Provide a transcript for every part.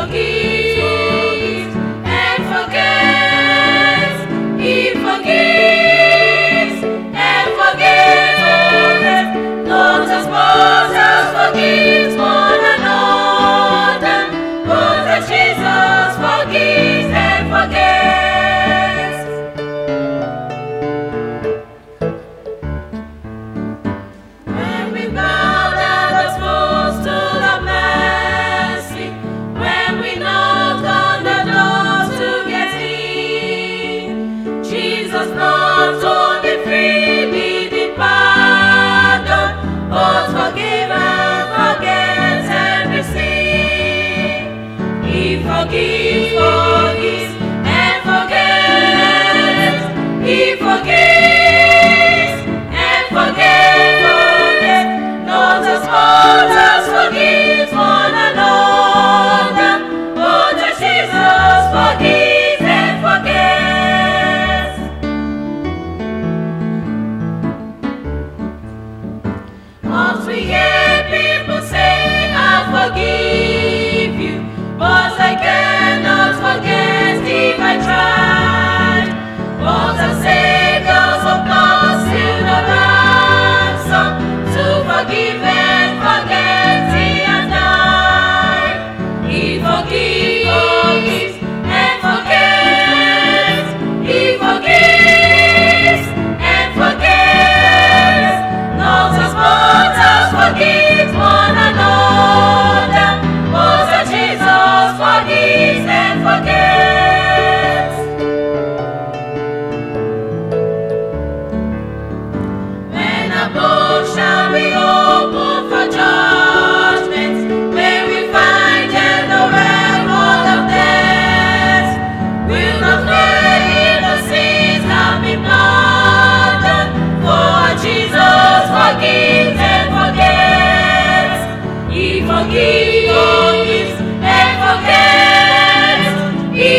forgives and forgets. He forgives and forgets. Not as much as forgives one another, but as Jesus forgives and forgets. When we bow down as foes to the mercy, when we knock on the doors to get in, Jesus not only freely did pardon, but forgive and forgets every sin. He forgives, forgives, and forgets. He forgives and forgets, forgets. Not as much as forgives one another, but as Jesus forgives and forgets. Once we hear people say, I forgive you, but I cannot forget if I try. But the Savior's of God still the ransom to forgive and forget He has died. He forgives and forgets. He forgives and forgets. Not as much as forgives one another, but as Jesus forgives and forgets. When a book shall be opened for judgment, may we find in the record of death. Will not fear the sins have been pardoned, for Jesus forgives and forgets. He forgives and forgets. He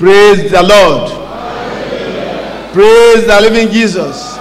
Praise the Lord. Praise the living Jesus.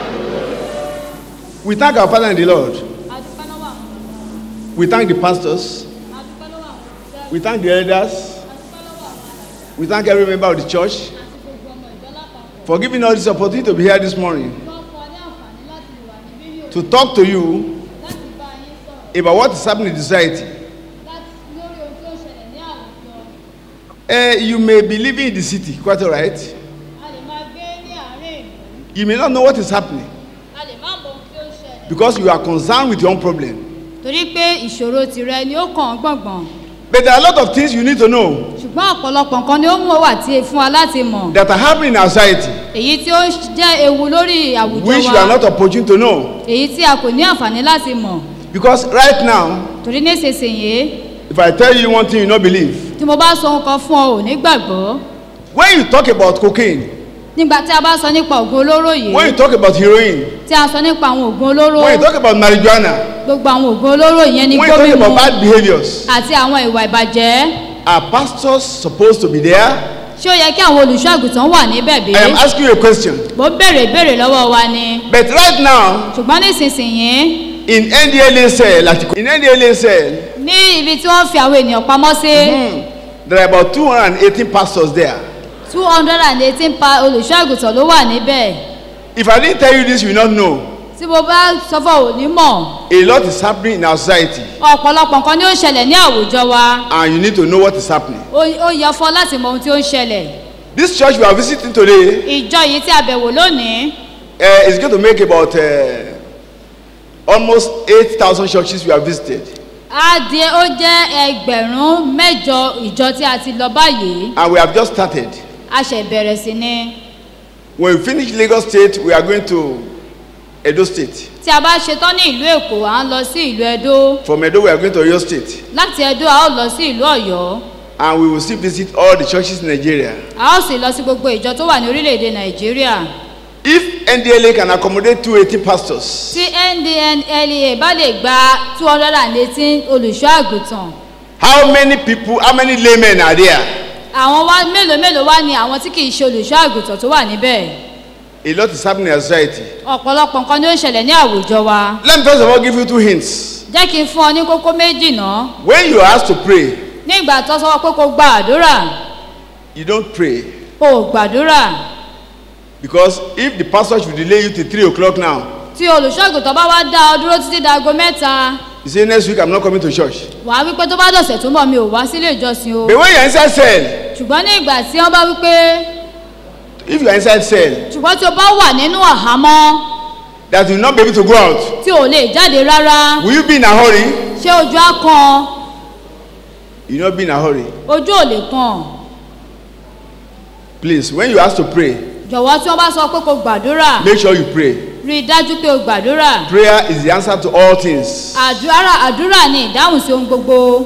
We thank our Father in the Lord. adúpẹ́ lọ́wọ́ àwọn We thank the pastors. adúpẹ́ lọ́wọ́ àwọn òṣìṣẹ́ We thank the elders. adúpẹ́ lọ́wọ́ àwọn àlàyé We thank every member of the church àti gbogbo ọmọ ìjọ lápapọ̀ for giving us this opportunity to be here this morning wọ́n fún ọ ní àǹfààní láti lè wà níbí ní òkú to talk to you láti bá yín sọ̀rọ̀ about what is happening in society. láti lórí ohun tí ó ṣẹlẹ̀ ní àwùjọ Eh, you may be living in the city, quite all right. a lè máa gbé ní àárín ìlú You may not know what is happening a lè má mọ ohun tí ó ṣẹlẹ̀ because you are concerned with your own problem. torí pé ìṣòro tìrẹ ni ó kàn án gbọ̀ngbọ̀n But there are a lot of things you need to know ṣùgbọ́n ọ̀pọ̀lọpọ̀ nǹkan ni ó mú wà tí fún wa láti mọ̀ that are happening in our society èyí tí ó jẹ́ ewu lórí àwùjọ which you are wa not opportune to know. èyí tí a kò ní àǹfààní láti mọ̀ Because right now, torí nísinsìnyí if I tell you one thing you not believe, tí mo bá sọ ohun kan fún ọ ò ní gbàgbọ́ when you talk about cocaine, nígbà tí a bá sọ nípa ògùn olóró yìí when you talk about heroin, tí a sọ nípa àwọn ògùn olóró when you talk about marijuana, gbogbo àwọn ògùn olóró yẹn ní when you talk gómìnà about bad behaviors, àti àwọn ìwà ìbàjẹ́ are pastors supposed to be there? ṣé ó yẹ kí àwọn olùṣọ́ àgùntàn wà níbẹ̀ bí? I am asking you a question. mo béèrè ìbéèrè lọ́wọ́ wa ni But right now, ṣùgbọ́n nísinsìnyí in NDLA cell, like in NDLA cell, ní ibi tí wọ́n fi àwọn ènìyàn pamọ́ sí hmm, there are about 218 pastors there. two hundred and eighteen pa olùṣọ́ àgùntàn ló wà níbẹ̀ If I didn't tell you this, you will not know. tí mo bá sọ fún òní mọ̀ A lot is happening in our society, ọ̀pọ̀lọpọ̀ nǹkan ni ó ń ṣẹlẹ̀ ní àwùjọ wa and you need to know what is happening. ó ó yẹ fún ọ láti mọ ohun tí ó ń ṣẹlẹ̀ This church we are visiting today ìjọ yìí tí a bẹ̀wò lónìí uh, is going to make about uh, almost 8,000 churches we have visited. á di ó jẹ́ ẹgbẹ̀rún mẹ́jọ ìjọ tí a ti lọ báyìí And we have just started. a ṣẹ̀ bẹ̀rẹ̀ sí ni When we finish Lagos State, we are going to Edo State. tí a bá ṣetán ní ìlú èkó à ń lọ sí ìlú ẹdó From Edo, we are going to Oyo State. láti ẹdó a ó lọ sí ìlú ọ̀yọ́ And we will still visit all the churches in Nigeria. a ó sì lọ sí gbogbo ìjọ tó wà ní orílẹ̀-èdè nàìjíríà If NDLA can accommodate 280 pastors, tí ndlea bá lè gba two hundred and eighteen olùṣọ́ àgùntàn how many people, how many laymen are there? àwọn wá mélòó mélòó wá ni àwọn tí kì í ṣe olùṣọ́ àgùntàn tó wà níbẹ̀ A lot is happening in our society. ọ̀pọ̀lọpọ̀ nǹkan ni ó ń ṣẹlẹ̀ ní àwùjọ wa Let me first of all give you two hints. jẹ́ kí n fún ọ ní kókó méjì náà When you are asked to pray, ní ìgbà tó sọ pé kó gba àdúrà you don't pray. o ò gbàdúrà Because if the pastor should delay you till 3 o'clock now, tí olùṣọ́ àgùntàn bá wá dá ọ dúró títí dago mẹ́ta you say next week I'm not coming to church. wàá wípé tó bá dọ̀sẹ̀ tó ń bọ̀ mi ò wá sílé ìjọsìn o But when you're inside cell, ṣùgbọ́n ní ìgbà tí wọ́n bá wípé if you are inside cell, ṣùgbọ́n tí o bá wà nínú àhámọ́ that you will not be able to go out, tí o lè jáde rárá will you be in a hurry? ṣé ojú á kan You will not be in a hurry. ojú ò lè kan Please, when you ask to pray, jọ̀wọ́ tí wọ́n bá sọ pé kó gbàdúrà make sure you pray. rí i dájú pé o gbàdúrà Prayer is the answer to all things. àdúrà àdúrà ni ìdáhùn sí ohun gbogbo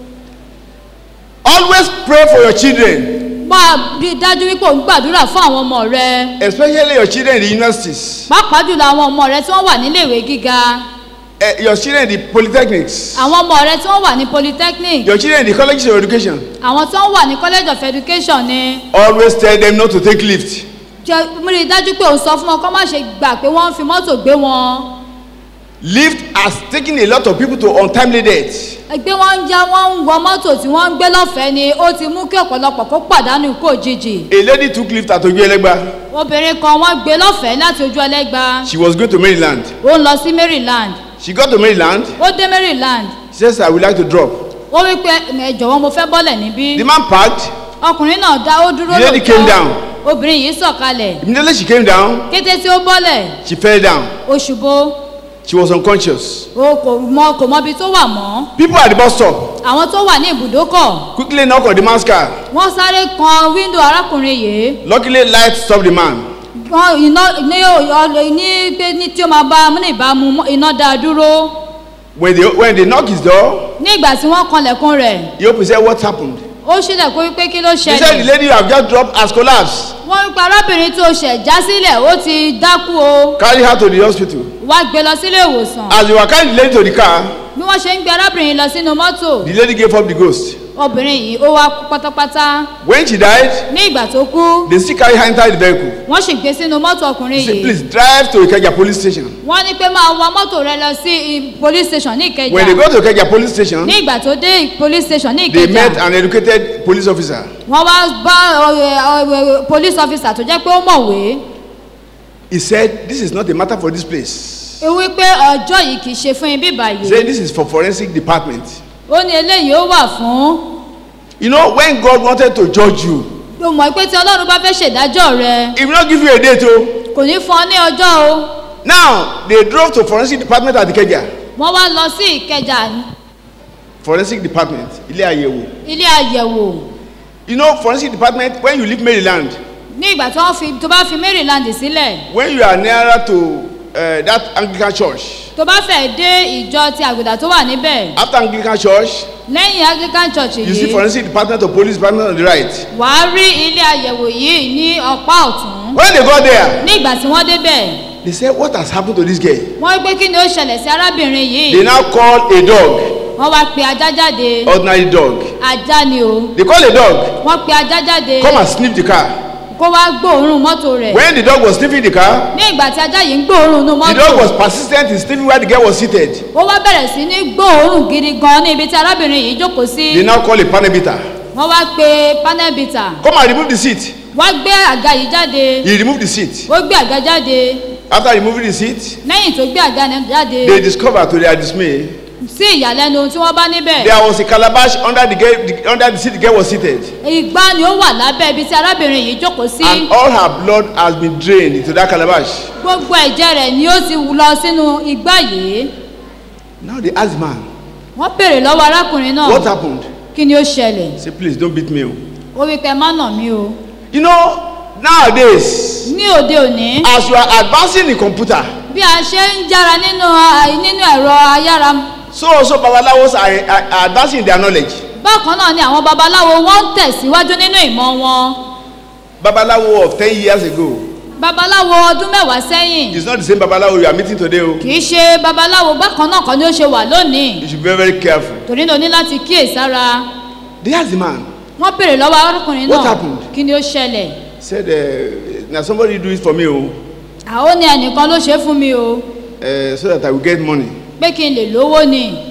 Always pray for your children, máa rí i dájú wípé o ń gbàdúrà fún àwọn ọmọ rẹ especially your children in the universities, pàápàá jùlọ àwọn ọmọ rẹ tí wọ́n wà níléèwé gíga eh, your children in the polytechnics, àwọn ọmọ rẹ tí wọ́n wà ní polytechnic your children in the colleges of education. àwọn tí wọ́n wà ní college of education ni Always tell them not to take lift. jẹ́ rí i dájú pé o sọ fún wọn kó má ṣe gbà pé wọ́n ń fi mọ́tò gbé wọn Lift has taken a lot of people to untimely death. ẹgbẹ́ wọn ń já wọ́n ń wọ mọ́tò tí wọ́n ń gbé lọ́fẹ̀ẹ́ ni ó ti mú kí ọ̀pọ̀lọpọ̀ kó pàdánù ikú òjijì A lady took lift at Ojuelegba. obìnrin kan wọ́n gbé lọ́fẹ̀ẹ́ láti ojú ẹlẹ́gba She was going to Maryland. ó ń lọ sí maryland She got to Maryland. ó dé maryland She says, I would like to drop. ó wí pé ẹ jọ̀wọ́ mo fẹ́ bọ́lẹ̀ níbí The man parked. ọkùnrin náà dá ó dúró The lady came down. obìnrin yìí sọ̀kalẹ̀ Immediately she came down, kété tí ó bọ́lẹ̀ she fell down. ó ṣubú She was unconscious. ó kò mọ kò mọ ibi tó wà mọ́ People at the bus stop àwọn tó wà ní ibùdókọ̀ quickly knock on the man's car. wọ́n sáré kan wíńdò arákùnrin yìí Luckily, light stopped the man. wọ́n iná ní ọ̀lẹ́ ní pé ní tí ó máa bá ní ìbámu mọ́- iná dá a dúró When they, when they knocked his door, ní ìgbà tí wọ́n kanlẹ̀kùn rẹ̀ he opened and said, What happened? ó ṣílẹ̀ kó wípé kí ló He said, The ṣẹlẹ̀ lady you have just dropped has collapsed. wọ́n ń pa arábìnrin tó ṣẹ̀ já sílẹ̀ ó ti dákú o Carry her to the hospital. wá gbé lọ sílé ìwòsàn As they were carrying the lady to the car, bí wọ́n ṣe ń gbé arábìnrin lọ sínú mọ́tò the lady gave up the ghost. obìnrin yìí ó wá kú pátápátá When she died, ní ìgbà tó kú they still carry her inside the vehicle. wọ́n sì gbé sínú mọ́tò ọkùnrin Say, yìí please drive to Ikeja police station. wọ́n ní pé máa wa mọ́tò rẹ lọ sí i- police station ní ìkẹjà When they go to Ikeja police station, ní ìgbà tó dé police station ní they met ìkẹjà an educated police officer. wọ́n wá bá ọ̀rẹ́- ọ̀rẹ́ police officer tó jẹ́ pé ó mọ̀wé He said, This is not a matter for this place. ó wí pé ọjọ́ yìí kì í ṣe fún ibi He báyìí said, This is for forensic department. ó ní eléyìí ó wà fún You know, when God wanted to judge you, ó mọ̀ pé tí ọlọ́run bá fẹ́ ṣèdájọ́ rẹ He will not give you a date. Oh. kò ní fún ọ ní ọjọ́ o Now, they drove to forensic department at Ikeja. wọ́n wá lọ sí ìkẹjà Forensic department, Ilé Àyẹ̀wò. ilé àyẹ̀wò You know, forensic department, when you leave Maryland, ní ìgbà tí wọ́n fi tó bá fi maryland sílẹ̀ when you are nearer to uh, that Anglican church, tó bá fẹ́ dé ìjọ ti àgùdà tó wà níbẹ̀ after Anglican church, lẹ́yìn anglican church you see yìí forensic department or police department on the right. wàá rí ilé àyẹ̀wò yìí ní ọ̀pá ọ̀tún When they got there, ní ìgbà tí wọ́n débẹ̀ they said, What has happened to this girl? wọ́n wí pé kí ni ó ṣẹlẹ̀ sí arábìnrin yìí They now call a dog, wọ́n wá pe ajá jáde ordinary dog. ajá ni o They call a dog, wọ́n pe ajá jáde come and sniff the car. kó wá gbóòórùn mọ́tò rẹ̀ When the dog was sniffing the car, ní ìgbà tí ajá yìí ń gbóòórùn inú the mọ́tò dog was persistent in sniffing where the girl was seated. ó wá bẹ̀rẹ̀ sí ní gbóòórùn gidi gan ní ibi tí arábìnrin yìí jókòó sí They now call a panel beater. wọ́n wá pe panel beater Come and remove the seat. wọ́n gbé àga yìí jáde He removed the seat. ó gbé àga jáde After removing the seat, lẹ́yìn tó gbé àga náà jáde they discovered to their dismay sí ìyàlẹ́nu tí wọ́n bá níbẹ̀ there was a calabash under the, girl, the under the seat the girl was seated, ìgbà ni ó wà lábẹ́ ibi tí arábìnrin yìí jókòó sí and all her blood has been drained into that calabash. gbogbo ẹ̀jẹ̀ rẹ̀ ni ó ti lọ sínú igbá yìí Now they asked the man, wọ́n béèrè lọ́wọ́ arákùnrin náà "What happened?" kí ni ó ṣẹlẹ̀ Say, "Please don't beat me." oh." ó wí pé má nà mí o You know, nowadays, ní òde òní as you are advancing in computer, bí a ṣe ń jára nínú ah, nínú ẹ̀rọ ayára so also babalawos are, are, are advancing in their knowledge. bákan náà ni àwọn babaláwo wọ́n ń tẹ̀síwájú nínú ìmọ̀ wọn Babalawo of ten years ago babaláwo ọdún mẹ́wàá sẹ́yìn is not the same babalawo you are meeting today. Oh. kì í ṣe babaláwo bákan náà kan ni ó ṣe wà lónìí You should be very, very careful. torí náà o ní láti kíyèsára They asked the man, wọ́n béèrè lọ́wọ́ arákùnrin What náà happened? kí ni ó ṣẹlẹ̀ said, uh, "Now somebody do it for me, oh, àwọn ní ẹnìkan ló ṣe é fún mi o uh, so that I will get money." pé kí n lè lówó ni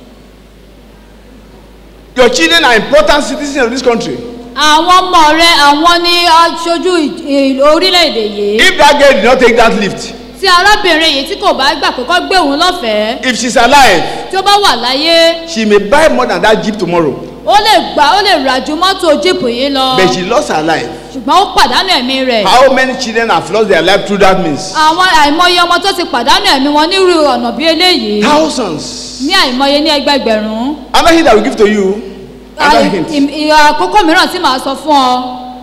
Your children are important citizens of this country. àwọn ọmọ rẹ àwọn ní aṣojú ì- ì- orílẹ̀-èdè yìí If that girl did not take that lift, tí arábìnrin yìí tí kò bá gbà pé kó gbé òun lọ́fẹ̀ẹ́ if she's alive, tí ó bá wà láyé she may buy more than that jeep tomorrow. ó lè gbà ó lè rà ju mọ́tò jíìpù yìí lọ But she lost her life. ṣùgbọ́n ó pàdánù ẹ̀mí rẹ̀ How many children have lost their life through that means? àwọn àìmọye ọmọ tó ti pàdánù ẹ̀mí wọn nírú ọ̀nà bí eléyìí Thousands. ní àìmọye ní ẹgbẹgbẹ̀rún Another hint I will give to you, another Àì- hint, ìm- ì- àkókò mìíràn tí màá sọ fún ọ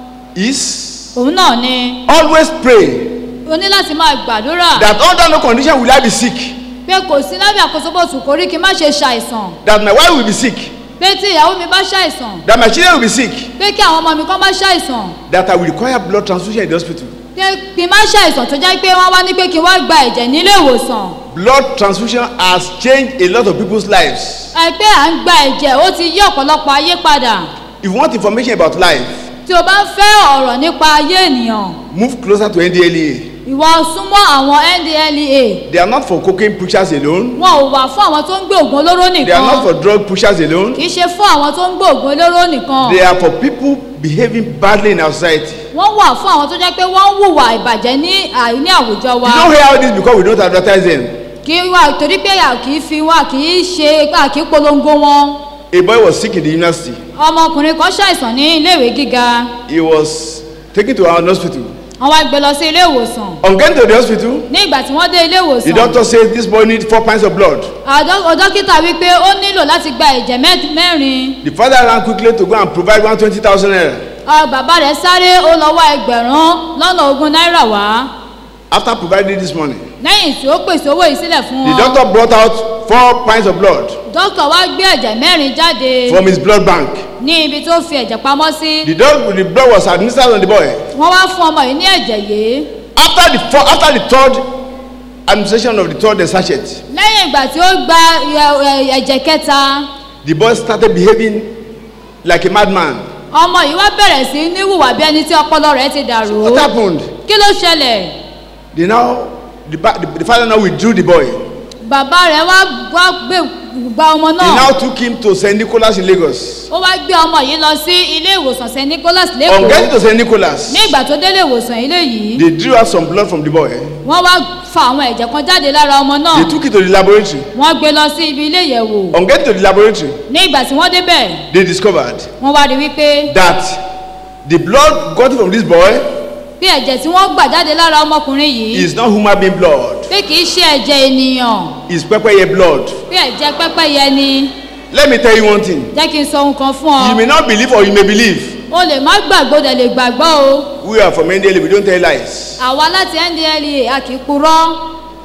is òun náà ni always pray o ní láti máa gbàdúrà that under no condition will I be sick, pé kò sí lábẹ́ àkóso bó tù kórí kí n má ṣe ṣàìsàn that my wife will be sick, pé tí ìyàwó mi bá ṣàìsàn that my children will be sick, pé kí àwọn ọmọ mi kán bá ṣàìsàn that I will require blood transfusion in the hospital. pé kí n má ṣàìsàn tó jẹ́ pé wọ́n wá ní pé kí n wá gba ẹ̀jẹ̀ nílé ìwòsàn Blood transfusion has changed a lot of people's lives. ẹ pé à ń gba ẹ̀jẹ̀ ó ti yí ọ̀pọ̀lọpọ̀ ayé padà If you want information about life, tí o bá ń fẹ́ ọ̀rọ̀ nípa ayé ènìyàn move closer to NDLEA. ìwọ súnmọ́ àwọn ndlea They are not for cocaine pushers alone. wọn ò wà fún àwọn tó ń gbé ògùn olóró They are not nìkan for drug pushers alone. kì í ṣe fún àwọn tó ń gbé ògùn olóró nìkan They are for people behaving badly in our society. wọ́n wà fún àwọn tó jẹ́ pé wọ́n ń hùwà ìbàjẹ́ ní àì- ní àwùjọ wa You don't hear all this because we don't advertise them. kì í wà torí pé a kì í fi wá kì í ṣe a kì í polongo wọn A boy was sick in the university. ọmọkùnrin kan ṣàìsàn ní iléèwé gíga He was taken to our hospital. wọ́n wá gbé lọ sí ilé ìwòsàn On getting to the hospital, ní ìgbà tí wọ́n dé ilé the ìwòsàn doctor says this boy needs four pints of blood. àdó- dókítà wípé ó nílò láti gba ẹ̀jẹ̀ mẹ́- mẹ́rin The father ran quickly to go and provide one twenty thousand naira. Ọ, bàbá rẹ̀ sáré ó lọ wá ẹgbẹ̀rún lọ́nà ogún náírà wá After providing this money, lẹ́yìn tí ó pèsè owó yìí sílẹ̀ fún the wọn doctor brought out four pints of blood dókítà wá gbé ẹ̀jẹ̀ mẹ́rin jáde from his blood bank. ní ibi tó fi ẹ̀jẹ̀ pamọ́ sí The dog, the blood was administered on the boy. wọ́n wá fún ọmọ yìí ní ẹ̀jẹ̀ yìí After the four, after the third administration of the third sachet, lẹ́yìn ìgbà tí ó gba ẹ- ẹ- ẹ̀jẹ̀ kẹta the boy started behaving like a madman. ọmọ yìí wá bẹ̀rẹ̀ sí ní hùwà bí ẹni tí ọpọlọ rẹ̀ ti dàrú What happened? kí ló ṣẹlẹ̀ They now, the, ba- the, the father now withdrew the boy. bàbá rẹ̀ wá wá gbé gba ọmọ They náà now took him to St. Nicholas in Lagos. ó wá gbé ọmọ yìí lọ sí ilé ìwòsàn st nicholas On lẹ́kọ̀ọ́ getting to St. Nicholas, ní ìgbà tó délé ìwòsàn ilé yìí they drew out some blood from the boy. wọ́n wá fa àwọn ẹ̀jẹ̀ kan jáde lára ọmọ náà They took it to the laboratory. wọ́n gbé lọ sí ibi ilé ìyẹ̀wò On getting to the laboratory, ní ìgbà tí wọ́n débẹ̀ they discovered wọ́n wá rí wípé that the blood gotten from this boy bí ẹ̀jẹ̀ tí wọ́n gbà jáde lára ọmọkùnrin yìí is not human being blood. pé kì í ṣe ẹ̀jẹ̀ ènìyàn It's pepper blood. pé ẹ̀jẹ̀ pẹ́pẹ́yẹ ni Let me tell you one thing. jẹ́ kí n sọ ohun kan fún You may ọ not believe or you may believe. o lè má gbàgbọ́ dẹ̀ lè gbàgbọ́ o We are from NDL, we don't tell lies. àwa láti ndlea a kì í purọ́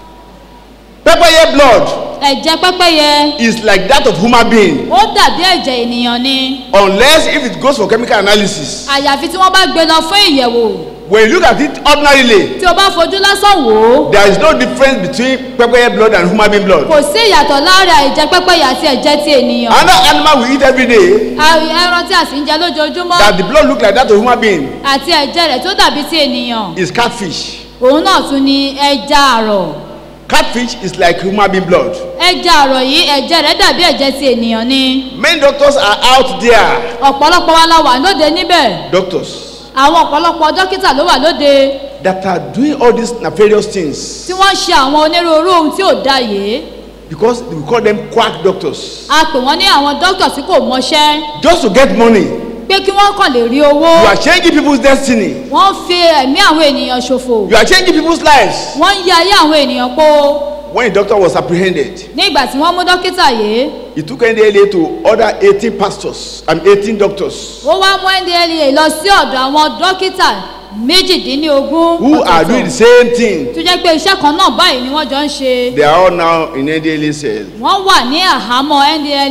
Pepper blood ẹ̀jẹ̀ pẹ́pẹ́yẹ is like that of human being ó dàbí ẹ̀jẹ̀ ènìyàn ni unless if it goes for chemical analysis. àyàfi tí wọ́n bá gbé lọ fún ìyẹ̀wò When you look at it ordinarily, tí o bá fojú lásán wò ó there is no difference between pepper blood and human being blood. kò sí ìyàtọ̀ láàrin ẹ̀jẹ̀ pẹ́pẹ́yẹ àti ẹ̀jẹ̀ ti ènìyàn Another animal we eat every day A- ẹran tí a sì ń jẹ lójoojúmọ́ that the blood look like that of human being àti ẹ̀jẹ̀ rẹ̀ tó dàbí ti ènìyàn is catfish. òun náà tún ni ẹja àrọ̀ Catfish is like human being blood. ẹja àrọ̀ yìí ẹ̀jẹ̀ rẹ̀ dàbí ẹ̀jẹ̀ ti ènìyàn ni Many doctors are out there. ọ̀pọ̀lọpọ̀ wa la wà lóde níbẹ̀ Doctors àwọn ọ̀pọ̀lọpọ̀ dókítà ló wà lóde that are doing all these nefarious things tí wọ́n ń ṣe àwọn onírúurú ohun tí ò da yìí because we call them quack doctors. a pè wọ́n ní àwọn dókítà tí kò mọṣẹ́ Just to get money, pé kí wọ́n kàn lè rí owó you are changing people's destiny. wọ́n fi ẹ̀mí àwọn ènìyàn ṣòfò You are changing people's lives. wọ́n ń yí ayé àwọn ènìyàn po When the doctor was apprehended, ní ìgbà tí wọ́n mú dókítà yìí he took NDLA to other 18 pastors and 18 doctors ó wá mú ndlea lọ sí ọ̀dọ̀ àwọn dókítà méjìdínlógún who are doing the same thing. tó jẹ́ pé iṣẹ́ kan náà báyìí ni wọ́n jọ ń ṣe They are all now in NDLA cell. wọ́n wà ní àhámọ́ ndlea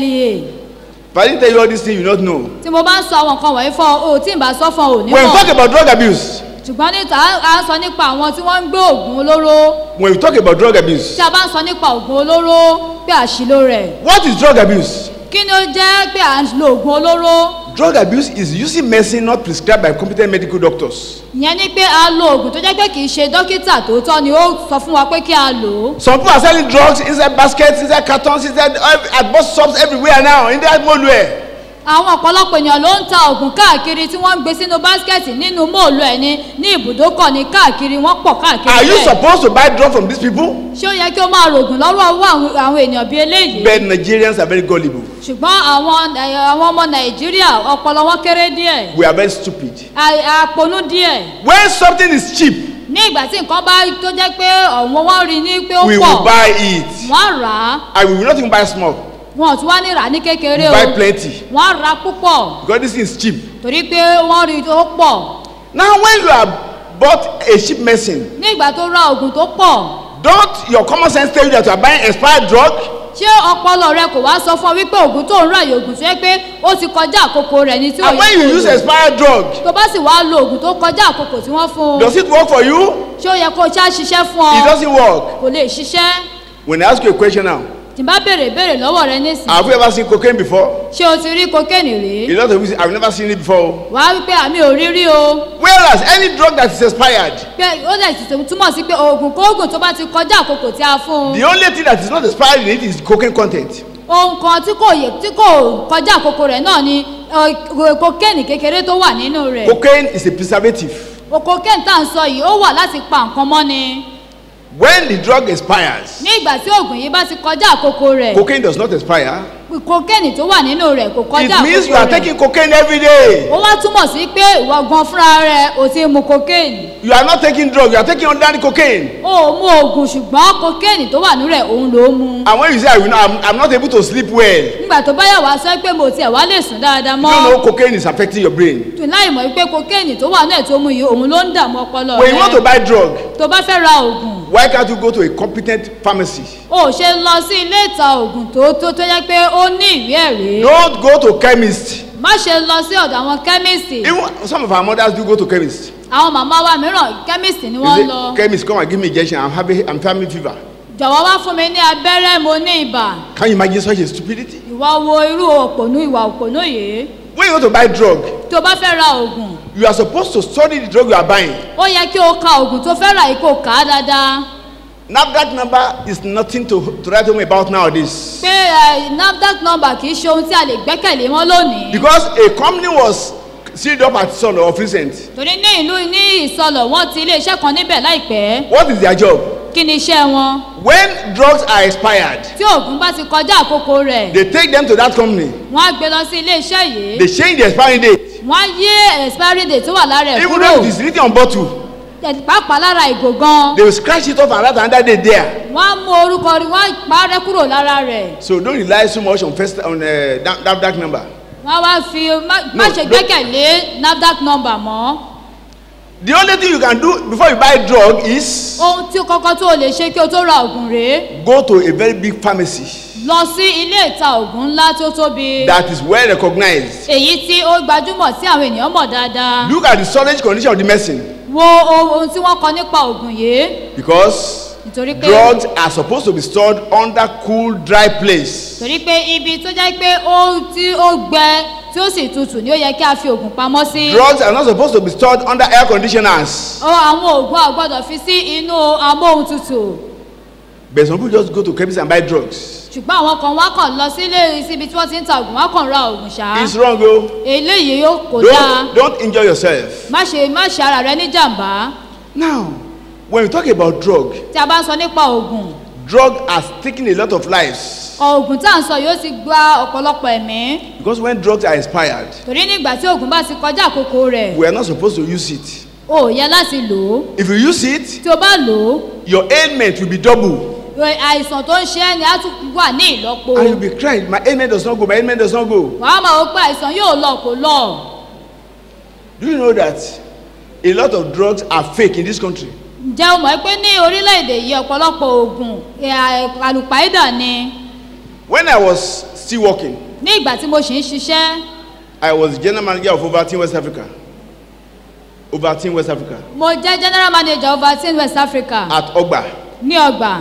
If I didn't tell you all these things, you not know. tí mo bá ń sọ àwọn nǹkan wọ̀nyí fún ọ o tí ì bá sọ fún ọ ò ní When we talk mọ̀ about drug abuse, ṣùgbọ́n níta à ń sọ nípa àwọn tí wọ́n ń gbé oògùn olóró when we talk about drug abuse, tí a bá ń sọ nípa oògùn olóró pé àṣìlò rẹ̀ what is drug abuse? kí ni ó jẹ́ pé à ń lo oògùn olóró Drug abuse is using medicine not prescribed by competent medical doctors. ìyẹn ni pé a lo oògùn tó jẹ́ pé kì í ṣe dókítà tòótọ́ ni ó sọ fún wa pé kí a lò ó Some people are selling drugs inside baskets, inside cartons, inside uh, at bus stops everywhere now, in that molue. àwọn ọ̀pọ̀lọpọ̀ ènìyàn ló ń ta oògùn káàkiri tí wọ́n ń gbé sínú báskẹ̀tì nínú móòlù ẹ̀ ní ní ibùdókọ̀ ní káàkiri wọ́n pọ̀ káàkiri Are you bẹ́ẹ̀. supposed to buy drugs from these people? ṣé ó yẹ kí ó máa rògùn lọ́wọ́ ọwọ́ àwọn àwọn ènìyàn bíi eléyìí But Nigerians are very gullible. ṣùgbọ́n àwọn ẹ̀, àwọn ọmọ nàìjíríà ọpọlọ wọn kéré díẹ̀ We are very stupid. a- àponú díẹ̀ When something is cheap, ní ìgbà tí nǹkan bá tó jẹ́ pé ọ̀wọ́n wọn rí ní pé ó we pọ̀ will buy it. wọ́n rà á And we will not even buy small. wọn ò tún wá ní rà á ní kékeré We o buy plenty. wọ́n rà á púpọ̀ Because this thing is cheap. torí pé wọ́n rí ó pọ̀ Now, when you have bought a cheap medicine, ní ìgbà tó ra oògùn tó pọ̀ don't your common sense tell you that you are buying expired drug? ṣé ọpọlọ rẹ kò wá sọ fún ọ wípé oògùn tó ń rà yìí oògùn tó yẹ pé ó ti kọjá àkókò rẹ ní tí ò And when yẹ you kó use lò. expired drug, tó bá sì wá lo oògùn tó kọjá àkókò tí wọ́n fún un does it work for you? ṣé ó yẹ kó o ṣá ṣiṣẹ́ fún It ọ doesn't work. kò lè ṣiṣẹ́ When I ask you a question now, tí n bá béèrè béèrè lọ́wọ́ rẹ nísìnyí have you ever seen cocaine before? ṣé o ti rí kokéènì rí A lot of people say, I've never seen it before. wàá wípé àmì ò rí rí o Whereas any drug that is expired, pé ó dẹ̀ sì túmọ̀ sí pé oògùn kóògùn tó bá ti kọjá àkókò tí a fún un the only thing that is not expired in it is cocaine content. ohun kan tí kò yẹ tí kò kọjá àkókò rẹ̀ náà ni ọ, kokéènì kékeré tó wà nínú rẹ̀ Cocaine is a preservative. kokéènì tá à ń sọ yìí ó wà láti pa nǹkan mọ́ ni When the drug expires, ní ìgbà tí oògùn yìí bá ti kọjá àkókò rẹ̀ cocaine does not expire. kokéènì tó wà nínú rẹ̀ kò kọjá It means you àkókò are rẹ̀ taking cocaine every day. ó wá túmọ̀ sí pé ìwọ gan fúnra rẹ̀ ò ti mu kokéènì You are not taking drug, you are taking ordinary cocaine. ó ò mu oògùn ṣùgbọ́n kokéènì tó wà nínú rẹ̀ òun ló mu And when you say, I will not, I'm, I'm not able to sleep well, you nígbà tó bá yà wá sọ pé mo tiẹ̀ wá lè sùn dáadáa mọ́ don't know cocaine is affecting your brain. tún láì mọ̀ wípé kokéènì tó wà náà tó mu yìí òun ló ń dààmú ọpọlọ When you want to rẹ̀ buy drug, tó bá fẹ́ ra oògùn why can't you go to a competent pharmacy? ó ṣe lọ sí ilé ìta oògùn tó tó tó yẹ pé ó ní ìwé ẹ̀rí Don't go to chemist. má ṣe lọ sí ọ̀dọ̀ àwọn kẹ́míìsì Even some of our mothers do go to chemist. àwọn màmá wa mìíràn kẹ́míìsì ni You wọ́n say, lọ chemist, come and give me injection. I'm having, I'm having fever. jọ̀wọ́ wá fún mi ní abẹ́rẹ́ mo ní ibà Can you imagine such a stupidity? ìwà wo irú òpònú ìwà òpònú yìí when you want to buy drug tó bá fẹ́ ra oògùn you are supposed to study the drug you are buying ó yẹ kí o ka oògùn tó fẹ́ rà yìí kó kà á dáadáa NAFDAC number is nothing to to write home about nowadays pé ẹ, nafdac number kì í ṣe ohun tí a lè gbẹ́kẹ̀lé mọ́ lónìí because a company was sealed up at Solo of recent torí ní ìlú ní ìsọlọ̀ wọ́n ti iléeṣẹ́ kan níbẹ̀ láìpẹ́ what is their job kí ni iṣẹ́ wọn when drugs are expired tí oògùn bá ti kọjá àkókò rẹ̀ they take them to that company wọ́n á gbé lọ sí iléeṣẹ́ yìí they change the expiry date wọ́n á yí expiry date tó wà lára ẹ̀ even kúrò though it is written on bottle ẹ̀, pàápàá lára ìgò gan they will scratch it off and write another date there wọ́n á mú orúkọ rí wọ́n á parẹ́ kúrò lára rẹ̀ so don't rely so much on first on uh, that, that, that number wọ́n á wá fi má má No, ṣe no. gbẹ́kẹ̀lé nafdac number mọ́ the only thing you can do before you buy drug is ohun tí kọ́kọ́ tó o lè ṣe kí o tó ra oògùn rèé go to a very big pharmacy lọ sí ilé ìta oògùn ńlá tó tóbi that is well recognized èyí tí ó gbajúmọ̀ tí àwọn ènìyàn mọ̀ dáadáa look at the storage condition of the medicine wo ohun tí wọ́n kọ nípa oògùn yìí because nítorí pé drugs are supposed to be stored under cool dry place torí pé ibi tó jẹ́ pé ó tí ó gbẹ tí ó sì tutù ni ó yẹ kí a fi oògùn pamọ́ sí. drugs are not supposed to be stored under air conditioners ó àwọn oògùn a gbọ́dọ̀ fi sí inú amóhuntutù but some people just go to chemist and buy drugs ṣùgbọ́n àwọn kan wá kàn lọ sílé síbi tí wọ́n ti ń ta oògùn wá kàn ra oògùn ṣá. it's wrong o eléyìí yóò kó dáa don't don't injure yourself má ṣe má ṣe ara rẹ ní jàǹbá now when we talk about drug tí a bá ń sọ nípa oògùn drug has taken a lot of lives oògùn tá à ń sọ yóò ti gba ọ̀pọ̀lọpọ̀ ẹ̀mí because when drugs are expired torí nígbà tí oògùn bá ti kọjá àkókò rẹ̀ we are not supposed to use it o ò yẹ láti lò ó if you use it tí o bá lò ó your ailment will be double ẹ- àìsàn tó ń ṣe ẹ́ ni á tún wà ní ìlọ́po and you be crying my ailment does not go my ailment does not go wàá máa wọ pé àìsàn yóò lọ kó lọ do you know that a lot of drugs are fake in this country ǹjẹ́ o mọ̀ pé ní orílẹ̀-èdè yìí ọ̀pọ̀lọpọ̀ oògùn ẹ̀, à- àlùpàídà ni when i was still working ní ìgbà tí mo ṣì ń ṣiṣẹ́ i was the general manager of overteen west africa overteen west africa mo jẹ́ general manager overteen west africa at ogba ní ọgbà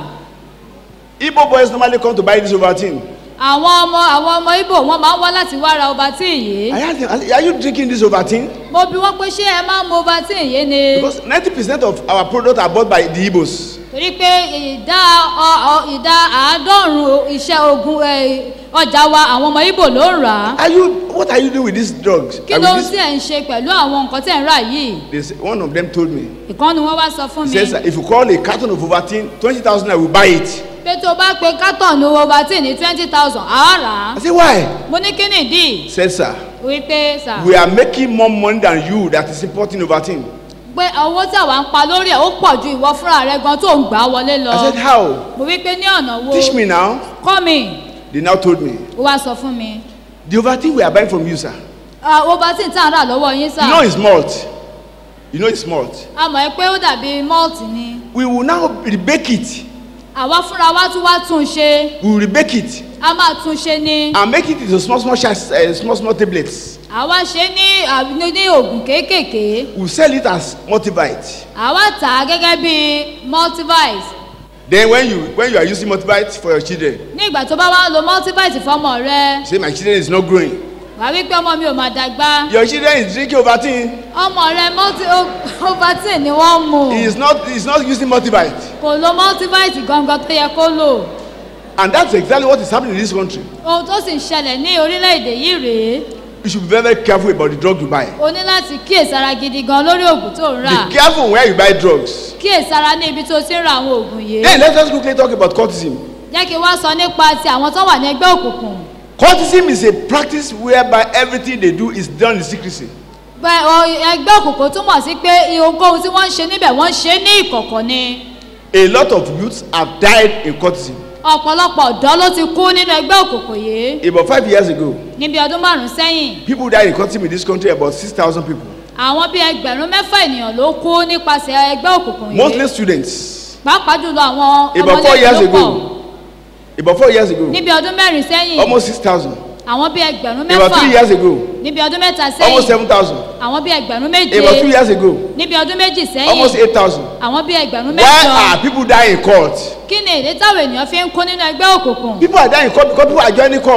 igbo boys normally come to buy this overteen àwọn ọmọ àwọn ọmọ ibo wọn máa ń wá láti wá ra overteen yìí i ask them I say, are you drinking this overteen mo bi wọ́n pé ṣé ẹ máa ń mu overteen yìí ni because ninety percent of our products are bought by the igbos torí pé ìdá ọ- ọ- ìdá àádọ́rùn-ún iṣẹ́ ogun ẹ, ọjà wa àwọn ọmọ ibo ló ń rà á are you what are you doing with these drugs kí And ló ń with tí ẹ̀ ń ṣe pẹ̀lú àwọn nǹkan tẹ̀ ń rà yìí this, they say, one of them told me ìkànnì wọn wá sọ fún he mi says if you call a carton of overteen twenty thousand i will buy it pé tó bá pe kátọ̀nù overteen ní twenty thousand àá rà á i say why mo ní kí nìdí he said sir wípé sà we are making more money than you that is importing overteen pé owó tí àwa ń pa lórí ẹ̀ ó pọ̀ ju ìwọ fúnra rẹ gan tó ń gbà á wọlé lọ i said how mo wí pé ní ọ̀nà wo teach me now kọ́ mi they now told me ó wá sọ fún mi the overteen we are buying from you sir Ah, overteen tá à ń rà lọ́wọ́ yín sà you know it's malt you know it's malt a mọ̀ ẹ́ pé ó dàbí malt ni we will now rebake it àwa fúnra wa tún wá tún un ṣe we will rebake it a máa tún un ṣe ní and make it into small small sachets uh, small small tablets àwa ṣe ní à- ní ní oògùn kéékèèké we will sell it as multivite àwa tà á gẹ́gẹ́ bí multivite then when you when you are using multivite for your children ní ìgbà tó bá wá ń lo multivite fọmọ rẹ say my children is not growing wàá wí pé ọmọ mi ò máa dàgbà your children is drinking overteen ọmọ rẹ multi o- overteen ni wọ́n ń mu he is not he is not using multivite kò lo multivite gangan tó yẹ kó lò and that's exactly what is happening in this country ohun tó sì ń ṣẹlẹ̀ ní orílẹ̀-èdè yìí rèé you should be very very careful about the drug you buy o ní láti kíyèsára gidi gan lórí oògùn tó ń rà be careful where you buy drugs kíyèsára ní ibi tó ti ń ra àwọn oògùn yìí then let's just quickly talk about cultism jẹ́ kí n wá sọ nípa ti àwọn tó wà ní ẹgbẹ́ òkùnkùn cultism is a practice whereby everything they do is done in secrecy Bẹ́- ọ- ẹgbẹ́ òkùnkùn túmọ̀ sí pé ohunkóhun tí wọ́n ń ṣe níbẹ̀ wọ́n ń ṣe é ní ìkọ̀kọ̀ ni a lot of youths have died in cultism ọ̀pọ̀lọpọ̀ ọ̀dọ́ ló ti kú nínú ẹgbẹ́ òkùnkùn yìí about five years ago níbi ọdún márùn-ún sẹ́yìn people died in cultism in this country about six thousand people àwọn bíi ẹgbẹ̀rún mẹ́fà ènìyàn ló kú nípasẹ̀ ẹgbẹ́ òkùnkùn yìí mostly students pàápàá jùlọ àwọn about four ọmọdé years ló pọ̀ ago about four years ago níbi ọdún mẹ́rin sẹ́yìn almost six thousand àwọn bíi ẹgbẹ̀rún about three mẹ́fà years ago níbi ọdún mẹ́ta almost sẹ́yìn seven thousand àwọn bíi ẹgbẹ̀rún méje about two years ago níbi ọdún méjì almost sẹ́yìn eight thousand àwọn bíi ẹgbẹ̀rún why mẹ́jọ are people dying in court kí ni èdè táwọn ènìyàn fi ń kú nínú ẹgbẹ́ òkùnkùn people are dying in court because people are joining court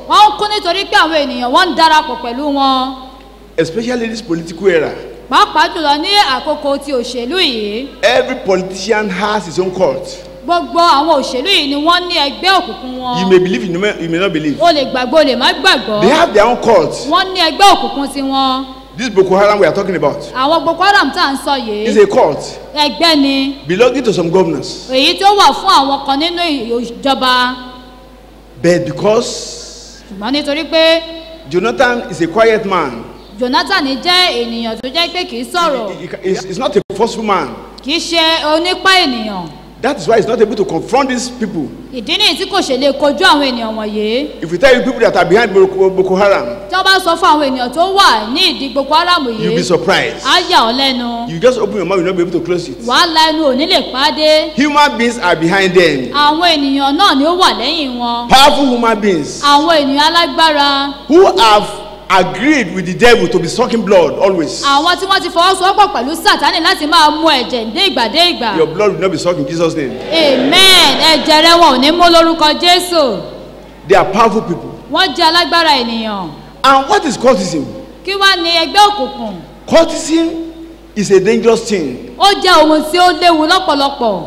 wọ́n ń kú nítorí pé àwọn ènìyàn wọ́n ń darapọ̀ pẹ̀lú wọn especially this political era. pàápàá jùlọ ní àkókò ti òṣèlú yìí Every politician has his own cult. gbogbo àwọn òṣèlú yìí ni wọ́n ní ẹgbẹ́ òkùnkùn wọn You may believe, you may, you may not believe. o lè gbàgbọ́ o lè má gbàgbọ́ They have their own cult. wọ́n ní ẹgbẹ́ òkùnkùn tiwọn This Boko Haram we are talking about àwọn boko haram tá à ń sọ yìí is a cult ẹgbẹ́ ni belonging to some governors. èyí tó wà fún àwọn kan nínú ìjọba But because ṣùgbọ́n nítorí pé Jonathan is a quiet man, jonathan jẹ́ ènìyàn tó jẹ́ pé kì í sọ̀rọ̀ he, he, he's, he's not a forceful man. kì í ṣe onípá ènìyàn That is why he's not able to confront these people. ìdí nìyí tí kò ṣe lè kojú àwọn ènìyàn wọ̀nyí If we tell you people that are behind Boko, Boko Haram, tí wọ́n bá sọ fún àwọn ènìyàn tó wà ní ìdí boko haram you'll be yìí surprised. á yà ọ́ lẹ́nu You just open your mouth, you'll not be able to close it. wàá la ẹnu òní lè pàdé Human beings are behind them. àwọn ènìyàn náà ni ó wà lẹ́yìn wọn Powerful human beings àwọn ènìyàn alágbára who have agreed with the devil to be sucking blood always. àwọn tí wọ́n ti fọwọ́sowọ́pọ̀ pẹ̀lú sátánì láti máa mú ẹ̀jẹ̀ ní ìgbà dé ìgbà Your blood will not be sucked in Jesus' name. amen ẹ̀jẹ̀ rẹ wọn ò ní mú lórúkọ jésù They are powerful people. wọ́n jẹ́ alágbára ènìyàn And what is cultism? kí wá ní ẹgbẹ́ òkùnkùn Cultism is a dangerous thing. ó jẹ́ ohun tí ó léwu lọ́pọ̀lọpọ̀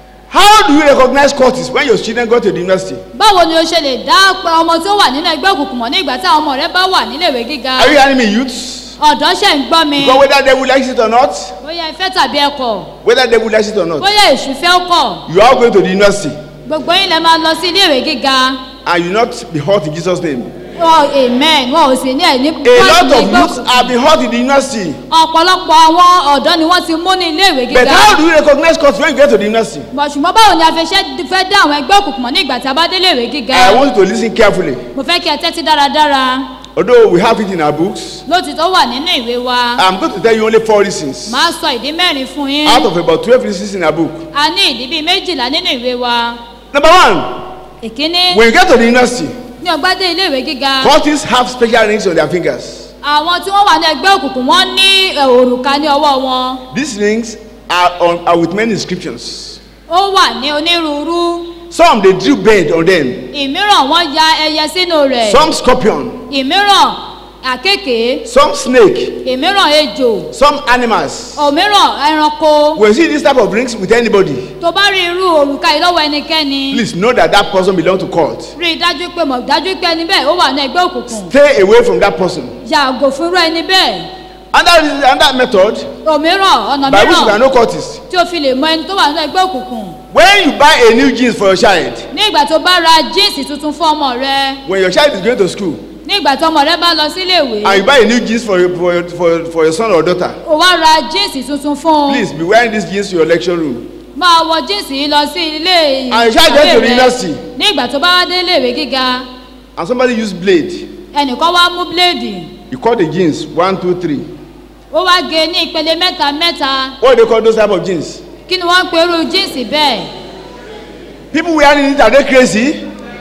How do you recognize cultists when your children go to the university? báwo ni o ṣe lè dá pé ọmọ tí ó wà nínú ẹgbẹ́ òkùnkùn mọ̀ ní ìgbà tí àwọn ọmọ rẹ bá wà níléèwé gíga Are you hearing me, youths? ọ̀dọ́ ṣẹ̀ ń gbọ́ mi Because whether devil likes it or not, bóyá ìfẹ́ tàbí ẹ̀kọ́ whether devil likes it or not, bóyá èṣù fẹ́ kọ̀ you are going to the university gbogbo yín lẹ máa lọ sí iléèwé gíga and you not be hurt in Jesus' name. wọn amen wọn ò sì ní ẹ̀ ní A lot ní of ẹgbẹ́ youths òkùnkùn. have been hurt in the university. ọ̀pọ̀lọpọ̀ àwọn ọ̀dọ́ ni wọ́n ti mú ní iléèwé But gíga how do you recognize cultists when you get to the university? Bọ̀ ṣùgbọ́n báwo ni a fẹ́ ṣe fẹ́ dá àwọn ẹgbẹ́ òkùnkùn mọ̀ ní ìgbà tí a bá dé iléèwé gíga I want you to listen carefully. mo fẹ́ kí ẹ tẹ́tí dáradára Although we have it in our books, lótìtọ́ wà nínú ìwé wa I'm going to tell you only four reasons máa sọ ìdí mẹ́rin fún yín out of about 12 reasons in our book. a ní ìdí bíi méjìlá nínú ìwé wa Number one, ìkíní when you get to the university, ní ọgbà dé iléèwé gíga cultists have special rings on their fingers. àwọn tí wọ́n wà ní ẹgbẹ́ òkùnkùn wọ́n ní ẹ, òrùka ní ọwọ́ wọn These rings are, on, are with many inscriptions. ó wà ní onírúurú Some they drew bird on them, ìmíràn wọ́n ya ẹyẹ sínú rẹ̀ some scorpion, ìmíràn àkékèé some snake, ìmíràn ejò some animals. òmíràn ẹranko When you see this type of rings with anybody, tó bá rí irú òrùka yìí lọ́wọ́ ẹnikẹ́ni please know that that person belongs to cult. rí i dájú pé mọ̀ dájú pé ẹni bẹ́ẹ̀ ó wà ní ẹgbẹ́ òkùnkùn Stay away from that person. yàgò fún irú ẹni bẹ́ẹ̀ Another, reason- another method òmíràn ọ̀nà by which you can mìíràn know cultists. tí o fi lè mọ ẹni tó wà ní ẹgbẹ́ òkùnkùn When you buy a new jeans for your child, ní ìgbà tó bá ra jíǹsì tuntun fún ọmọ rẹ when your child is going to school, ní ìgbà tó ọmọ rẹ bá lọ síléèwé and you buy a new jeans for your, for your, for, your- for your son or daughter, o wá ra jíǹsì tuntun fún un please be wearing these jeans to your lecture room. máa wọ jíǹsì yìí lọ sí ilé And you shall get to the university. ní ìgbà tó bá wá dé iléèwé gíga And somebody use blade. ẹnìkan wá mú bíléèdì You cut the jeans one, two, three. ó wá gé ní ìpele mẹ́ta mẹ́ta What do they call those type of jeans? kí ni wọ́n ń pe irú jíǹsì bẹ́ẹ̀ People wearing it are they crazy?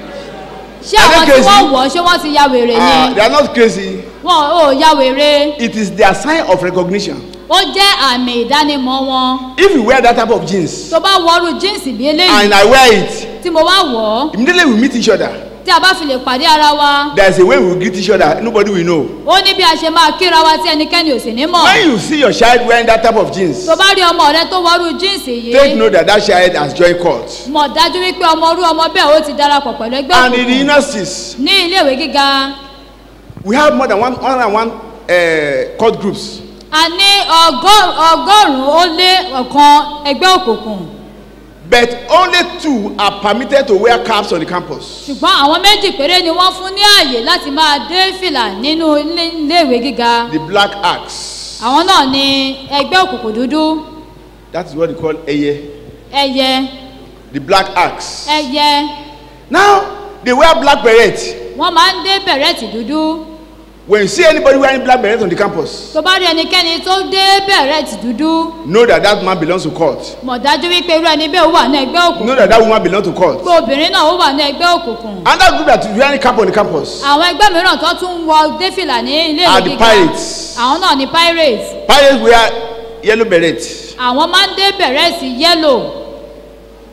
ṣé Are they àwọn tí crazy? wọ́n wọ̀ ọ́ ṣé wọ́n ti ya wèrè Uh, ni they are not crazy. wọn ò ya wèrè It is their sign of recognition. ó jẹ́ àmì ìdánimọ̀ wọn If you wear that type of jeans tó bá wọrú jíǹsì bí eléyìí and I wear it, tí mo wá wọ̀ ọ́ immediately we meet each other. tí a bá fi lè pàdé ara wa There is a way we will greet each other. Nobody will know. ó ní bí a ṣe máa kíra wa tí ẹnikẹ́ni ò sì ní mọ̀ When you see your child wearing that type of jeans, tó bá rí ọmọ rẹ tó wọrú jíǹsì take yìí note that that child has joined cult. mọ̀ dájú wípé ọmọ orú ọmọ bẹ́ẹ̀ ó ti darapọ̀ pẹ̀lú ẹgbẹ́ And in the òkùnkùn universities, ní iléèwé gíga we have more than one, one and one uh, cult groups. a ní ọgọ́- ọgọ́rùn-ún ó lé ọ̀kan ẹgbẹ́ òkùnkùn But only two are permitted to wear caps on the campus. ṣùgbọ́n àwọn méjì péré ni wọ́n fún ní ààyè láti máa dé fìlà nínú ilé- iléèwé gíga The black axe. àwọn náà ni ẹgbẹ́ òkùnkùn dúdú That is what they call Eye. ẹyẹ The black axe. ẹyẹ Now, they wear black beret. wọ́n máa ń dé bẹ̀rẹ̀tì dúdú When you see anybody wearing black beret on the campus, tó bá rí ẹnikẹ́ni tó dé bẹ̀rẹ̀tì dúdú know that that man belongs to cult. mọ̀ dájú wípé irú ẹni bẹ́ẹ̀ ó wà ní ẹgbẹ́ òkùnkùn Know that that woman belongs to cult. pé obìnrin náà ó wà ní ẹgbẹ́ òkùnkùn Another group that is wearing cap on the campus àwọn ẹgbẹ́ mìíràn tó tún wọ dé fìlà ní iléèwé are the gíga pirates. àwọn náà ni pirates Pirates wear yellow beret. àwọn máa ń dé bẹ̀rẹ̀tì yẹ́lò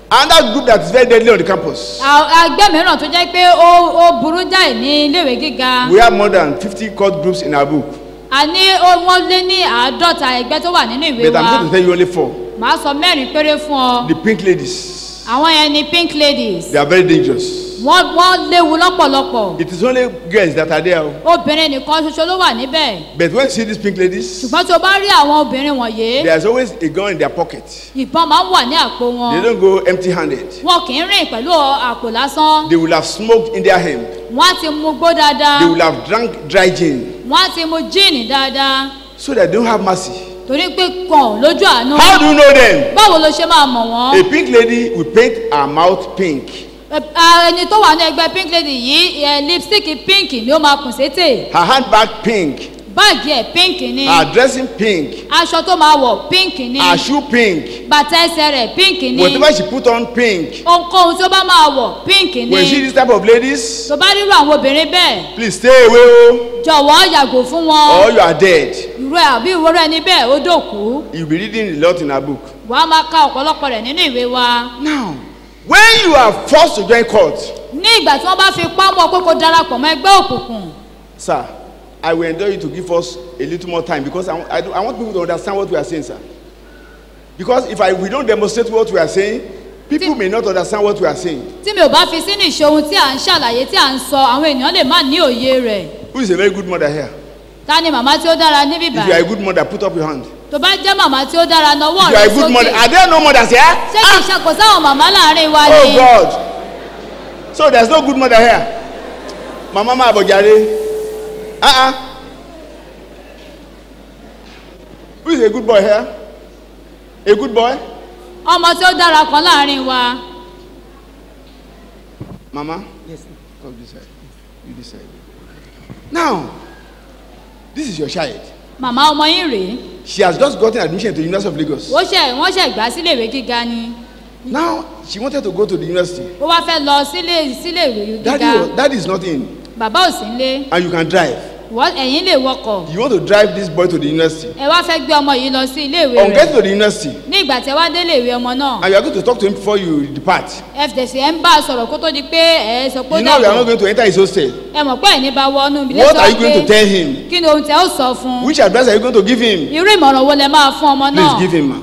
Another group that is very deadly on the campus. À- ẹgbẹ́ mìíràn tó jẹ́ pé ó ó burú jáì ní iléèwé gíga We have more than 50 cult groups in our book. a ní ó- wọ́n lé ní àádọ́ta ẹgbẹ́ tó wà nínú ìwé But wa I'm going to tell you only four. màá sọ mẹ́rin péré fún ọ The pink ladies. àwọn yẹn ni pink ladies They are very dangerous. wọ́n wọ́n léwu lọ́pọ̀lọpọ̀ It is only girls that are there. obìnrin nìkan ṣoṣo ló wà níbẹ̀ But when you see these pink ladies, ṣùgbọ́n tí o bá rí àwọn obìnrin wọ̀nyí there's always a gun in their pocket. ìbọn máa ń wà ní àpò They wọn don't go empty handed. wọn kì í rìn pẹ̀lú àpò lásán They will have smoked in their hand. wọ́n á ti mu gbó dáadáa They will have drank dry gin. wọ́n á ti mu jíìnì dáadáa So that they don't have mercy. torí pé kàn lójú àánú How do you know them? báwo ló ṣe máa mọ̀ wọ́n A pink lady will paint her mouth pink. Ẹ- a- ẹni tó wà ní ẹgbẹ́ pink lady yìí ẹ, lipstick pink ni ó máa kùn sétè Her handbag pink. báàgì ẹ̀ pink ni Her dressing pink. aṣọ tó máa wọ̀ pink ni Her shoe pink. bàtà ẹsẹ̀ rẹ̀ pink ni Whatever she put on pink. ohunkóhun tó bá máa wọ̀ pink When you see ni this type of ladies, tó bá rírọ àwọn obìnrin bẹ́ẹ̀ please stay away oh, jọ̀wọ́ yàgò fún or wọn you are dead. irú ẹ̀ àbí ìwúrọ̀ ẹni bẹ́ẹ̀ ó dòkú You'll be reading a lot in her book. wàá máa ka ọ̀pọ̀lọpọ̀ rẹ̀ nínú ìwé wa Now, when you are forced to join court, ní ìgbà tí wọ́n bá fi pámọ́ pé kó darapọ̀ mọ́ ẹgbẹ́ òkùnkùn sir, I will enjoy you to give us a little more time because I, want- I, do- I want people to understand what we are saying, sir. Because if I, we don't demonstrate what we are saying, people may not understand what we are saying. tí mi ò bá fi sínú ìṣe ohun tí à ń ṣàlàyé tí à ń sọ àwọn èèyàn lè má ní òye rẹ̀ Who is a very good mother here? ta ni màmá tí ó dára níbí If you are a báyìí good mother, put up your hand. tó bá jẹ́ màmá tí ó dára nawọ́ If you are rẹ̀ a good mother, sókè are there no mothers here? ṣé kì í ṣàkóso àwọn màmá láàrin wa Oh ni God. So there's no good mother here. Mama ma abojare. Uh-uh. Who is a good boy here? A good boy? ọmọ tí ó dára kan láàrin wa Mama? Yes. Come this side. You this side. Now, this is your child. màmá ọmọ yín rèé She has just gotten admission to the University of Lagos. ó ṣe wọ́n ṣe gbà sílé ìwé gíga ni Now, she wanted to go to the university. ó wá fẹ́ lọ sílé sílé ìwé Daddy, gíga was- daddy is not in. bàbá ò sí nílé And you can drive. Wọ́n- ẹ̀yin lè wọkọ̀ You want to drive this boy to the university. ẹ wá fẹ́ gbé ọmọ yìí lọ sí ilé ìwé On rẹ̀ getting to the university, ní ìgbà tí ẹ wá délé ìwé ọmọ náà and you are going to talk to him before you depart. fdc ẹ ń bá a sọ̀rọ̀ kó tó di pé ẹ sọ pé ó You know you are not dàbọ̀ going to enter his hostel. ẹ mọ̀ pé ẹ̀ní bá wọnú ilé What sọ are you going to pé tell him? kí ni ohun tí ẹ ó sọ fún un Which advice are you going to give him? irú ìmọ̀ràn wo lẹ máa fún ọmọ Please náà give him. ma.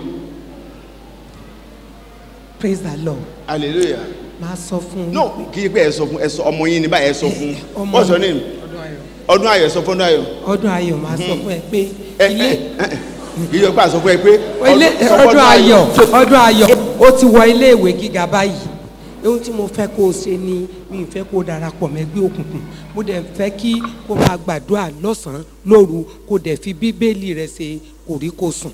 praise the lord Hallelujah. máa sọ fún No, kì í pé ẹ sọ fún ẹ sọ ọmọ yín ní báyìí ẹ sọ fún. Ọmọ What's your mi. name? Ọdún ayọ̀ ẹ sọ fún ọdún ayọ̀. ọdún ayọ̀ máa sọ fún ẹ pé Ẹ ilé ẹ ẹ kì í yọ pé àsọ fún ẹ pé. ilé sọ fún ọdún ayọ̀ ọdún ayọ̀ ó ti wọ ilé ìwé gíga báyìí ohun tí mo fẹ́ kó o ṣe ni mi ì fẹ́ kó o darapọ̀ mẹ́gbẹ́ òkùnkùn mo dẹ̀ fẹ́ kí kó o máa gbàdúrà lọ́sàn-án lóru kó o dẹ̀ fi bíbélì rẹ ṣe kòríkòsùn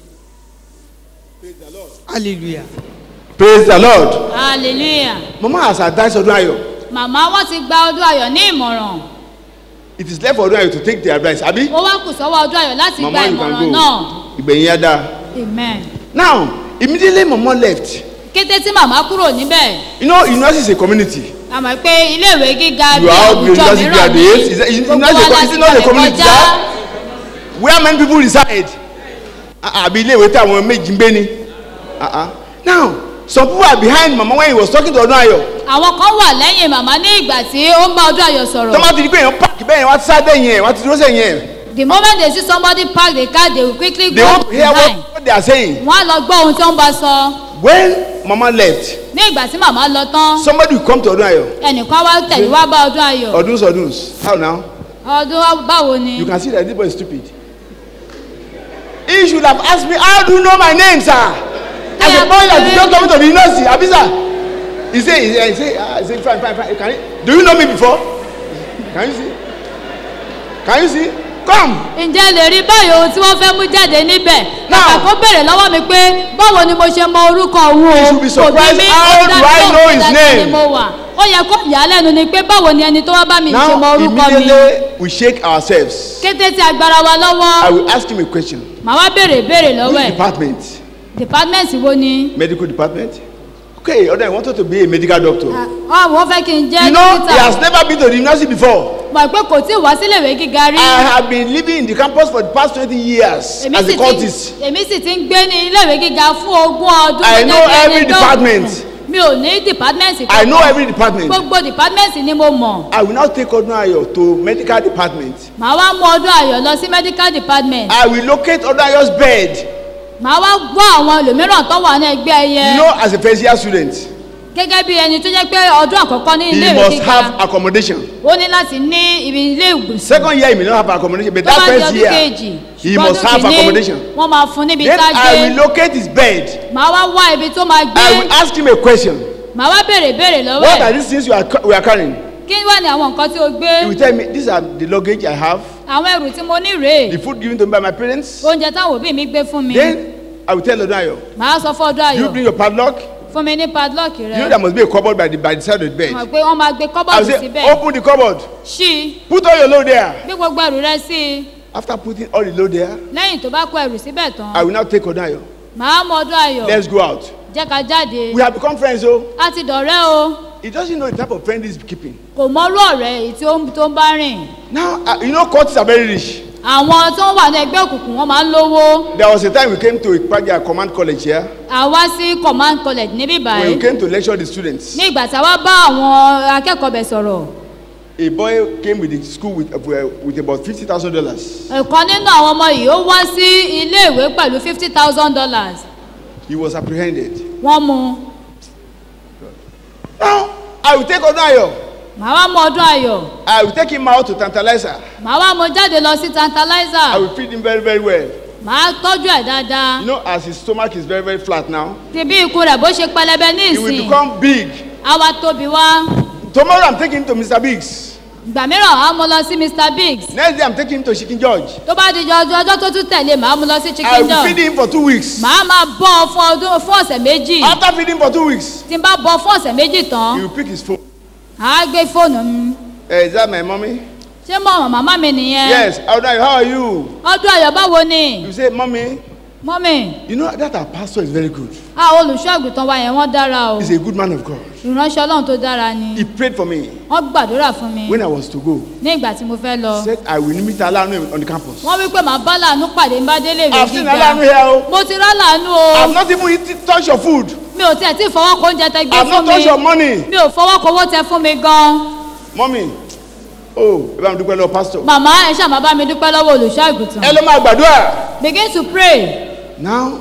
hallelujah Praise the Lord. hallelujah Mama has advised ọdún ayọ̀. màmá wọn ti gba ọdún ayọ̀ ní ìmọ̀ràn It is left for ọdún ayọ̀ to take the advice. Abi? ó wá kù sọ́wọ́ ọdún ayọ̀ láti gba Mama you can ìmọ̀ràn go. náà Ìgbẹ̀yìn yá dáa. amen Now, immediately mama left. kété tí màmá kúrò níbẹ̀ You know, university is a community. a mọ̀ pé iléèwé gíga You bí are all àwùjọ university mìíràn graduates. ní Is that- is- gbogbo is wa that a- láti is it not a gbàgbé community, kọjá sir? Where many people reside? Ah, Àbí ilé ìwé tí àwọn méjì ń gbé ni. Ah, ah. Now, some people are behind mama when he was talking to ọdún ayọ̀. àwọn kan wà lẹ́yìn màmá ní ìgbà tí ó ń bá ọdún ayọ̀ sọ̀rọ̀ Tọ́mọ́ ti di pé èèyàn pààkì bẹ́ẹ̀ yẹn wá ti sáré yẹn wá ti dúró sẹ́yìn yẹn. the moment they see somebody park the car they will quickly They go want to hear behind what, what they are saying. wọ́n á lọ gbọ́ ohun tí wọ́n bá sọ When mama left, ní ìgbà tí màmá lọ tán somebody will come to ọdún ayọ̀. ẹnìkan wá tẹ̀lé wá bá ọdún ayọ̀ Ọdún sọdún. How now? ọdún wa- báwo ni You can see that this boy is stupid. He should have asked me, how do you know my name, sir? As a boy that is just coming to the university, Abi sir. He say, he say, he say, ah, he say, fine, fine, fine. Can you, do you know me before? Can you see? Can you see? Come. ǹjẹ́ lè rí báyìí ohun tí wọ́n fẹ́ mú jáde níbẹ̀ Now- kàkà kó béèrè lọ́wọ́ mi pé báwo ni mo ṣe mọ orúkọ òun o You should be surprised, Kò bí mi, how ó do dá I lóhùn know pé his dáadáa name? ni mo wà ó yẹ kó yà á lẹ́nu ni pé báwo ni ẹni tó wá bá mi ṣe mọ Now, orúkọ mi immediately, we shake ourselves. kété tí agbára wa I lọ́wọ́ will ask him a question. màá wá béèrè ìbéèrè lọ́wọ́ Which ẹ̀ department? department wo ni Medical department? Okay, other I wanted to be a medical doctor. Ah, wọ́n fẹ́ kí n jẹ́ You know, he has dókítà never been to the university before. mọ̀ pé kò tí ì wá síléèwé gíga rí I have been living in the campus for the past 20 years èmi as sì a ti cultist. èmi sì ti ń gbé ní iléèwé gíga fún ogún ọdún I gẹ́gẹ́ know bí ẹni every dókítà. department. mi ò ní department I know every department. gbogbo department ni mo mọ̀ I will now take Odunayo to medical department. màá wá mú ọdún ayọ̀ lọ sí medical department I will locate Odunayo's bed. màá wá gbọ́ àwọn ẹlòmíràn tó wà ní ẹgbẹ́ ẹyẹ You know, as a first year student, gẹ́gẹ́ bí ẹni tó jẹ́ pé ọdún àkọ́kọ́ ní ilé he ìwé must gíga have accommodation. ó ní láti ní ibi ilé ìgbésí Second year, he may not have accommodation, but tó bá that di first ọdún year, kejì he ṣùgbọ́n must ọdún have kìíní accommodation. wọ́n máa fún níbi Then I tájé will locate his bed. màá wá wá ibi tó máa gbé I will ask him a question. màá wá béèrè béèrè lọ́wọ́ What are ẹ̀ these things you are, ca- we are carrying? kí wà ní àwọn nǹkan tí o gbé He will tell me, these are the luggage I have, àwọn ẹrù tí mo ní rèé the food given to me by my parents. oúnjẹ táwọn òbí mi gbé fún mi Then I will tell Odunayo, màá sọ fún ọdún you ayọ̀ bring your padlock. fún mi ní padlock You know rẹ there must be a cupboard by the, by the side of the bed. mọ̀ pé wọ́n máa gbé I will kọ́bọ̀dù say, síbẹ̀ open the cupboard. ṣí i Put all your load there. gbé gbogbo ẹrù rẹ sí i After putting all the load there, lẹ́yìn tó bá kó ẹrù síbẹ̀ tán I will now take Odunayo. màá mọ ọdún ayọ̀ Let's go out. jẹ́ ká jáde We have become friends, oh. a ti dọ̀rẹ́ o He doesn't know the type of friend he's keeping. kò mọ́rú ọ̀rẹ́ èyí tí ó ń tó ń bá rìn Now, uh, you know, courts are very rich. àwọn tó wà ní ẹgbẹ́ òkùnkùn wọ́n máa ń lówó There was a time we came to Ipaja Command College here. àwa sí command college níbí When báyìí we came to lecture the students. ní ìgbà tí a wá bá àwọn akẹ́kọ̀ọ́ bẹ̀ sọ̀rọ̀ A boy came with the school with, uh, with about fifty thousand dollars. ẹ̀kan nínú àwọn ọmọ yìí ó wá sí iléèwé pẹ̀lú fifty thousand dollars He was apprehended. wọ́n mú un Now, I will take Odunayo. màá wá mú ọdún ayọ̀ I will take him out to tantalize her. màá wá mú jáde lọ sí I tantalizer will feed him very, very well. màá tọ́jú ẹ̀ dáadáa You know, as his stomach is very, very flat now, ti bí ikú rẹ̀ bó ṣe pẹlẹbẹ ní he will ìsìn become big. á wá tóbi wá Tomorrow, I'm taking him to Mr. Biggs. ìgbà mìíràn á mú lọ sí mr biggs Next day, I'm taking him to Chicken George. tó bá di ọjọ́ ọjọ́ tó tún tẹ̀lé màá mú lọ sí I chicken will feed joy him for two weeks. màá máa bọ́ ọ fún ọdún fún ọ̀sẹ̀ méjì After feeding for two weeks, tí n bá bọ́ ọ fún ọ̀sẹ̀ méjì he tán will pick his phone. àá gbé fóònù mi Uh, is that my mommy? ṣé mọ̀ màmá mi nìyẹn Yes. Odunayo, how are you? ọdún ayọ̀ báwo ni You say, mommy, mọ́mì you know that our pastor is very good. a olùṣọ́ àgùntàn wa yẹn wọ́n dára o He's a good man of God. ìránṣẹ́ ọlọ́run tó dára ni He prayed for me wọ́n gbàdúrà fún mi when I was to go. ní ìgbà tí mo fẹ́ lọ He said, I will meet Alanu on the campus. wọ́n wí pé màá bá làánú pàdé ń bá délé ìwé I've seen gíga Alanu here. oh. mo ti rá làánú o I've not even eaten, touched your food. mi ò tiẹ̀ tí ì fọwọ́ kó oúnjẹ tẹ gbé I've fún not mi touched your money. mi ò fọwọ́ kó owó tẹ fún mi gan Mommy, oh, ẹ bá mi dúpẹ́ lọ pastor. màmá ẹ ṣáà máa bá mi dúpẹ́ lọ́wọ́ olùṣọ́ àgùntàn Ẹ ló máa gbàdúrà. begin to pray Now,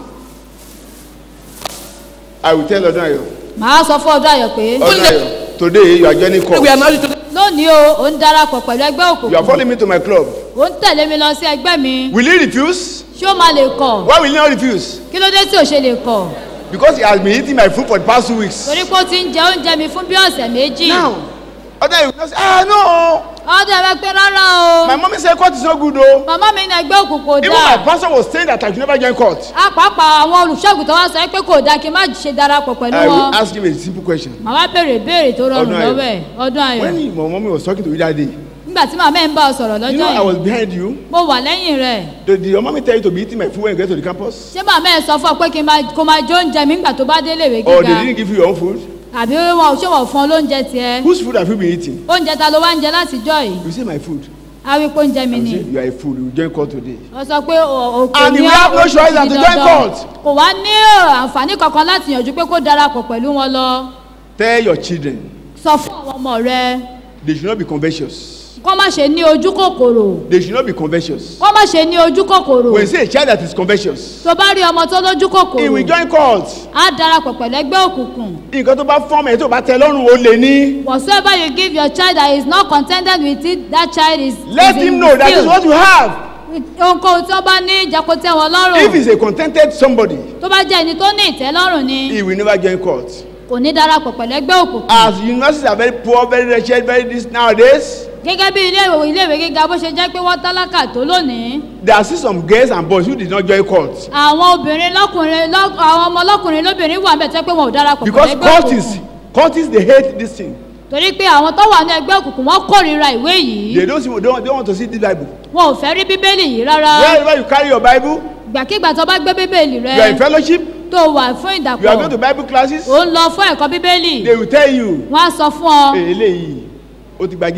I will tell Odunayo. màá sọ fún ọdún ayọ̀ pé Odunayo, today you are joining course. we are married together. lónìí o ò ń darapọ̀ pẹ̀lú ẹgbẹ́ You are òkùnkùn following me to my club. ò ń tẹ̀lé mi lọ sí ẹgbẹ́ mi Will he refuse? ṣé ó máa lè kọ̀ Why will he not refuse? kí ló dé tí ò ṣe lè kọ̀ Because he has been eating my food for the past two weeks. torí pé ó ti ń jẹ oúnjẹ mi fún bí ọ̀sẹ̀ méjì Now, Odunayo will not say, ah no, ọdún ẹ̀rọ pé rárá o my mommy said court is not good though. màmá mi ní ẹgbẹ́ òkùnkùn Even my dáa pastor was saying that I should never join court. apàápàá àwọn olùṣọ́àgùntàn wa sọ pé kò dáa kí n má ṣe darapọ̀ pẹ̀lú I wọn will ask him a simple question. màá wá béèrè ìbéèrè tó rọrùn Ọdún ayọ̀. lọ́wọ́ ẹ̀ ọdún ayọ̀ When my mommy was talking to you that day, nígbà tí màmá ẹ̀ ń bá ọ sọ̀rọ̀ you know lọ́jọ́ I was yìí behind you. mo wà lẹ́yìn rẹ̀ Did, did your mommy tell you to be eating my food when you get to the campus? ṣé màmá ẹ̀ sọ fún ọ pé kí n máa kó máa jó oúnjẹ mi nígbà tó bá délé ìwé Or they gíga didn't give you your own food? àbí wọn ṣé wọn ò fún ọ lóúnjẹ tiẹ̀ Whose food have you been eating? oúnjẹ ta ló wá ń jẹ látijọ́ yìí You say my food. á wí pé oúnjẹ mi I ni say you are a fool. You will join court today. wọ́n sọ pé o- òkè And ní you have no òkè choice than di to join dandan. court. kò wá ní àǹfààní kankan láti yànjú pé kó darapọ̀ pẹ̀lú wọn lọ Tell your children sọ fún àwọn ọmọ rẹ they should not be covetous. kó má ṣe ní ojú kòkòrò They should not be covetous. kó má ṣe ní ojú kòkòrò When you say a child that is covetous, tó bá rí ọmọ tó lójú he will kòkòrò join court. á darapọ̀ pẹ̀lú ẹgbẹ́ òkùnkùn Nǹkan tó bá fọ́ọ̀mù ẹ̀ tó bá tẹ lọ́rùn ó lè ní. whatsoever you give your child that is not contented with it that child is Let is him in know that is field. what you have. ohunkóhun tí wọ́n bá ní ìjà kó tẹ́ wọn If lọ́rùn he's a contented somebody, tó bá jẹ́ ẹni tó ní ìtẹ́lọ́rùn ni he will never join court. kò ní darapọ̀ pẹ̀lú ẹgbẹ́ òkùnkùn As universities are very poor, very wretched, very this nowadays, gẹ́gẹ́ bí ilé ìwé ilé ìwé gíga bó ṣe jẹ́ pé wọ́n tálákà tó lónìí there are still some girls and boys who did not join court. àwọn obìnrin lọ́kùnrin lọ́- àwọn ọmọ lọ́kùnrin lóbìnrin wà bẹ́ẹ̀ tó pé wọn ò darapọ̀ pẹ̀lú Because ẹgbẹ́ courtists, òkùnkùn courtists, they hate this thing. torí pé àwọn tó wà ní ẹgbẹ́ òkùnkùn wọ́n kórìíra ìwé yìí They don't, see, they don't, they don't want to see this Bible. wọn ò fẹ́ rí bíbélì yìí rárá Wherever you carry your Bible, ìgbàkigbà tó bá gbé bíbélì you are in rẹ fellowship, tó wà fún you are ìdàpọ̀ going to Bible classes, ò ń lọ fún ẹ̀kọ́ bíbélì they will tell you, wọ́n á sọ fún ọ "Hey, eléyìí, o ti gba Jésù.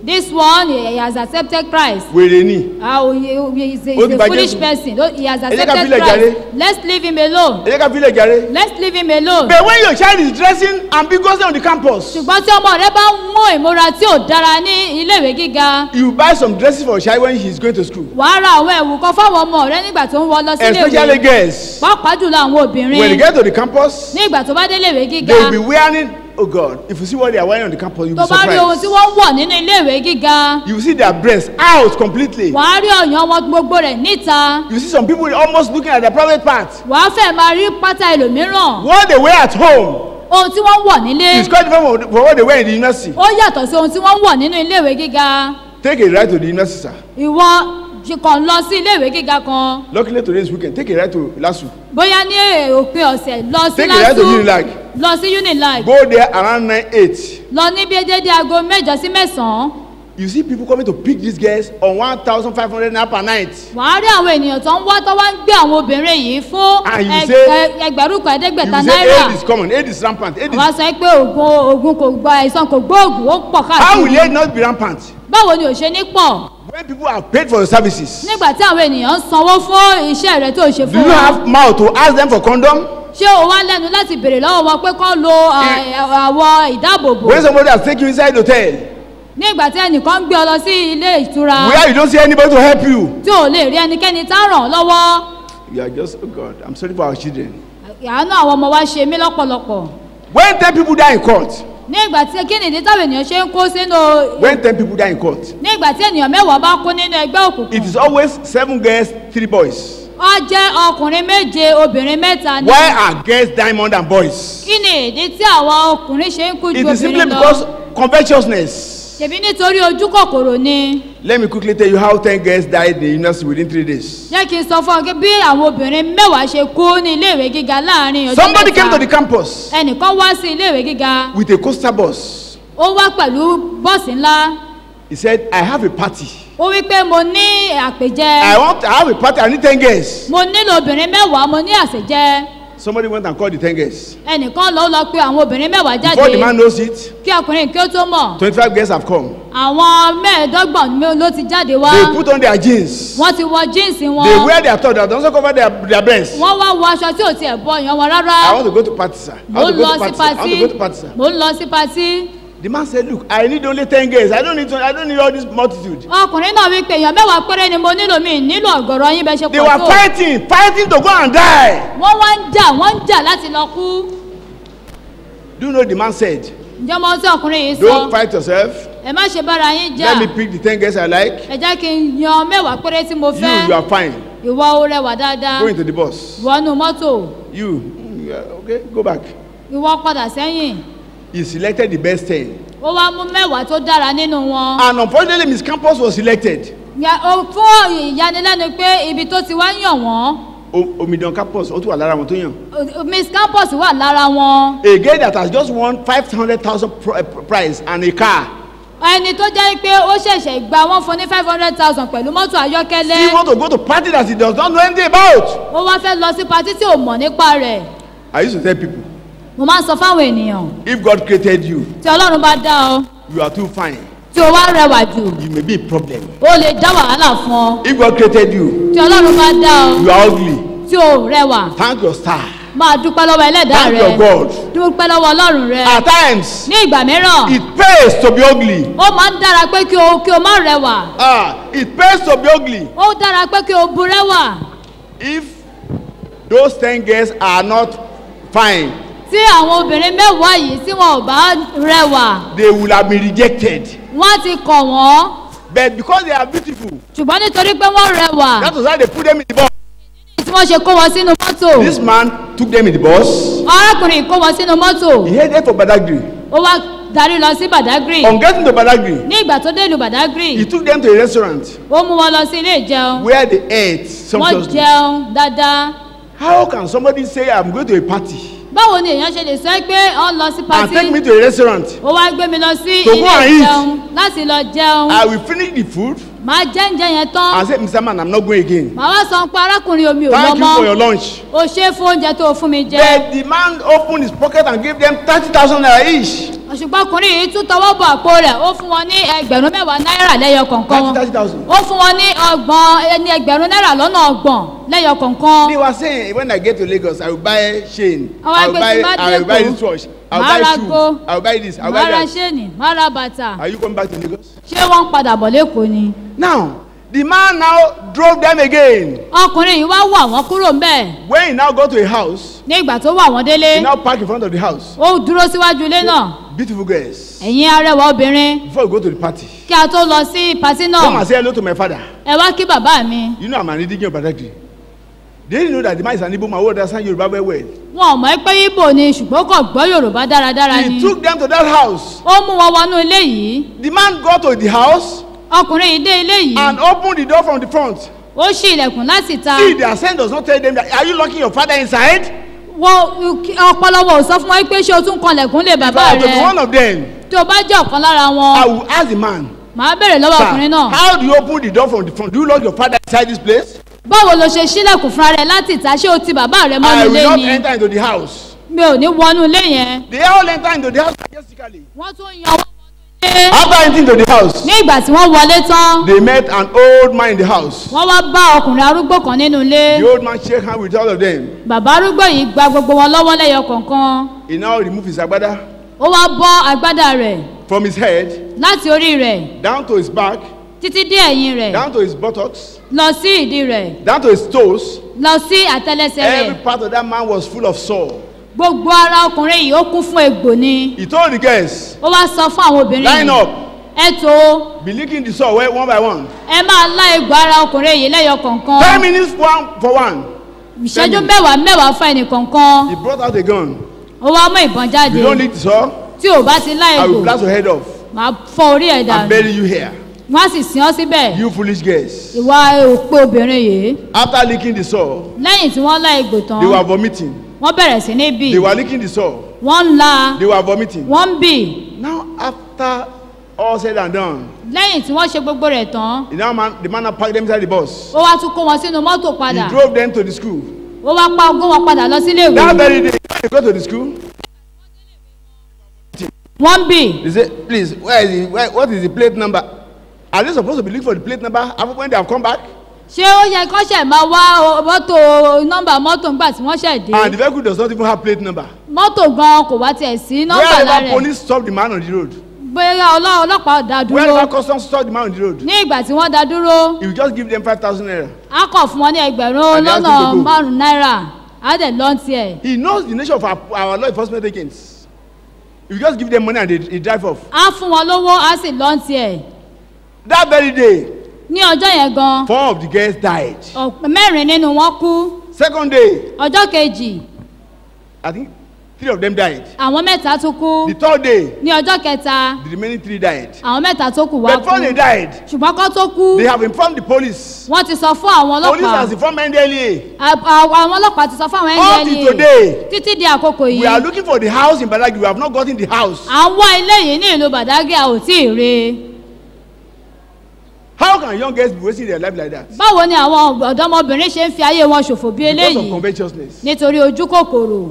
this one he has accepted christ wèrè ni ah oh, he, he is a, Ó he's ti a bà foolish Jésù. person Oh, he has ká accepted filẹ̀ christ jàre. let's leave him alone ẹ jẹ́ ká filẹ̀ jàre. let's leave him alone. but when your child is dressing ambiguously on the campus ṣùgbọ́n tí ọmọ rẹ bá ń mú ìmúra tí ò dára ní iléèwé gíga you buy some dresses for your child when he is going to school wàá ra àwọn ẹ̀wù kan fáwọn ọmọ rẹ nígbà tó ń wọ lọ sí especially iléèwé girls pàápàá jùlọ àwọn when they obìnrin get to the campus ní ìgbà tó bá dé iléèwé they gíga will be wearing oh god if you see what they are wearing on the campus you will tó be bá rí ohun tí surprised wọ́n ń wọ̀ nínú iléèwé gíga you will see their breasts out completely wàá rí ọ̀yàn wọn gbogbo rẹ̀ níta you see some people almost looking at their private part wàá fẹ́ máa rí pátá ẹlòmíràn what they wear at home ohun tí wọ́n ń wọ̀ nílé is quite different from from what they wear in the university ó yàtọ̀ sí ohun tí wọ́n ń wọ̀ nínú iléèwé gíga take a ride to the university sir ìwọ jí- kàn lọ sí iléèwé gíga kan luckily today is weekend take a ride to lasu bóyá ní òpin ọ̀sẹ̀ lọ sí Take a ride to lásù Unilag. lọ sí unilag go there around nine eight lọ ní bí dédé aago mẹ́jọ sí mẹ́sàn-án you see people coming to pick these girls on one thousand five hundred naira per night wàá rí àwọn ènìyàn tó ń wá tó wá ń gbé àwọn obìnrin yìí fún And you ẹg- say- ẹ- ẹgbẹ̀rún kan you ẹ̀ẹ́dẹ́gbẹ̀ta say náírà aid is common aid is rampant aid is wàá sọ pé oògùn oògùn kò gba àìsàn kò gbóògùn ó pọ̀ how will káàkiri aid not be rampant báwo ni ò ṣe ní pọ̀ when people are paid for the services nígbà tí àwọn ènìyàn ń sanwó fún iṣẹ́ rẹ tó ṣe do fún you wọn have mouth to ask them for condom ṣé o wá lẹ́nu láti béèrè lọ́wọ́ wọn pé kán lo à- àwọ̀ ìdáàbòbò when somebody has taken you inside hotel nígbà tí ẹnìkan ń gbé ọ lọ sí ilé ìtura where you don't see anybody to help you tí ò lè rí ẹnikẹ́ni tá ràn ọ́ lọ́wọ́ you are just oh god i'm sorry for our children àánú àwọn ọmọ wa ṣe mí lọ́pọ̀lọpọ̀ when ten people die in court ní ìgbà tí kí nìdí táwọn ènìyàn ṣe ń kó sínú when ten people die in court ní ìgbà tí ènìyàn mẹ́wàá bá kó nínú ẹgbẹ́ òkùnkùn it is always seven girls three boys ó jẹ́ ọkùnrin méje obìnrin mẹ́ta ní. why are girls die more than boys kí ni ìdí tí àwọn ọkùnrin ṣe ń kú ju it is simply obìnrin because lọ covetousness ṣèbí nítorí ojú kòkòrò ni let me quickly tell you how ten girls died in the university within three days jẹ́ kí n sọ fún ọ pé bí àwọn obìnrin mẹ́wàá ṣe kú ní iléèwé gíga láàrin ọjọ́ somebody came to the mẹ́ta campus ẹnìkan wá sí iléèwé gíga with a coaster bus ó wá pẹ̀lú bọ́ọ̀sì ńlá he said i have a party ó wí pé mo ní àpèjẹ i want i have a party i need ten girls mo nílò obìnrin mẹ́wàá mo ní àṣejẹ somebody went and called the ten girls ẹnìkan lọ lọ pé àwọn obìnrin mẹ́wàá before the man jáde knows it kí ọkùnrin kí ó tó mọ̀ twenty-five girls have come àwọn mẹ́ẹ̀ẹ́dọ́gbọ̀n mi ló ti jáde wá they put on their jeans wọ́n ti wọ jíǹsì they wọn wear their top they also cover their their breast wọ́n wá wọ aṣọ tí ò tiẹ̀ bọ ìyàn wọn i rárá want to go to party sir i mo want ń to lọ go to sí party sir i want to patí go to party sir mo ń lọ sí patí the man said look i need only ten girls i don't need to i don't need all this multitude ọkùnrin náà wí pé èèyàn mẹ́wàá péré ni mo nílò mi nílò ọ̀gọ̀rọ̀ yín bẹ́ẹ̀ ṣe they pọ̀ were tó fighting fighting to go and die wọ́n wá ń jà wọ́n ń jà láti lọ kú do you know the man said ǹjẹ́ mo tí ọkùnrin yìí sọ don't fight yourself ẹ má ṣe bára yín jà let me pick the ten girls i like ẹ jẹ́ kí n yan mẹ́wàá péré tí mo you fẹ́ you are fine ìwọ ó rẹwà dáadáa go into the bus wọnú mọ́tò you mm, yeah, okay go back ìwọ padà sẹ́yìn he selected the best ten ó wá mú mẹ́wàá tó dára nínú wọn. and unfortunately miss campus was selected Ya- ó- fún ìyanilẹ́nu pé ibi tó ti wá yàn wọ́n O- omidan campus ó tún wà lára wọn tó yàn o- miss campus wà lára wọn a girl that has just won five hundred thousand prize and a car ẹni tó jẹ́ pé ó ṣẹ̀ṣẹ̀ gba wọ́n fún ní five hundred thousand pẹ̀lú mọ́tò she ayọ́kẹ́lẹ́ want to go to party that she does not know anything about ó wá fẹ́ lọ sí patí tí ò mọ̀ nípa rẹ̀ i used to tell people mo máa ń sọ fáwọn ènìyàn if god created you tí ọlọ́run bá dá ọ you are too fine tí o wá rẹwà jù you may be a problem ó lè dá wàhálà fún ọ if god created you tí ọlọ́run bá dá ọ you are ugly tí o rẹwà thank your star máa dúpẹ́ lọ́wọ́ ẹlẹ́dàá thank rẹ your god dúpẹ́ lọ́wọ́ ọlọ́run rẹ at times ní ìgbà mìíràn it pays to be ugly ó máa ń dára pé kí o kí o má rẹwà ah it pays to be ugly ó dára pé kí o burẹ́wà if those ten girls are not fine tí àwọn obìnrin mẹ́wàá yìí tí wọn ò bá rẹwà they will have been rejected wọ́n ti kọ̀ wọ́n but because they are beautiful ṣùgbọ́n nítorí pé wọ́n rẹwà that was why they put them in the bus tí wọ́n ṣe kó wọn sínú mọ́tò this man took them in the bus arákùnrin kó wọn sínú mọ́tò he headed for badagry ó wá darí lọ sí badagry on getting to badagry ní ìgbà tó dé ìlú badagry he took them to a restaurant ó mú wọn lọ sí ilé ìjẹun where they ate wọ́n sumptuously jẹun dáadáa how can somebody say i'm going to a party báwo ni èèyàn ṣe lè sọ pé ọ lọ sí and take me patí to a restaurant ó wá gbé mi lọ sí To go ilé and eat. ìjẹun láti lọ jẹun i will finish the food máa jẹ́ ǹjẹ́ yẹn tán and say mr man i'm not going again màá wá sọ pé arákùnrin omi ò lọ thank you for your mọ́ lunch o ṣe é fún oúnjẹ tó o fún mi jẹ but the man opened his pocket and gave them thirty thousand naira each ṣùgbọ́n ọkùnrin yìí tún tọwọ́ bọ̀ àpò rẹ̀ ó fún wọn ní ẹgbẹ̀rún mẹ́wàá náírà lẹ́yọ kọ̀ọ̀kan thirty thirty thousand. ó fún wọn ní ọgbọ̀n ẹni ẹgbẹ̀rún náírà lọ́nà ọgbọ̀n lẹ́yọ kọ̀ọ̀kan They were saying when I get to Lagos, I will buy chain. Àwọn I will ẹgbẹ́ buy, tí bá I will dé buy Èkó, this watch. I will màá buy ra shoe. ago, I will buy this. I will má buy ra that. ṣéènì má ra bàtà Are you coming back to Lagos? ṣé wọ́n ń padà bọ̀ lẹ́kọ̀ọ́ ni. Now, the man now drove them again. ọkùnrin yìí wá wà wọ́n kúrò ń bẹ̀ When he now go to a house, ní ìgbà tó wà wọ́n délé he now park in front of the house. ó dúró síwájú ilé náà Beautiful girls. ẹ̀yin arẹwà obìnrin Before we go to the party, kí a tó lọ sí patí come náà and say hello to my father. ẹ wá kí bàbá mi You know I'm an Indian Badagry. They didn't know that the man is an Igbo man who understand Yoruba very well. wọn ò mọ̀ pé ibo ni ṣùgbọ́n kò gbọ́ yorùbá dáradára ni He took them to that house. ó mú wọn wọnú ilé yìí The man got to the house ọkùnrin yìí dé ilé yìí and opened the door from the front. ó ṣí ilẹ̀kùn láti ta See, their son does not tell them that, are you locking your father inside? wọn ọpọlọwọ ò sọ fún wọn pé ṣé o tún kanlẹ̀kùn lè If bàbá I were to be one rẹ of them, tó o bá jẹ́ ọ̀kan lára I wọn will ask the man, màá bèrè lọ́wọ́ ọkùnrin Sir, náà how do you open the door from the front? Do you lock your father inside this place? báwo lo ṣe ṣílẹ̀kùn fúnra rẹ láti ìta ṣé o ti bàbá rẹ mọ́nú I ilé will not ni enter into the house. mi ò ní wọnú ilé yẹn They all enter into the house majestically. wọ́n tún yan wọ́n wọnú ilé After entering into the house, ní ìgbà tí wọ́n wọlé tán they met an old man in the house. wọ́n wá bá ọkùnrin arúgbó kan nínú ilé The old man shake hand with all of them. bàbá arúgbó yìí gba gbogbo wọn lọ́wọ́ lẹ́yọ kọ̀ọ̀kan He now remove his agbada ó wá bọ́ agbádá rẹ̀ from his head láti orí rẹ̀ down to his back, títí dé ẹ̀yìn rẹ̀ down to his buttocks, lọ sí ìdí rẹ̀ down to his toes. lọ sí àtẹlẹsẹ rẹ̀ Every part of that man was full of sore. gbogbo ara ọkùnrin yìí ó kún fún egbò ni He told the girls, ó wá sọ fún àwọn obìnrin line yìí up, ẹ tó be licking the sore one one by one. ẹ máa lá egbò ara ọkùnrin yìí lẹ́yọ kọ̀ọ̀kan Ten minutes one for one. ìṣẹ́jú minutes. mẹ́wàá mẹ́wàá fún ẹnì kọ̀ọ̀kan He brought out a gun. ó wá mú ìbọn jáde You don't lick the sore, tí ò bá ti lá I will egbò blast your head off máa fọ orí ẹ̀ and dànù bury you here. wọ́n á sì sin ọ́ síbẹ̀ You foolish girls. ìwà òpè obìnrin yìí After licking the sore, lẹ́yìn tí wọ́n lá egbò tán they were vomiting. wọ́n bẹ̀rẹ̀ sí ní bì They were licking the sore. wọ́n ń la They were vomiting. wọ́n ń bì Now, after all said and done, lẹ́yìn tí wọ́n ṣe gbogbo rẹ̀ tán the now man, the man now packed them inside the bus. ó wá tún kó wọn sínú mọ́tò He padà drove them to the school. ó wá pa ogún wọn padà lọ sílé That ìwé very day, when they go to the school, wọ́n ń bì they say, please, where is the, where, what is the plate number? Are they supposed to be looking for the plate number after when they have come back? ṣé ó yẹ kó ṣẹ̀ máa wá o- mọ́tò nọ́mbà mọ́tò ńgbà tí wọ́n ṣẹ̀ dé And the vehicle does not even have plate number. mọ́tò gan kò wá tiẹ̀ sí nọ́mbà Wherever lára ẹ̀ police stop the man on the road, bóyá ọlọ́- ọlọ́pàá dá dúró wherever customs stop the man on the road, ní ìgbà tí wọ́n dá dúró he will just give them 5,000 naira. á kàn fún wọn ní ẹgbẹ̀rún And they ask lọ́nà him to go. márùn-ún náírà á dẹ̀ lọ́n tiẹ̀ He knows the nature of our, our law enforcement agents. You just give them money and they, they drive off. á fún wọn lówó á sì lọ́n tiẹ̀ That very day, ní ọjọ́ yẹn gan four of the girls died. ọ̀pẹ mẹ́rin nínú wọn kú Second day, ọjọ́ kejì I think three of them died. àwọn mẹ́ta tún kú The third day, ní ọjọ́ kẹta the remaining three died. àwọn mẹ́ta tó kù wá But before kú they died, ṣùgbọ́n kó tó kú they have informed the police. wọ́n ti sọ fún àwọn Police ọlọ́pàá has informed NDLEA. À- à- àwọn ọlọ́pàá ti sọ fún àwọn Up till ndla today, títí di àkókò we are yìí looking for the house in Badagry. We have not gotten the house. à ń wá ilé yìí ní ìlú badagry a ò tí ì rí i How can young girls be wasting their life like that? báwo ni àwọn ọ̀dọ́mọbìnrin ṣe ń fi ayé wọn ṣòfò bí Because of eléyìí covetousness. nítorí ojú kòkòrò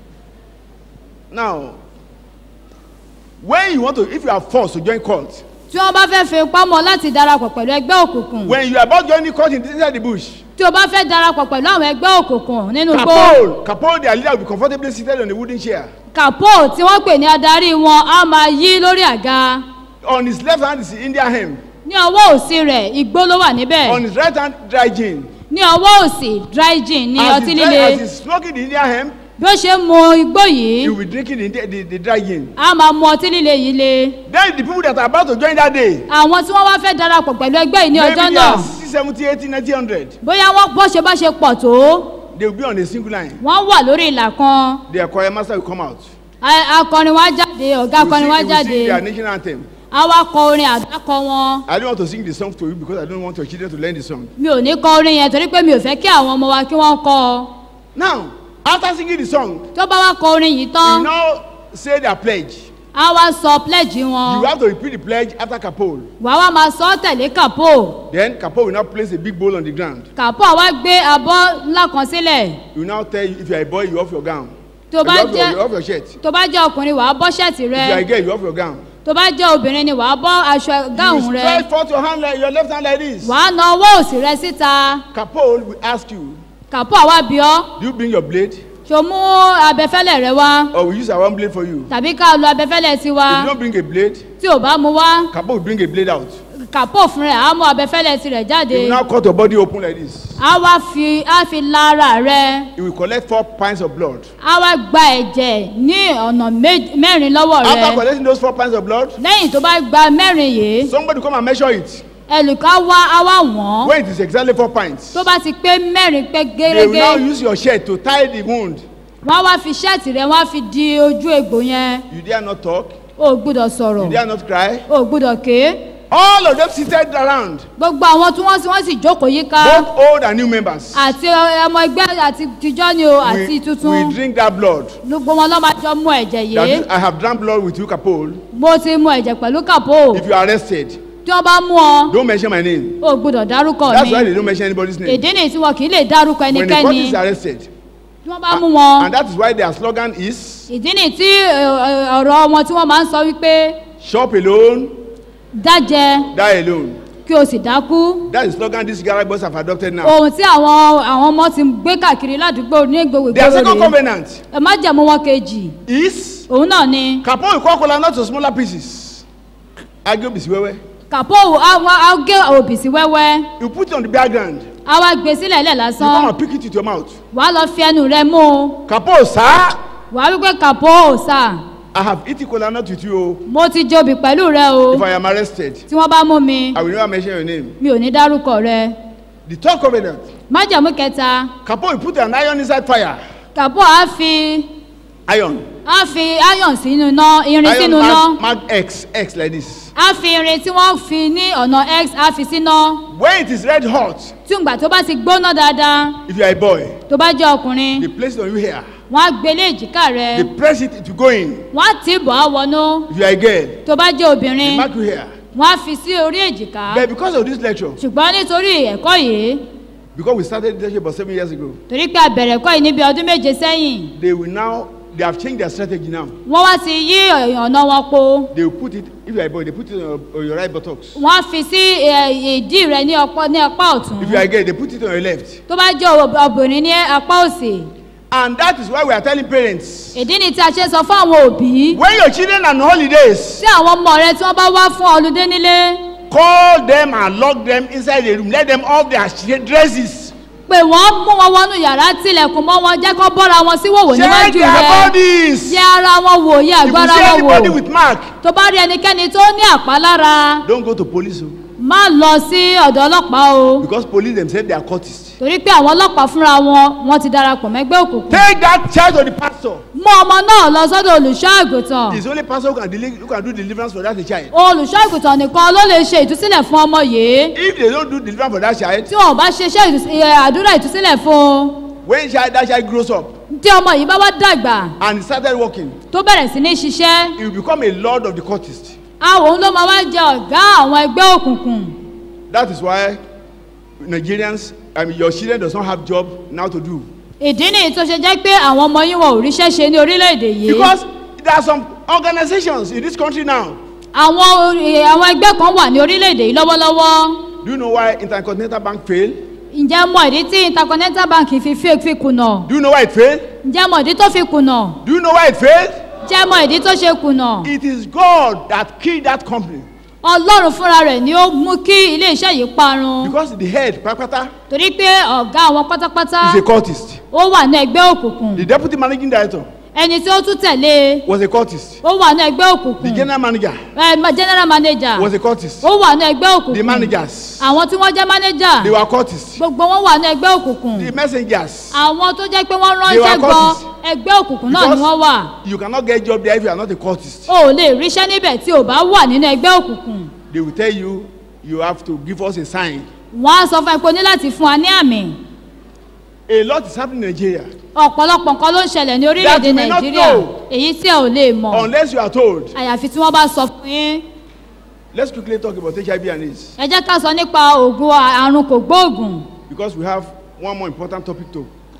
Now, when you want to, if you are forced to join cult, tí wọ́n bá fẹ́ fi ipá mọ́ láti darapọ̀ pẹ̀lú ẹgbẹ́ òkùnkùn when you are about joining cult in- inside the bush, tí o bá fẹ́ darapọ̀ pẹ̀lú àwọn ẹgbẹ́ òkùnkùn nínú igbó Kapol, Kapol, their leader will be comfortably seated on a wooden chair. kàpó tí wọ́n pè ní adarí wọn á máa yí lórí àga On his left hand is the India hemp. ní ọwọ́ òsì rẹ̀ igbó ló wà On níbẹ̀ his right hand, dry gin. ní ọwọ́ òsì dry gin ní As ọtí he's, líle dry, as he's smoking the India hemp, bí ó ṣe ń mu igbó yìí he will be drinking the, India- the, the dry gin. á máa mu ọtí líle yìí le Then the people that are about to join that day, àwọn tí wọ́n wá fẹ́ darapọ̀ pẹ̀lú ẹgbẹ́ yìí ní maybe ọjọ́ they náà are 60, 70, 80, 90, 100. bóyá wọ́n bó ṣe bá ṣe pọ̀ tó They will be on a single line. wọ́n wà lórí ìlà kan Their choir master will come out. A- akọrin wá jáde ọ̀gá He will akọrin sing, wá he will jáde sing their national anthem. á wá kọ orin àdákọ wọn I don't want to sing the song to you because I don't want your children to learn the song. mi ò ní kọ orin yẹn torí pé mi ò fẹ́ kí àwọn ọmọ wa kí wọ́n kọ ọ Now, after singing the song, tó bá wá kọ orin yìí you tán now say their pledge. á wá sọ pledge wọn You have to repeat the pledge after Kapol. wàá wá máa sọ ọ́ tẹ̀lé kàpó Then Kapol will now place a big bowl on the ground. kàpó àwa gbé abọ́ ńlá kan sílẹ̀ He will now tell you if you are a boy, you off your gown. tó You bá off your, you jẹ́ off your shirt. tó bá jẹ́ ọkùnrin wàá bọ́ ṣẹ́ẹ̀tì If you are a rẹ girl, you off your gown. tó bá jẹ́ obìnrin ni wàá bọ́ aṣọ You gáhùn will rẹ stretch forth your hand like your left hand like this. wàá na ọwọ́ òsì rẹ síta Kapol will ask you, kàpọ̀ àwa bí ọ́ do you bring your blade ṣo mú abẹfẹ́lẹ̀ rẹ wá or we use our own blade for you? tàbí ká lo abẹfẹ́lẹ̀ tiwa If you don't bring a blade, tí ò bá mu wá Kapol will bring a blade out. kàpọ̀ fún rẹ̀ á mú abẹfẹ́lẹ̀ tirẹ̀ jáde He will now cut your body open like this. á wá fi á fi lára rẹ He will collect four pints of blood. á wá gba ẹ̀jẹ̀ ní ọ̀nà mé- mẹ́rin lọ́wọ́ After rẹ collecting those four pints of blood, lẹ́yìn tó bá gba mẹ́rin yìí somebody come and measure it. ẹlùkà wá á wá wọ́n When it is exactly four pints, tó bá ti pé mẹ́rin pé they will now gẹ́gẹ́ use your shirt to tie the wound. wọ́n á wá fi ṣẹ́ẹ̀tì rẹ wọ́n á fi di ojú egbò yẹn You dare not talk. o ò gbúdọ̀ sọ̀rọ̀ You dare not cry. o ò gbúdọ̀ ké All of them seated around, gbogbo àwọn tí wọ́n sì wọ́n sì jókòó yíká both old and new members. àti ọmọ ẹgbẹ́ àti tijọ́ ni o àti We, tuntun we drink that blood. gbogbo wọn lọ́ máa jọ mú ẹ̀jẹ̀ That yìí is, I have drank blood with you, Kapol. mo ti mu ẹ̀jẹ̀ pẹ̀lú kàpó If you are arrested, tí wọ́n bá mú ọ don't mention my name. o ò gbúdọ̀ dárúkọ That's mi why they don't mention anybody's name. èdè nìyí tí wọn kì í lè dárúkọ When the ẹnikẹ́ni court is arrested, tí wọ́n bá mú wọn and that is why their slogan is ìdí nìyí tí ẹ, ẹ, ọ̀rọ̀ wọn tí wọ́n máa ń sọ wípé shop alone, dájẹ die alone. kí o sì dákú That is the slogan these garage boys have adopted now. ohun tí àwọn àwọn ọmọ ti gbé káàkiri ládùúgbò ní gbogbo Their ìgboro second rèé covenant ẹ má jẹ̀mú wọn kejì is òun náà ni Kapol will cut kola nut to smaller pieces. Agio bisiwewe. kàpó àwọn agé òbí sí wẹ́wẹ́ You put it on the background. á wá gbé sílẹ̀ lẹ̀ You come lásán and pick it with your mouth. wàá lọ fi ẹnu rẹ mú un Kapol, sir, wàá wípé kàpó òòsà I have eaten kola nut with you. o. mo ti jobi pẹ̀lú rẹ o If I am arrested, tí wọ́n bá mú mi I will never mention your name. mi ò ní dárúkọ rẹ The third covenant. májàmú kẹta Kapol will put an iron inside fire. kàpó á fi Iron. á fi iron sínú iná irin Iron sínú iná mark, mark X, X like this. á fi irin tí wọ́n fi ní ọ̀nà x á fi síná When it is red hot, tí ìgbà tó bá ti gbóná dáadáa if you are a boy, tó bá jẹ́ ọkùnrin they place it on you here. wọ́n á gbélé èjìká rẹ They press it, it will go in. wọ́n á tì bọ̀ á wọnú If you are a girl, tó bá jẹ́ they obìnrin mark you here. wọ́n á fi sí orí èjìká But because of this lecture, ṣùgbọ́n nítorí ẹ̀kọ́ yìí because we started this lecture about seven years ago, torí pé a bẹ̀rẹ̀ ẹ̀kọ́ yìí níbi ọdún méje sẹ́yìn they will now, they have changed their strategy now. wọ́n wá ti yí ọ̀nà wọn po They will put it, if you are a boy, they put it on your, on your right buttocks. wọ́n á fi sí ẹ, ìdí rẹ ní ọpọ ní apá ọ̀tún If you are a girl, they put it on your left. tó bá jẹ́ ob- obìnrin ní apá òsì And that is why we are telling parents, ìdí ni tí a ṣe sọ fún àwọn òbí when your children are on holidays, tí àwọn ọmọ rẹ tí wọ́n bá wá fún ọlùdé nílé call them and lock them inside the room. Let them off their sh- dresses. pé wọ́n mú wọn wọnú yàrá tilẹ̀kùn mọ́ wọn jẹ́ kó bọ́ra wọn sí wòwò Check níwájú their rẹ bodies. yẹ ara wọn wò yẹ If you àgbára see wọn anybody wò with mark, tó bá rí ẹnikẹ́ni tó ní àpá lára don't go to police. o. má lọ sí ọ̀dọ̀ ọlọ́pàá o Because police themselves, they are cultists. torí pé àwọn ọlọ́pàá fúnra wọn wọ́n ti darapọ̀ mẹ́gbẹ́ òkùnkùn Take that child to the pastor. mú ọmọ náà lọ sọ́dọ̀ olùṣọ́ àgùntàn It's only pastor who can, deli- who can do deliverance for that child. olùṣọ́ àgùntàn nìkan ló lè ṣe ìtúsílẹ̀ fún ọmọ yìí If they don't do deliverance for that child, tí wọn ò bá ṣe iṣẹ́ ìtús- ẹ, àdúrà ìtúsílẹ̀ fún un when child, that child grows up tí ọmọ yìí bá wá dàgbà and he started working, tó bẹ̀rẹ̀ sí ní ṣiṣẹ́ he will become a lord of the cultists. àwọn òun ló máa wá jẹ ọ̀gá àwọn ẹgbẹ́ òkùnkùn That is why Nigerians, I mean, your children does not have job now to do. ìdí nìyí tó ṣe jẹ́ pé àwọn ọmọ yín wọn ò ríṣẹ́ ṣe ní orílẹ̀-èdè yìí Because there are some organizations in this country now. àwọn orí- àwọn ẹgbẹ́ kan wà ní orílẹ̀-èdè yìí lọ́wọ́lọ́wọ́ Do you know why Intercontinental Bank failed? ǹjẹ́ mọ ìdí tí intercontinental bank fi fi fi kùnà Do you know why it failed? ǹjẹ́ mọ ìdí tó fi kùnà Do you know why it failed? ǹjẹ́ mọ ìdí tó ṣe kùnà It is God that killed that company. ọlọ́run fúnra rẹ̀ ni ó mú kí ilé-iṣẹ́ yìí parun Because the head, Prakata, torí pé ọ̀gá àwọn pátápátá is a cultist. ó wà ní ẹgbẹ́ òkùnkùn The deputy managing director ẹni tí ó tún tẹ̀lé was a cultist. ó wà ní ẹgbẹ́ The òkùnkùn general manager ẹ, ma- general manager was a cultist. ó wà ní ẹgbẹ́ The òkùnkùn managers, àwọn tí wọ́n jẹ́ manager they were cultists. gbogbo wọn wà ní ẹgbẹ́ òkùnkùn The messengers, àwọn tó jẹ́ pé wọ́n They were ránṣẹ́ gan cultists. ẹgbẹ́ òkùnkùn náà ni Because- wọ́n wà you cannot get job there if you are not a cultist. o ò lè ríṣẹ́ níbẹ̀ tí ò bá wà nínú ẹgbẹ́ òkùnkùn They will tell you, you have to give us a sign. wọ́n á sọ fún ẹ pé o ní láti fún wa ní àmì A lot is happening in Nigeria. ọ̀pọ̀lọpọ̀ nǹkan ló ń ṣẹlẹ̀ ní orílẹ̀-èdè That you may not nàìjíríà know. èyí tí ẹ ò lè mọ̀ Unless you are told. àyàfi tí wọ́n bá sọ fún yín Let's quickly talk about HIV and AIDS. ẹ jẹ́ ká sọ nípa oògùn àrùn kò gbóògùn Because we have one more important topic to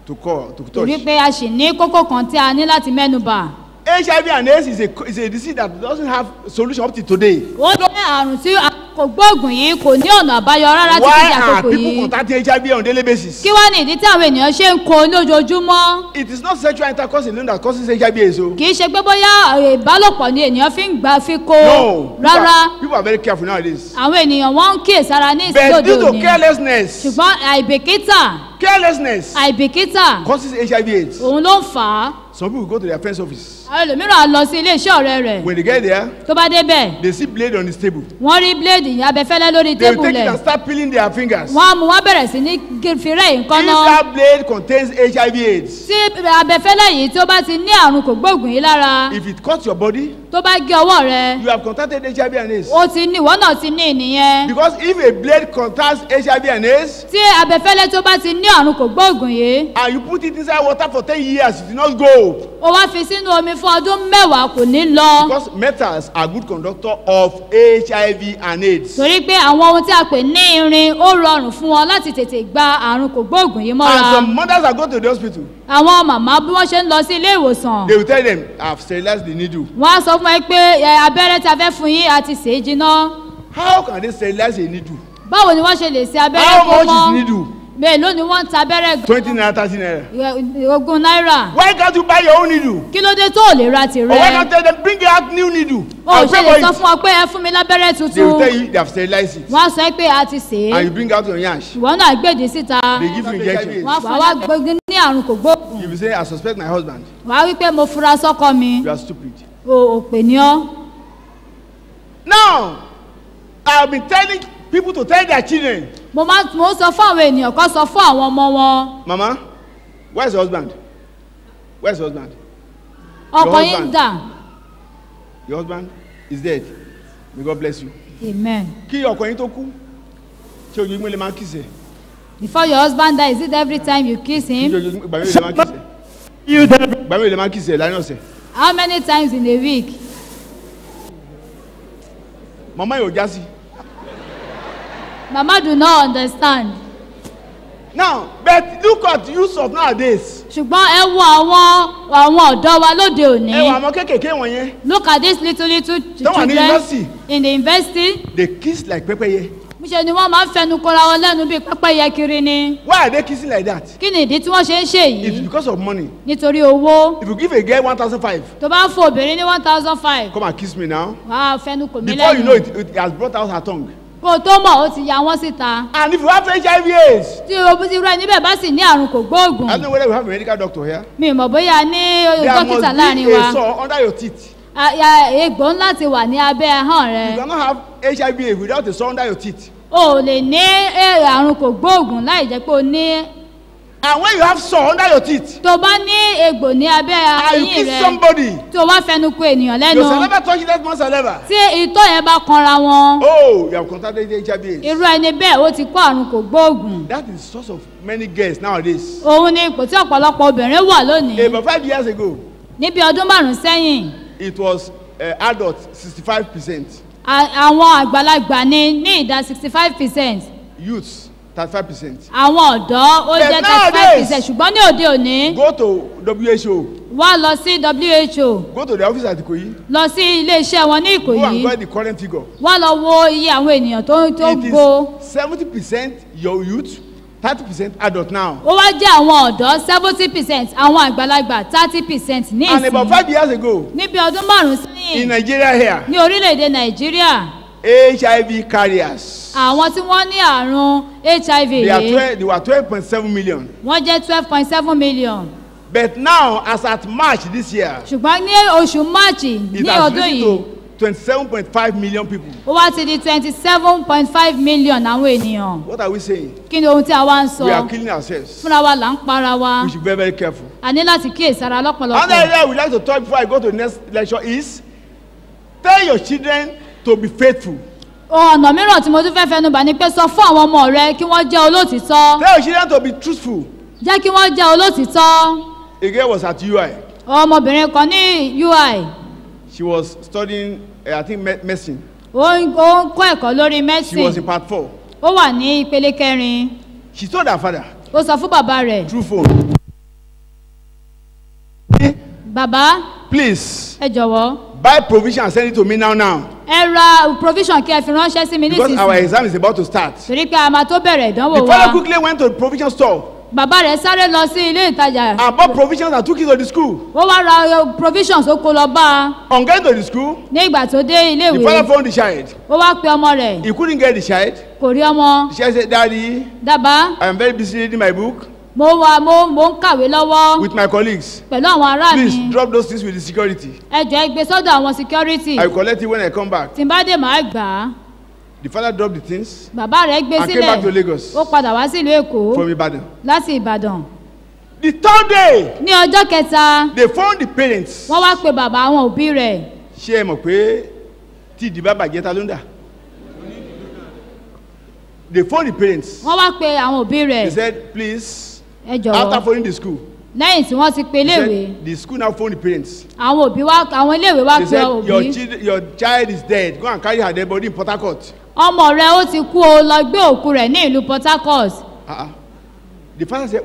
to call to torí touch. pé a sì ní kókó kan tí a ní láti mẹ́nu bà HIV and AIDS is a is a disease that doesn't have solution up till today. ó jẹ́ àrùn tí a kò gbóògùn yìí kò ní ọ̀nà àbáyọ rárá títí Why di are àkókò people yìí contacting HIV on daily basis? kí wá ní ìdí tí àwọn ènìyàn ṣe ń kó lójoojúmọ́ It is not sexual intercourse alone that causes HIV AIDS o. kì í ṣe pé bóyá eh, ìbálòpọ̀ ni ènìyàn fi ń gbà fi kó No. People rárá are, people are very careful nowadays. àwọn ènìyàn wọ́n ń kíyèsára ní But ìsílódò due to òní carelessness, ṣùgbọ́n àìbìkítà carelessness àìbìkítà causes HIV AIDS. òun ló ń fà á Some people go to their friend's office. àwọn ẹlòmíràn á lọ sí ilé iṣẹ́ ọ̀rẹ́ rẹ̀ When they get there, tó bá débẹ̀ they see blade on his table. wọ́n rí bíléèdì abẹ́fẹ́lẹ́ lórí They will tébù take it rẹ̀ and start peeling their fingers. wọ́n á mú wọ́n bẹ̀rẹ̀ sí ní gé- fi rẹ́ If nǹkan náà that blade contains HIV AIDS, tí abẹ́fẹ́lẹ́ yìí tí ó bá ti ní àrùn kògbóògùn yìí lára if it cuts your body, tó bá gé ọwọ́ rẹ̀ you have contacted HIV and AIDS. ó ti ní ìwọ náà ti ní ìnìyẹn Because if a blade contains HIV and AIDS, tí abẹ́fẹ́lẹ́ tó bá ti ní àrùn kògbóògùn yìí and you put it inside water for ten years, it will not go. ó wá fi sínú omi fún ọdún mẹ́wàá kò ní lọ Because metals are good conductor of HIV and AIDS. torí pé àwọn ohun tí a pè ní irin ó rọrùn fún wọn láti tètè gba àrùn kògbóògùn yìí mọ́ra And some mothers are go to the hospital. àwọn màmá bí wọ́n ṣe ń lọ sí ilé ìwòsàn They will tell them, I've sterilized the needle. wọ́n á sọ fún ẹ pé ẹ, abẹ́rẹ́ tí a fẹ́ fún yín àti sèé jiná How can they sterilize a needle? báwo ni wọ́n ṣe lè ṣe abẹ́rẹ́ How kó much is mọ́ needle? mélòó ni wọ́n ń ta abẹ́rẹ́ Twenty naira, thirty naira. Ẹ, ogún náírà Why can't you buy your own needle? kí ló dé tó ò lè ra Or why tìrẹ not tell them, bring out new needle? o ò I'll ṣe pay lè for sọ it. fún ọ pé ẹ fún mi lábẹ́rẹ́ They will tuntun tell you they have sterilized it. wọ́n á sọ pé a ti sèé And you bring out your yansh. ìwọ náà gbèdè síta They give you injection. wọ́n á fà wá gbogbo ní àrùn kògbóògùn If you say, I suspect my husband, wàá wí pé mo fura sọ́kọ mi you are stupid. o ò pè ní ọ́ Now, I've been telling people to tell their children, mo máa mo ń sọ fún àwọn ènìyàn kan sọ fún àwọn ọmọ wọn Mama, where's your husband? Where's your husband? ọkọ Your yín husband. dà Your husband is dead. May God bless you. amen Kí ọkọ yín tó kú, ṣé ojoojúmọ́ lè máa ń kìsẹ̀? before your husband die is it every time you kiss Ṣé him ojoojúmọ́ ìgbà mélòó lè máa ń kìsẹ̀? Ìgbà mélòó lè máa ń kìsẹ̀ láàrin ọ̀sẹ̀? how many times in a week Mama yóò já sí. mama do not understand Now, but look at use of nowadays. ṣùgbọ́n ẹ wo àwọn àwọn ọ̀dọ́ wa lóde òní Ẹ wọ àwọn kéékèèké wọ̀nyẹn, look at this little little Tó wà ní children university. in the university they kiss like pẹ́pẹ́yẹ. níṣẹ́ ni wọ́n máa ń fẹnu kora wọn lẹ́nu bíi pẹ́pẹ́yẹ kiri ni Why are they kissing like that? kí ni ìdí tí wọ́n ṣe ń ṣe It's yìí because of money. nítorí owó If you give a girl one thousand five, tó bá ń fún obìnrin ní one thousand five come and kiss me now. wàá fẹnu kò mí Before you know lẹ́nu it, it has brought out her tongue. kó o tó mọ̀ ó ti ya wọ́n síta And if you have HIV AIDS, tí o ti rẹ níbẹ̀ bá sì ní àrùn kò gbóògùn I don't know whether we have a medical doctor here. mi ò mọ̀ bóyá ní There dókítà must láàrin be wa a sore under your teeth. A- ya- egbò ńlá ti wà ní abẹ́ ahọ́n rẹ You cannot have HIV AIDS without a sore under your teeth. o ò lè ní eh, àrùn kò gbóògùn láì jẹ́ pé o ní And when you have sore under your teeth, tó bá ní egbò ní abẹ́ and you eyín kiss rẹ somebody, tí o wá fẹnu ko ènìyàn lẹ́nu your saliva touches that man's saliva. tí ìtọ́ yẹn bá kanra wọn Oh, you have contracted HIV AIDS. irú ẹni bẹ́ẹ̀ ó ti kó àrùn kò gbóògùn That is the source of many girls nowadays. òun ni ipò tí ọ̀pọ̀lọpọ̀ obìnrin wà lónìí About five years ago, níbi ọdún márùn-ún sẹ́yìn it was uh, adult 65%, a- àwọn àgbàlagbà ní ní ìdá sixty five percent youths 35%. àwọn ọ̀dọ́ ó But jẹ́ thirty five nowadays- percent ṣùgbọ́n ní òde òní Go to WHO, wá lọ sí who go to the office at Ikoyi, lọ sí ilé iṣẹ́ wọn ní go and ìkòyí get the current figure. wá lọ wo iye àwọn ènìyàn tó tó It gbó is 70% your youth, 30% adult now. ó wá jẹ́ àwọn ọ̀dọ́ seventy percent àwọn àgbàlagbà thirty percent ní And about ìsìn five years ago, níbi ọdún márùn-ún in sẹ́yìn Nigeria here, ní orílẹ̀-èdè nàìjíríà HIV carriers, àwọn tí wọ́n ní àrùn hiv they, are yìí 12, they were 12.7 million. wọ́n jẹ́ twelve point seven million But now, as at March this year, ṣùgbọ́n ní oṣù máàcì it ní has ọdún risen yìí to 27.5 million people. ó wá ti di twenty seven point five million àwọn ènìyàn What are we saying? kí ni ohun tí a wá ń sọ We are killing ourselves. fúnra wa là ń para wa We should be very, very careful. a ní láti kíyèsára Another lọ́pọ̀lọpọ̀ area we like to talk before I go to the next lecture is tell your children to be faithful. ọ̀nà mìíràn tí mo tún fẹ́ fẹnu bà ni pé sọ fún àwọn ọmọ rẹ kí wọ́n jẹ́ olótìtọ́ Tell your children to be truthful. jẹ́ kí wọ́n jẹ́ olótìtọ́ A girl was at UI. ọmọbìnrin kan ní ui She was studying, uh, I think, me- medicine. ó ń ó ń kọ́ ẹ̀kọ́ lórí She was in medicine part four. ó wà ní ìpele kẹrin She told her father ó sọ fún bàbá rẹ̀ through phone bàbá Please ẹ jọ̀wọ́ buy provision and send it to me now now. ẹ ra provision kí ẹ fi ránṣẹ́ sí mi Because our nísinsìnyí exam is about to start. torí pé a máa tó bẹ̀rẹ̀ ìdánwò The wa fellow quickly went to the provision store bàbá rẹ̀ sáré lọ sí ilé ìtajà and bought provisions and took it to the school. ó wá ra uh, provisions ó kó lọ bá a On getting to the school, ní ìgbà tó dé ilé the ìwé father phoned the child. ó wá pe ọmọ rẹ̀ He couldn't get the child. kò rí ọmọ The child said, Daddy, dábàá I am very busy reading my book mo wà mo mo ń kàwé lọ́wọ́ with my colleagues. pẹ̀lú àwọn ará mi Please drop those things with the security. ẹ jọ ẹ gbé sọ́dọ̀ àwọn security I will collect it when I come back. tí n bá dé màá gbà á The father dropped the things bàbá rẹ̀ gbé and came back to sílẹ̀ Lagos ó padà wá sílùú èkó from Ibadan. láti ìbàdàn The third day, ní ọjọ́ kẹta they found the parents. wọ́n wá pe bàbá àwọn òbí rẹ̀ Ṣé ẹ mọ̀ pé tí ìdìbò bàjẹ́ ta ló ń dà? They phoned the parents. wọ́n wá pe àwọn òbí rẹ̀ They said, please, ẹ after jọ̀wọ́ phoning the school, lẹ́yìn tí wọ́n ti pe they iléèwé said, the school now phoned the parents. àwọn òbí wá àwọn iléèwé wá They pe said, your, òbí child, your child is dead. Go and carry her dead body in Port Harcourt. ọmọ rẹ̀ ó ti kú o lọ gbé òkú rẹ̀ ní ìlú port harcourt Uh-uh. The father said,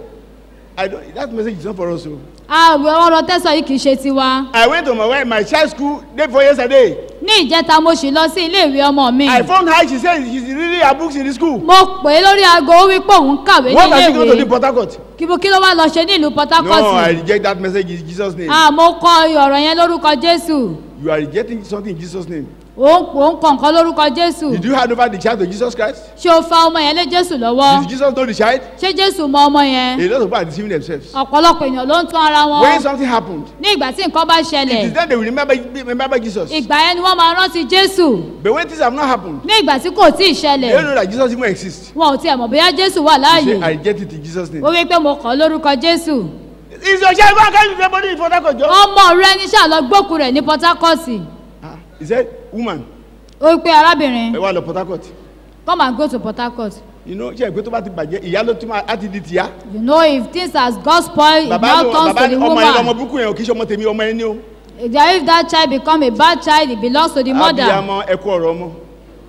I don't, that message is not for us. o." àwẹ̀ ọ̀rọ̀ tẹ́sán yìí kì í ṣe tiwa I went to my wife, my child's school day before yesterday. ní ìjẹta mo sì lọ sí iléèwé ọmọ mi I phoned her. She said she's reading her books in the school. mo pè é lórí aago ó wí pé òun kàwé ní What has she going to do in iléèwé Port Harcourt? kí mo- kí ló wá lọ ṣe ní ìlú port No, I harcourt reject that message in Jesus' name. ah mo kọ ọ̀rọ̀ yẹn lórúkọ jésù You are rejecting something in Jesus' name. òun òun kọ nǹkan lórúkọ jésù Did you hand over the child to Jesus Christ? ṣé o fa ọmọ yẹn lé jésù lọ́wọ́ Did Jesus know the child? ṣé jésù mọ ọmọ yẹn A lot of people are deceiving themselves. ọ̀pọ̀lọpọ̀ èèyàn ló ń tún ara wọn When something happened, ní ìgbà tí nǹkan bá it ṣẹlẹ̀ is then they will remember, remember Jesus. ìgbà yẹn ni wọ́n máa rántí jésù But when things have not happened, ní ìgbà tí kò tí ì they ṣẹlẹ̀ don't know that Jesus even exists. wọn ò tiẹ̀ mọ̀ bóyá jésù wà You láàyè say, I reject it in Jesus' name. ó wí pé mo kọ́ lórúkọ jésù Is your child going to carry the body in Port Harcourt? Joe? ọmọ rẹ ní ṣàlọ gbókù rẹ ní port harcourt Ah, He said, woman, ó wí pé arábìnrin ẹ wá lọ Port Harcourt. come and go to port harcourt You know, ṣe ìpè tó bá ti bàjẹ́, ìyá ló tún máa á ti di tìyá. you know if things has got spoil it Bàbá now ló- turns bàbá to the ọmọ yẹn lọmọ woman burúkú yẹn ò kì í ṣe ọmọ tèmi ọmọ ẹni o. if that child become a bad child it belongs to the mother Abiyamọ ẹ kú ọ̀rọ̀ ọmọ.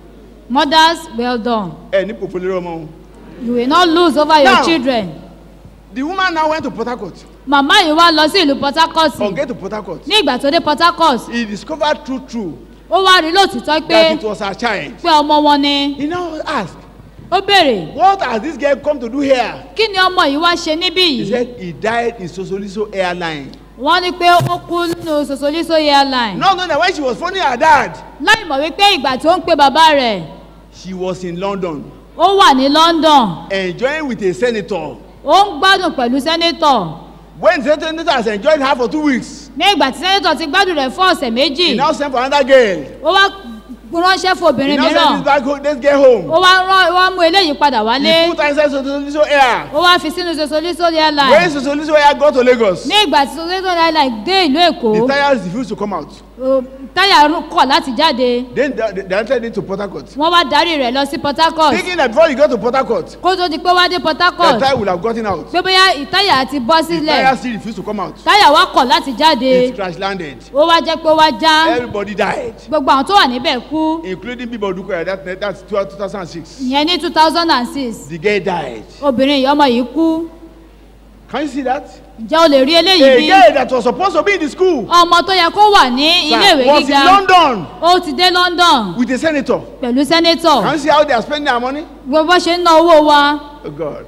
mothers well done Ẹ ní pòfo lórí ọmọ o. you will not lose over your Now- children The woman now went to Port Harcourt. màmá yìí wá lọ sí ìlú port harcourt On get to Port Harcourt, ní ìgbà tó dé port harcourt he discovered true true ó wá rí lóòtítọ́ pé that it was her child. pé ọmọ wọn ni He now asked, ó béèrè what has this girl come to do here? kí ni ọmọ yìí wá ṣe níbí He yìí said he died in Sosoliso airline. wọ́n ní pé ó kú nínú sosoliso airline No, no, no. When she was phoning her dad, láì mọ̀ wípé ìgbà tó ń pe bàbá rẹ̀ she was in London ó wà ní london enjoying with a senator. ó ń gbádùn pẹ̀lú sẹ́nétọ̀ When the senator has enjoyed her for two weeks, ní ìgbà tí sẹ́nétọ̀ ti gbádùn rẹ̀ fún ọ̀sẹ̀ méjì he now sent for another girl. ó wá ránṣẹ́ fún He obìnrin now sent mìíràn this back home, this girl home. ó wá rán ó wá mú eléyìí padà wálé He put her inside Sosoliso air. ó wá fi sínú sosoliso When airline Sosoliso air got to Lagos, ní ìgbà tí sosoliso airline dé ìlú èkó the tires refused to come out. ó- táyà rú- kọ̀ láti jáde Then they, they entered into Port Harcourt. wọ́n wá darí rẹ̀ lọ sí port harcourt Thinking that before he got to Port Harcourt, kó tó di pé wá dé port the harcourt tire would have gotten out. pé bóyá ìtáyà ti bọ́ The sílẹ̀ tire still refused to come out. táyà wá kọ̀ láti jáde It crash landed. ó wá jẹ́ pé ó wá já Everybody died, gbogbo àwọn tó wà níbẹ̀ kú including Bibo Dukoya. That, that's 12, 2006. ìyẹn ní two thousand and six The girl died. obìnrin yìí ọmọ yìí kú Can you see that? ǹjẹ́ o lè rí eléyìí A bí girl that was supposed to be in the school ọmọ tó yẹ kó wà ní iléèwé was in gíga London ó ti dé london with a senator. pẹ̀lú sẹ́nétọ̀ Can you see how they are spending their money? gbogbo ṣe ń ná owó wa Oh God.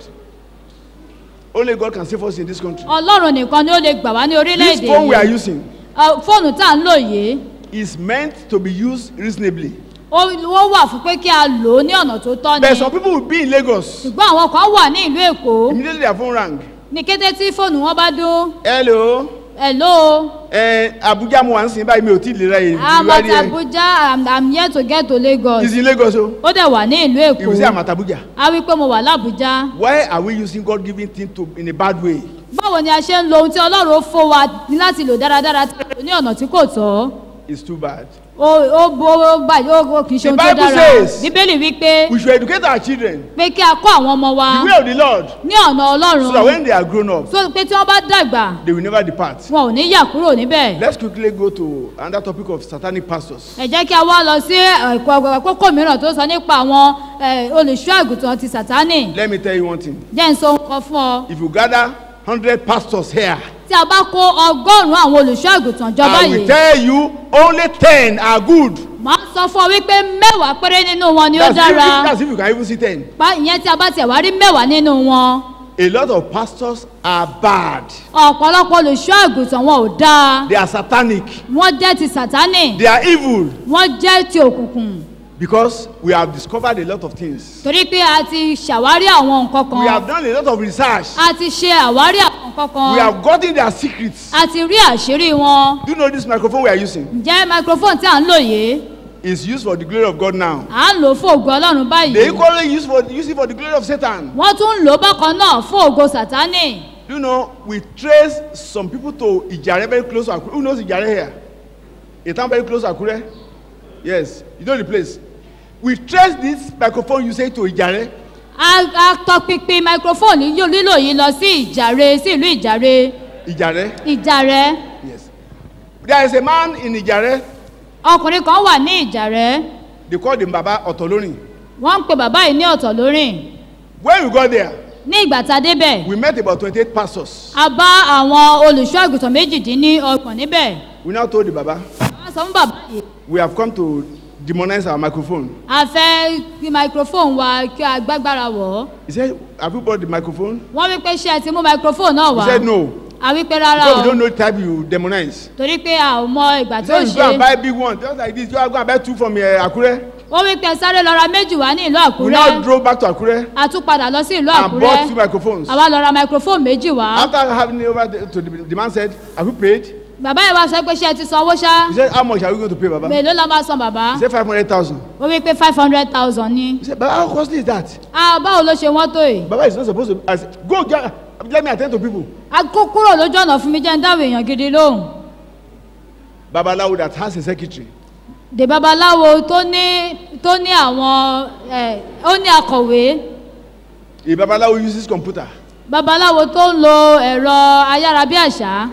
Only God can save us in this country. ọlọ́run nìkan ni ó lè gbà wá ní This orílẹ̀-èdè phone we are yìí using Ọ, fóònù tá à ń lò yìí is meant to be used reasonably. ó ó wà fún pé kí a lò ó ní ọ̀nà tó tọ́ ni But some people will be in Lagos. ṣùgbọ́n àwọn kan wà ní ìlú èkó Immediately their phone rang. ní kété tí fóònù wọn bá dún Hello. hello Eh, Abuja mo wà ń sìn báyìí mi ò tí ì lè ra èyí. i'm at abuja i'm, I'm here to get to lagos Is in Lagos o. ó dẹ̀ wà ní ìlú If you say I'm èkó at Abuja. a wí pé mo wà lábújá Why are we using God given thing to in a bad way? báwo ni a ṣe ń lo ohun tí ọlọ́run ó fún wa ní láti lò dáradára tí a lò ní ọ̀nà tí kò tọ́ It's too bad. ó ó bó ó báyìí ó ó kì í ṣe The ohun tó Bible dára says- bíbélì wí pé We should educate our children pé kí a kọ́ àwọn ọmọ wa the way of the Lord ní ọ̀nà so that ọlọ́run when they are grown up, so pé tí wọ́n bá dàgbà they will never depart. wọn ò ní yà kúrò níbẹ̀ Let's quickly go to another topic of satanic pastors. ẹ jẹ́ kí a wá lọ sí ẹ̀kọ́ kókó mìíràn tó sọ nípa àwọn eh, olùṣọ́ àgùntàn ti sàtánì Let me tell you one thing. jẹ́ ń sọ nǹkan fún ọ If you gather hundred pastors here, tí a bá kó ọgọ́rùn-ún àwọn olùṣọ́ àgùntàn jọ I will báyìí tell you only ten are good. màá sọ fún ọ wípé mẹ́wàá péré nínú wọn ni ó That's if, dára that's if you can even see ten. Pa- ìyẹn tí a bá tiẹ̀ wá rí mẹ́wàá nínú wọn A lot of pastors are bad. ọ̀pọ̀lọpọ̀ olùṣọ́ àgùntàn wọn ò dáa They are satanic. wọ́n jẹ́ ti sàtánì They are evil wọ́n jẹ́ ti òkùnkùn because we have discovered a lot of things. torí pé a ti ṣàwárí àwọn nǹkan We kan have done a lot of research. a ti ṣe àwárí àwọn nǹkan We kan have gotten their secrets. a ti rí àṣírí wọn Do you know this microphone we are using? ǹjẹ́ microphone tí à ń lò yìí is used for the glory of God now. à ń lò ó fún ògo ọlọ́run They báyìí equally use for use it for the glory of Satan. wọ́n tún ń lò ó bákan náà fún ògo sàtánì Do you know we trace some people to Ijare very close to Akure. Who knows Ijare here? A town very close to Akure. Yes, you know the place. We trace this microphone you say to Ijare. a a tọpinpin microphone yíyó lílò yìí lọ sí ìjàre sí ìlú ìjàre Ijare. ìjàre Yes. There is a man in Ijare. ọkùnrin kan wà ní ìjàre They call him Baba Otolorin. wọ́n ń pe bàbá yìí ní ọ̀tọ̀ lórìn When we got there, ní ìgbà tá a débẹ̀ we met about 28 pastors. a bá àwọn olùṣọ́ àgùntàn méjìdínlọ́gbọ̀n níbẹ̀ We now told the Baba, wọ́n sọ fún bàbá yìí we have come to demonize our microphone. a fẹ́ kí microphone wa kí a gbágbára wọ̀ ọ́ He said, Have you brought the microphone? wọ́n wí pé ṣé ẹ ti mú microphone náà He wá said, No. a wí pé rárá Because we o don't know the type you demonize. torí pé a ò mọ ìgbà He tí ó said, You go and ṣe buy big one, just like this. You are going to buy two from uh, Akure. wọ́n wí pé sáré lọ ra méjì wá ní ìlú We now àkúrẹ́ drove back to Akure a tún padà lọ sí ìlú and bought two àkúrẹ́ microphones. àwa lọ ra microphone méjì wá After having it over the, to the, the man said, Have you paid? bàbá yìí wá sọ pé ṣé ẹ ti sanwó ṣá He said, How much are we going to pay, Baba? He mélòó la máa san bàbá said, 500,000. ó wí pé five hundred thousand ni He said, Baba, how costly is that? ah báwo ló ṣe wọ́n tó yìí Baba is not supposed to. I said, Go, get, let me attend to people. a kó kúrò lójú ọ̀nà fún mi jẹ́ ń dáwọ̀ èèyàn gidi lóhùn Babalawo that has a secretary. dè babaláwo tó ní tó ní àwọn ẹ ó ní akọ̀wé A Babalawo uses computer. babaláwo tó ń lo ẹ̀rọ ayárabíàṣá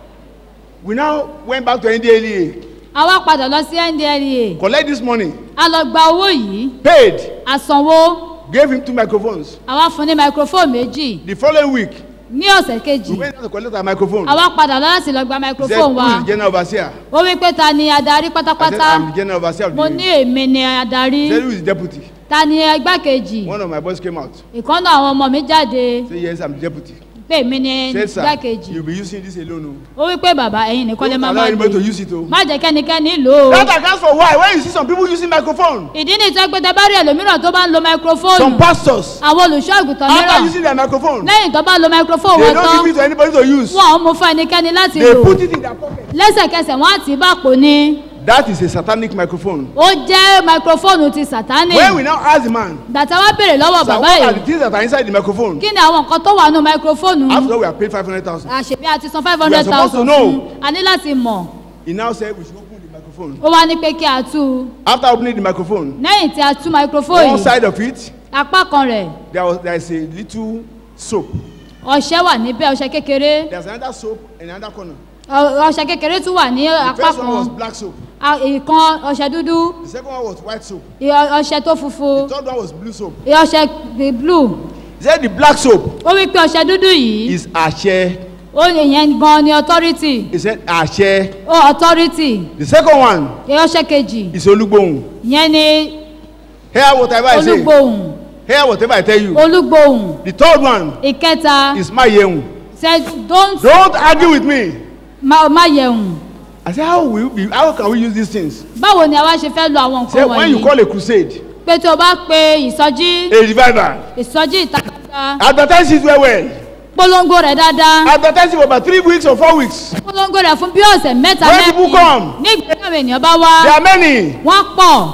We now went back to NDLEA, a wá padà lọ sí ndlea collect this money, a lọ gba owó yìí paid, a sanwó gave him two microphones. a wá fún ní microphone méjì The following week, ní ọ̀sẹ̀ kejì we went to collect our microphone. a wá padà lọ láti lọ gba He said, microphone Who wa is the general overseer? ó wí pé ta ni adarí I said, pátápátá I'm the general overseer of mo the ní unit. èmi ni He adarí said, Who is the deputy? ta ni igbákejì One of my boys came out. ìkànnà àwọn ọmọ mi jáde Say, Yes, I'm the deputy. pé èmi ni Said, Sir, igbákejì you'll be using this alone. ó wí pé bàbá ẹ̀yin nìkan lè Don't máa allow máa anybody to lò use it. Oh. má jẹ́ kẹ́nikẹ́ni lò ó. That accounts for why. When you see some people using microphone, ìdí ni ìtọ́ pé tẹ bá rí ẹlòmíràn tó bá ń lo some microphone pastors, àwọn olùṣọ́ àgùntàn after mìíràn using their microphone, lẹ́yìn tó bá lo microphone they wọn don't tán give it to anybody to use. wọn ò mú fún ẹnikẹ́ni láti They lò put it in their pocket. lẹ́sẹ̀kẹsẹ̀ wọ́n á tì í bàpò ni That is a satanic microphone. ó jẹ́ microphone ti sàtánì When we now ask the man, gbàtà wá béèrè lọ́wọ́ Sir, bàbá what are yìí the things that are inside the microphone? kí ni àwọn nǹkan tó wà nù microphone After all, we have paid 500,000. àṣebí àti san five We hundred are supposed to thousand know. fún a ní láti mọ̀ He now said we should open the microphone. ó wá ní pé kí a tú u After opening the microphone, lẹ́yìn tí a tú microphone one yìí side of it, apá kan rẹ̀ there was there is a little soap. ọṣẹ wà níbẹ̀ ọṣẹ kékeré There's another soap in another corner. ọ- ọṣẹ kékeré tún wà ní The apá first one was kan black soap. A- ìkan ọṣẹ dúdú The second one was white soap. ìyọ- ọṣẹ tó funfun The third one was blue soap. ọṣẹ the blue He said the black soap ó wí pé ọṣẹ dúdú yìí is Ashe. ó yẹn gan ni authority He said Ashe. ó authority The second one ọṣẹ kejì is Olugbohun. yẹn ni Hear whatever I say. olúgbòhùn Hear whatever I tell you. olúgbòhùn The third one ìkẹta is Mayehun. say don't Don't argue with me. má má yẹ̀hùn I said, how will we, how can we use these things? báwo ni a wá ṣe fẹ́ lo àwọn Say nǹkan when you wọ̀nyí call a crusade, pé tí o bá pe ìsọjí a revival, ìsọjí ìta gbangba advertise it well well. polongo rẹ̀ dáadáa Advertise it for about three weeks or four weeks. polongo rẹ̀ fún bí ọ̀sẹ̀ mẹ́ta When people come, ní ìgbésẹ̀ àwọn ènìyàn bá there wá are many. wọ́n pọ̀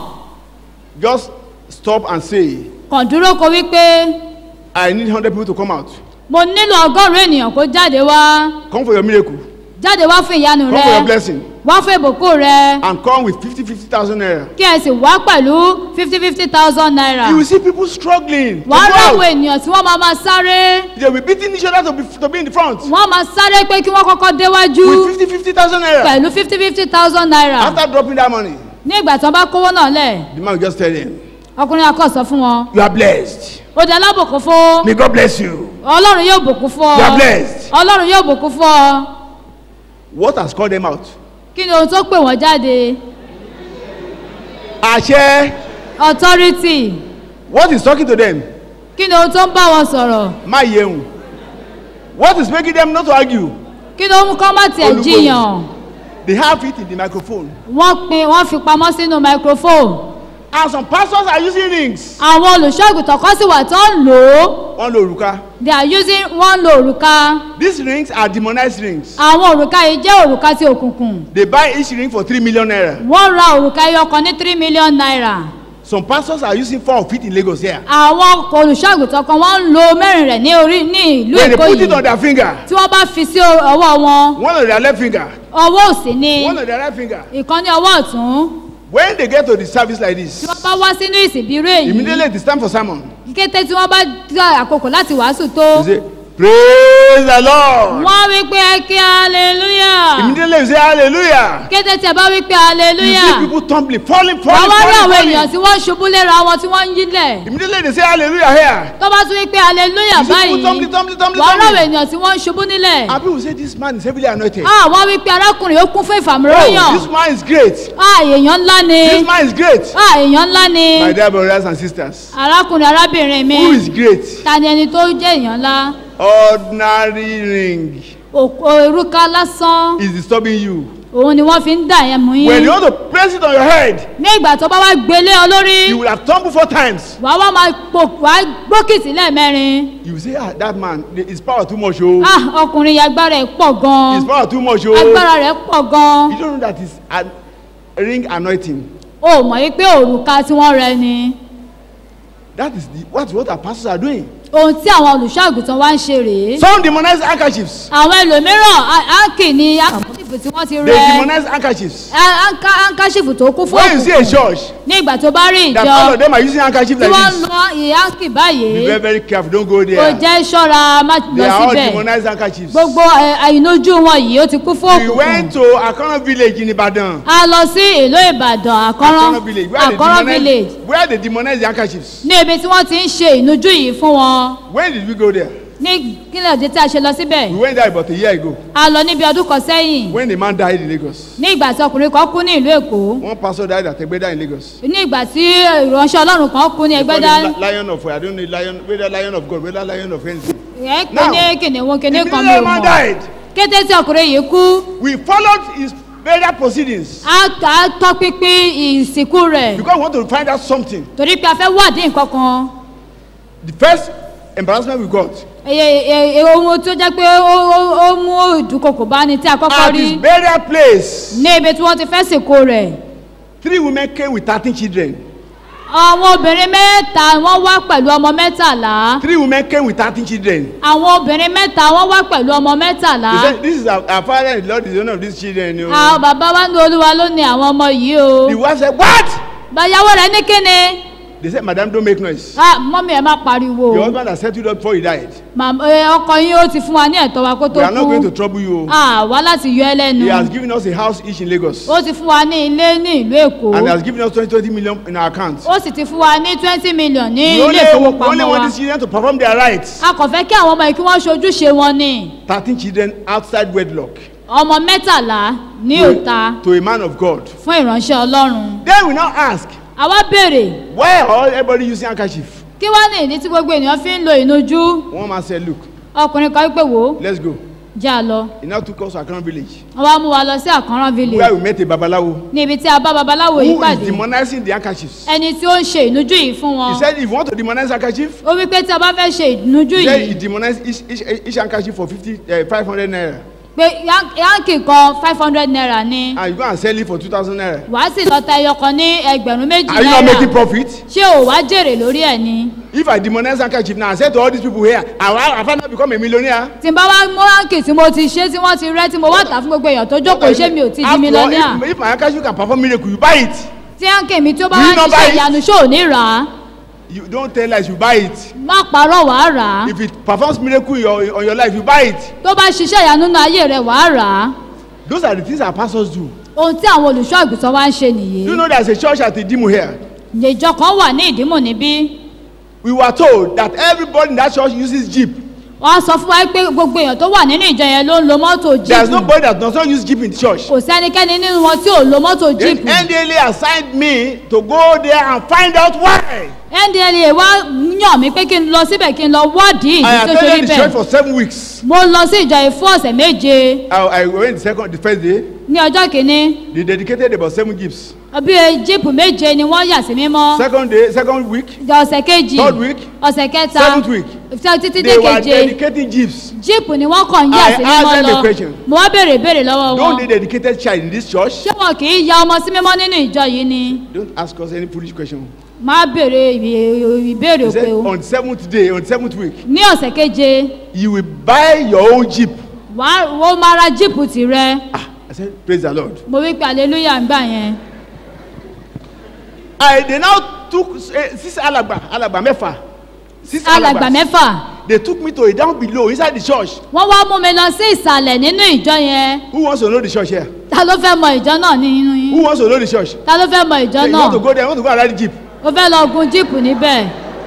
Just stop and say, kàn dúró kó wípé I need hundred people to come out. mo nílò ọgọ́rùn-ún ènìyàn kó jáde wá Come for your miracle. jáde wá fún ìyanu Come for your rẹ blessing. wá fún ìbùkún rẹ And come with 50, 50,000 naira. kí ẹ sì wá pẹ̀lú fifty fifty thousand naira You will see people struggling. to wàá go ráwọ out. ènìyàn tí wọ́n máa máa sáré They will be beating each other to be, to be in the front. wọ́n máa sáré pé kí wọ́n kọ́kọ́ déwájú With 50, 50,000 naira. pẹ̀lú fifty fifty thousand naira After dropping that money, ní ìgbà tí wọ́n bá kówó náà lẹ̀ the man will just tell them, ọkùnrin akọ sọ fún wọn You are blessed. ó di alábòkún fún May God bless you. ọlọ́run yóò bùkún fún You ọ are blessed. ọlọ́run yóò bùkún fún ọ What has called them out? kí ni ohun tó pè wọ́n jáde Àṣẹ. authority What is talking to them? kí ni ohun tó ń bá wọn sọ̀rọ̀ Má yẹun. What is making them not to argue? kí ni ó mú kọ́ má tiẹ̀ Olúgbòhùn. jiyàn They have it in the microphone. wọ́n pin wọ́n fi pamọ́ sínú microphone And some pastors are using rings. àwọn olùṣọ́àgùtàn kan sì wà tó ń lò ó Wọ́n lo òrùka. they are using wọ́n lo òrùka These rings are demonized rings. àwọn òrùka yìí jẹ́ òrùka ti òkùnkùn They buy each ring for three million naira. wọ́n ra òrùka ẹyọ kan ní three million naira Some pastors are using four of it in Lagos here. àwọn olùṣọ́àgùtàn kan wọ́n ń lo mẹ́rin rẹ̀ ní orí ní ìlú When they èkó put it on yìí their finger, tí wọ́n bá fi sí ọwọ́ wọn one on their left finger, ọwọ́ òsì ni one on their right finger. ìkan ní ọwọ́ ọ̀tún When they get to the service like this, tí wọ́n bá wá sínú ìsìnbírú èyí immediately it is time for sermon. kété tí wọ́n bá dá àkókò láti wàásù tó You say, Praise the Lord. wọ́n wí pé ẹ kí hallelujah Immediately you say hallelujah. kété tí ẹ bá wí pé You see hallelujah people tumbling, falling, wọ́n falling, wá rí àwọn falling, èèyàn falling. tí wọ́n ń ṣubú léra wọn tí wọ́n ń yílẹ̀ Immediately they say hallelujah here. tó bá tún wí pé hallelujah You see báyìí people tumbling, tumbling, tumbling, wọ́n rí àwọn tumbling. èèyàn tí wọ́n ń ṣubú nílẹ̀ And people say this man is heavily anointed. ah wọ́n wí pé arákùnrin ó kún fún Oh, ìfàmìlóyàn this man is great. ah èèyàn ńlá ni This man is great. ah èèyàn ńlá ni My dear brothers and sisters, arákùnrin arábìnrin mi who is great? ta ni ẹni tó jẹ́ èèyàn ńlá Ordinary ring Òkú- òrùka lásán is disturbing you. òun ni wọ́n fi ń dà yẹn mú When you yín want to place it on your head, ní ìgbà tó bá wá gbélé ọ lórí you will have tumbled four times. wàá wá máa pò wàá gbókìtì lẹ́ẹ̀mẹrin You will say, ah, that man, his power too much, oh. ah ọkùnrin yìí agbára ẹ̀ pọ̀ His gan-an power too much, oh. agbára rẹ̀ pọ̀ gan-an You don't know that it's a ring anointing. o mọ̀ yí pé òrùka tí wọ́n rẹ ni That is the, what, what our pastors are doing. ohun tí àwọn olùṣọ́àgùtàn wá ń ṣe rèé Some demonize handkerchiefs. àwọn ẹlòmíràn áńkì ni áńkàṣìfù tí wọ́n ti They rẹ demonize handkerchiefs. áńkàṣìfù tó kún fún When you see a òkùnkùn church, ní ìgbà tó bá rí that ìjọ all of them are using handkerchief tí like wọ́n ń this. lọ ìyáǹkì Be báyìí very, very careful. Don't go kò there. jẹ́ ṣọ́ra má They lọ are all síbẹ̀ demonized handkerchiefs. gbogbo ẹ, àìnójú wọn yìí ó ti kún fún We òkùnkùn went to Akana village in Ibadan. a lọ sí ìlú ìbàdàn àkọ́rán Akana village. Where they àkọ́rán village demonize, where they demonize the handkerchiefs. ní ibi tí wọ́n ti ń ṣe ìnújú yìí fún wọn When did we go there? ní kílẹ̀ òde tí a ṣe lọ síbẹ̀ We went there about a year ago. a lọ níbi ọdún kan sẹ́yìn When the man died in Lagos. ní ìgbà tí ọkùnrin kan kú ní ìlú èkó One pastor died at Egbeda in Lagos. ní ìgbà tí ìránṣẹ́ ọlọ́run kan kú ní They call ẹgbẹ́dá him li- Lion of I don't know lion whether lion of God whether lion of anything. ẹ̀ pé Now, ní kìnìún kìnìún kan mi Immediately ò the man mọ̀ died. kété tí ọkùnrin yìí kú We followed his burial proceedings a a tọpinpin ìsìnkú rẹ̀ because we want to find out something. torí pé a fẹ́ wádìí nǹkan kan The first embarrassment we got Eye- e- e- ohun tó jẹ́ pé ó ó- ó mú ìdúkokò bá ní tí a kọ́kọ́ at rí his burial place. ní ibi tí wọ́n ti fẹ́ sìnkú rẹ̀ Three women came with thirteen children. àwọn obìnrin mẹ́ta wọ́n wá pẹ̀lú ọmọ mẹ́tàlá Three women came with thirteen children. àwọn obìnrin mẹ́ta wọ́n wá pẹ̀lú ọmọ mẹ́tàlá They said, This is our, our father and the Lord is the owner of these children. You know. àwọn bàbá wa ní olúwa ló ní àwọn ọmọ yìí o The wife said, What? bàyàwó rẹ̀ ní kíni They said, Madam, don't make noise. Ah, mọ́mí ẹ̀ má pariwo Your husband has settled up before he died. Màmá- ẹ, ọkọ yín ó ti fún wa ní ẹ̀tọ́ wa kó tó We are not going to kú trouble you. Ah, wá láti yọ ẹ lẹ́nu He has given us a house each in Lagos. ó ti fún wa ní ilé ní ìlú èkó And has given us 20, 20 million in our account. ó sì ti fún wa ní twenty million ní We only, ilé we only ìfowópamọ́ want wa these children to perform their rights. a kò fẹ́ kí àwọn ọmọ yìí kí wọ́n ṣojúṣe wọn ni 13 children outside wedlock ọmọ mẹ́tàlá ní òta to a man of God. fún ìránṣẹ́ ọlọ́run Then we now ask, àwa béèrè why are all everybody using handkerchief? kí wá ní ìdí tí gbogbo ènìyàn fi ń lo ìnujú One man said, Look, ọkùnrin kan wípé wò ó let's go. já a lọ He now took us to Akron village wọ́n wá mú wa lọ sí àkànrán where village we met a babalawo ní ibi tí a bá babaláwo yìí who is pàdé demonizing the handkerchiefs. ẹni tí ó ń ṣe ìnujú yìí fún wọn He said, if you want to demonize handkerchief, ó wípé tí a bá fẹ́ ṣe ìnujú he said he yìí demonized each, each, each handkerchief for 50, uh, 500 naira. pé yán- yáǹkì kan five hundred naira ni And you go and sell it for 2,000 naira. wàá sì lọ ta ẹyọ kan ní ẹgbẹ̀rún méjì Are you not making náírà profit? ṣé ò wá jèrè lórí ẹ̀ ni If I demonize handkerchief now, I said to all these people here, I, I, I finally become a millionaire. tí n bá wá mú ránkì tí mo ti ṣe tí wọ́n ti rẹ́ tí mo wá tà fún gbogbo èèyàn tó jókòó ṣé mi ò ti di After all, mílíọ̀nìà if, if my handkerchief can perform miracle, you buy it. tí ránkì mi tó bá Do you wá not ṣiṣẹ́ buy it? ìyanu ṣó ò ní rà á You don't tell lies, you buy it. má parọ́ wàá rà á If it performs miracle in your, on your life, you buy it. tó bá ṣiṣẹ́ ìyanu nínú ayé rẹ̀ wàá rà á Those are the things our pastors do. ohun tí àwọn olùṣọ́ àgùntàn wá ń ṣe nìyí Do you know there's a church at Idimu here? ìjọ kan wà ní ìdímọ̀ níbí we were told that everybody in that church uses jeep wọ́n sọ fún wa pé gbogbo èèyàn tó wà nínú ìjọ yẹn ló ń lo mọ́tò there is jíìpù nobody that does not use jeep in the church kò sẹ́nikẹ́ni nínú wọn tí ò lo mọ́tò then jíìpù ndla assigned me to go there and find out why ndla wá yàn mí pé kí n lọ síbẹ̀ kí n lọ wádìí i ìdí tó ṣe rí attended the church bẹ́ẹ̀ for seven weeks mo lọ sí ìjọ yìí fún ọ̀sẹ̀ méje i i went the second the first day ní ọjọ́ kìíní they dedicated about seven jeeps bí jíìpù méje ni wọ́n yà sí mímọ́ second day second week ìjọ ọ̀sẹ̀ kejì Third week. ọ̀sẹ̀ kẹta Seventh week. ìfẹ́ títí dé they were keje dedicating jeeps jíìpù ni wọ́n kàn ń yà I sí asked mímọ́ them a lọ question. mo wá béèrè ìbéèrè lọ́wọ́ don't wọn they dedicated child in this church ṣé wọn kì í ya ọmọ sí mímọ́ nínú ìjọ yìí ni don't ask us any foolish question máa béèrè ìbé- ìbéèrè he said òpè o on the seventh day on the seventh week ní ọ̀sẹ̀ keje you will buy your own jeep wàá ó máa ra jíìpù tirẹ̀ ah i said praise the lord mo wí pé hallelujah ń gbà yẹn i they now took uh, six alagba alagba mẹ́fà six alàgbà alagbas mẹ́fà they took me to a down below inside the church wọ́n wá mú mi lọ sí ìsàlẹ̀ nínú ìjọ yẹn who wants to know the church here ta ló fẹ́ mọ ìjọ náà nínú yín who wants to know the church ta ló fẹ́ mọ ìjọ so you náà want to go there you want to go and ride the jeep ó fẹ́ lọ gun jíìpù níbẹ̀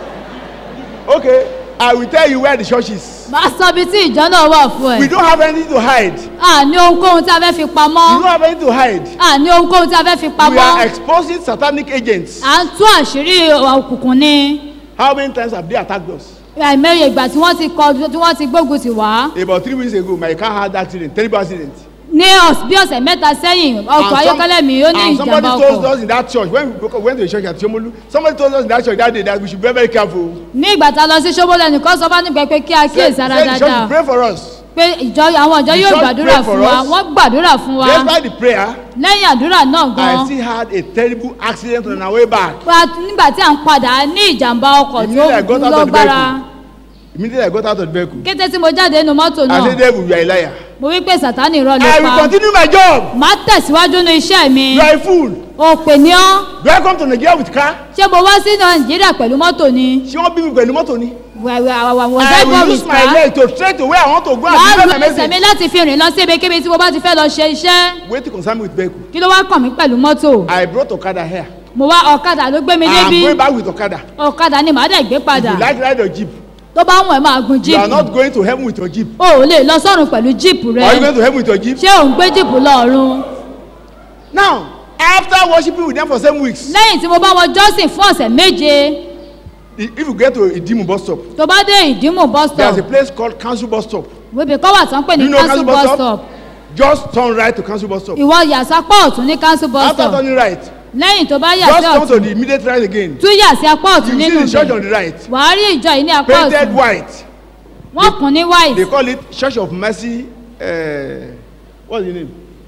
okay i will tell you where the church is máa sọ ibi tí ìjọ náà wà fún we ẹ don't have anything to hide à ní ohunkóhun tí a fẹ́ fi we pamọ́ don't have anything to hide à ní ohunkóhun tí a fẹ́ fi we pamọ́ are exposing satanic agents à ń tú àṣírí òkùnkùn ni how many times have they attacked us àìmọye ìgbà tí wọ́n ti kọ tí wọ́n ti gbógun tì wá about three weeks ago my car had accident terrible accident ní ọ̀s- bí ọ̀sẹ̀ mẹ́ta sẹ́yìn ọkọ̀ And some- ayọ́kẹ́lẹ́ mi ó ní and somebody ìjàmbá told ọkọ̀ us in that church when we go- went to the church at Shomolu somebody told us in that church that day that we should be very very careful ní ìgbà tá a lọ sí ṣóbólẹ̀ nìkan sọ bá nígbà pé kí a say kíyèsí ara say the church dáadáa will pray for us pé ìjọ àwọn ìjọ The yóò church gbàdúrà pray for fún wa us. wọ́n gbàdúrà fún wa despite the prayer lẹ́yìn àdúrà náà I gan still had a terrible accident on our way back pa nígbà tí à ń padà ní ìjàmbá ọkọ̀ tí ó Immediately I got out of the lọ́gbára immediately I got out of the vehicle kété tí mo jáde nínú mọ́tò I náà said devil you are a liar mo wí pé sàtánì irọ́ ló I will pa continue my job màá tẹ̀síwájú ní iṣẹ́ mi you are a fool òpè ní ọ́ do I come to Nigeria with car ṣé mo wá sí nàìjíríà pẹ̀lú mọ́tò ni ṣé wọ́n bí mi pẹ̀lú mọ́tò ni wẹ̀wẹ̀ àwọn I ọ̀dọ́ will ìbọn use my rìsà leg to straight to where I want to go and wàá deliver lu my ẹsẹ̀ mi message láti fi rìn lọ sí ibikíbi tí mo bá ti fẹ́ lọ ṣe iṣẹ́ wait to concern me with vehicle kí ló wá kàn mí pẹ̀lú mọ́tò I brought Okada here mo wá ọ̀kadà ló gbé mi I débi am going back with Okada ọ̀kadà ni màá dẹ̀ gbé if padà you like ride your jeep tó bá wọ̀n ẹ́ máa gun you are jíìpù not going to heaven with your jeep o ò lè lọ sọ́run pẹ̀lú jíìpù rẹ are you going to heaven with your jeep ṣé ò ń gbé jíìpù lọ́ọ̀run now after worshiping with them for seven weeks lẹ́yìn tí mo bá wọn jọ́sìn fún ọ̀sẹ̀ méje i- if you get to Idimu bus stop tó bá dé ìdímù bus there is stop a place called council bus stop wíbi kọ́ wà tán pè ní You know council council bus bus stop? stop just turn right to council bus stop ìwọ yàsápọ̀ ọ̀tún ní council bus after stop turning right lẹ́yìn tó bá yà just sí turn to ọ̀tún the immediate right again tún yà sí apá ọ̀tún you nínú see the church ibẹ̀ on the right wàá rí ìjọ yìí ní apá painted ọ̀tún white wọ́n kùn ní they white call it church of mercy uh, what's the name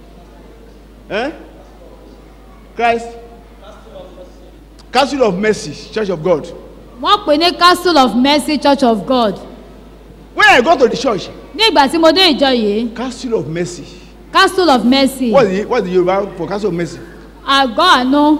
eh? Christ castle of mercy church of God wọ́n pè ní castle of mercy church of god when I go to the church ní ìgbà tí mo dé ìjọ yìí castle of mercy castle of mercy what's the what's the Yoruba for castle of mercy àgọ́ àánú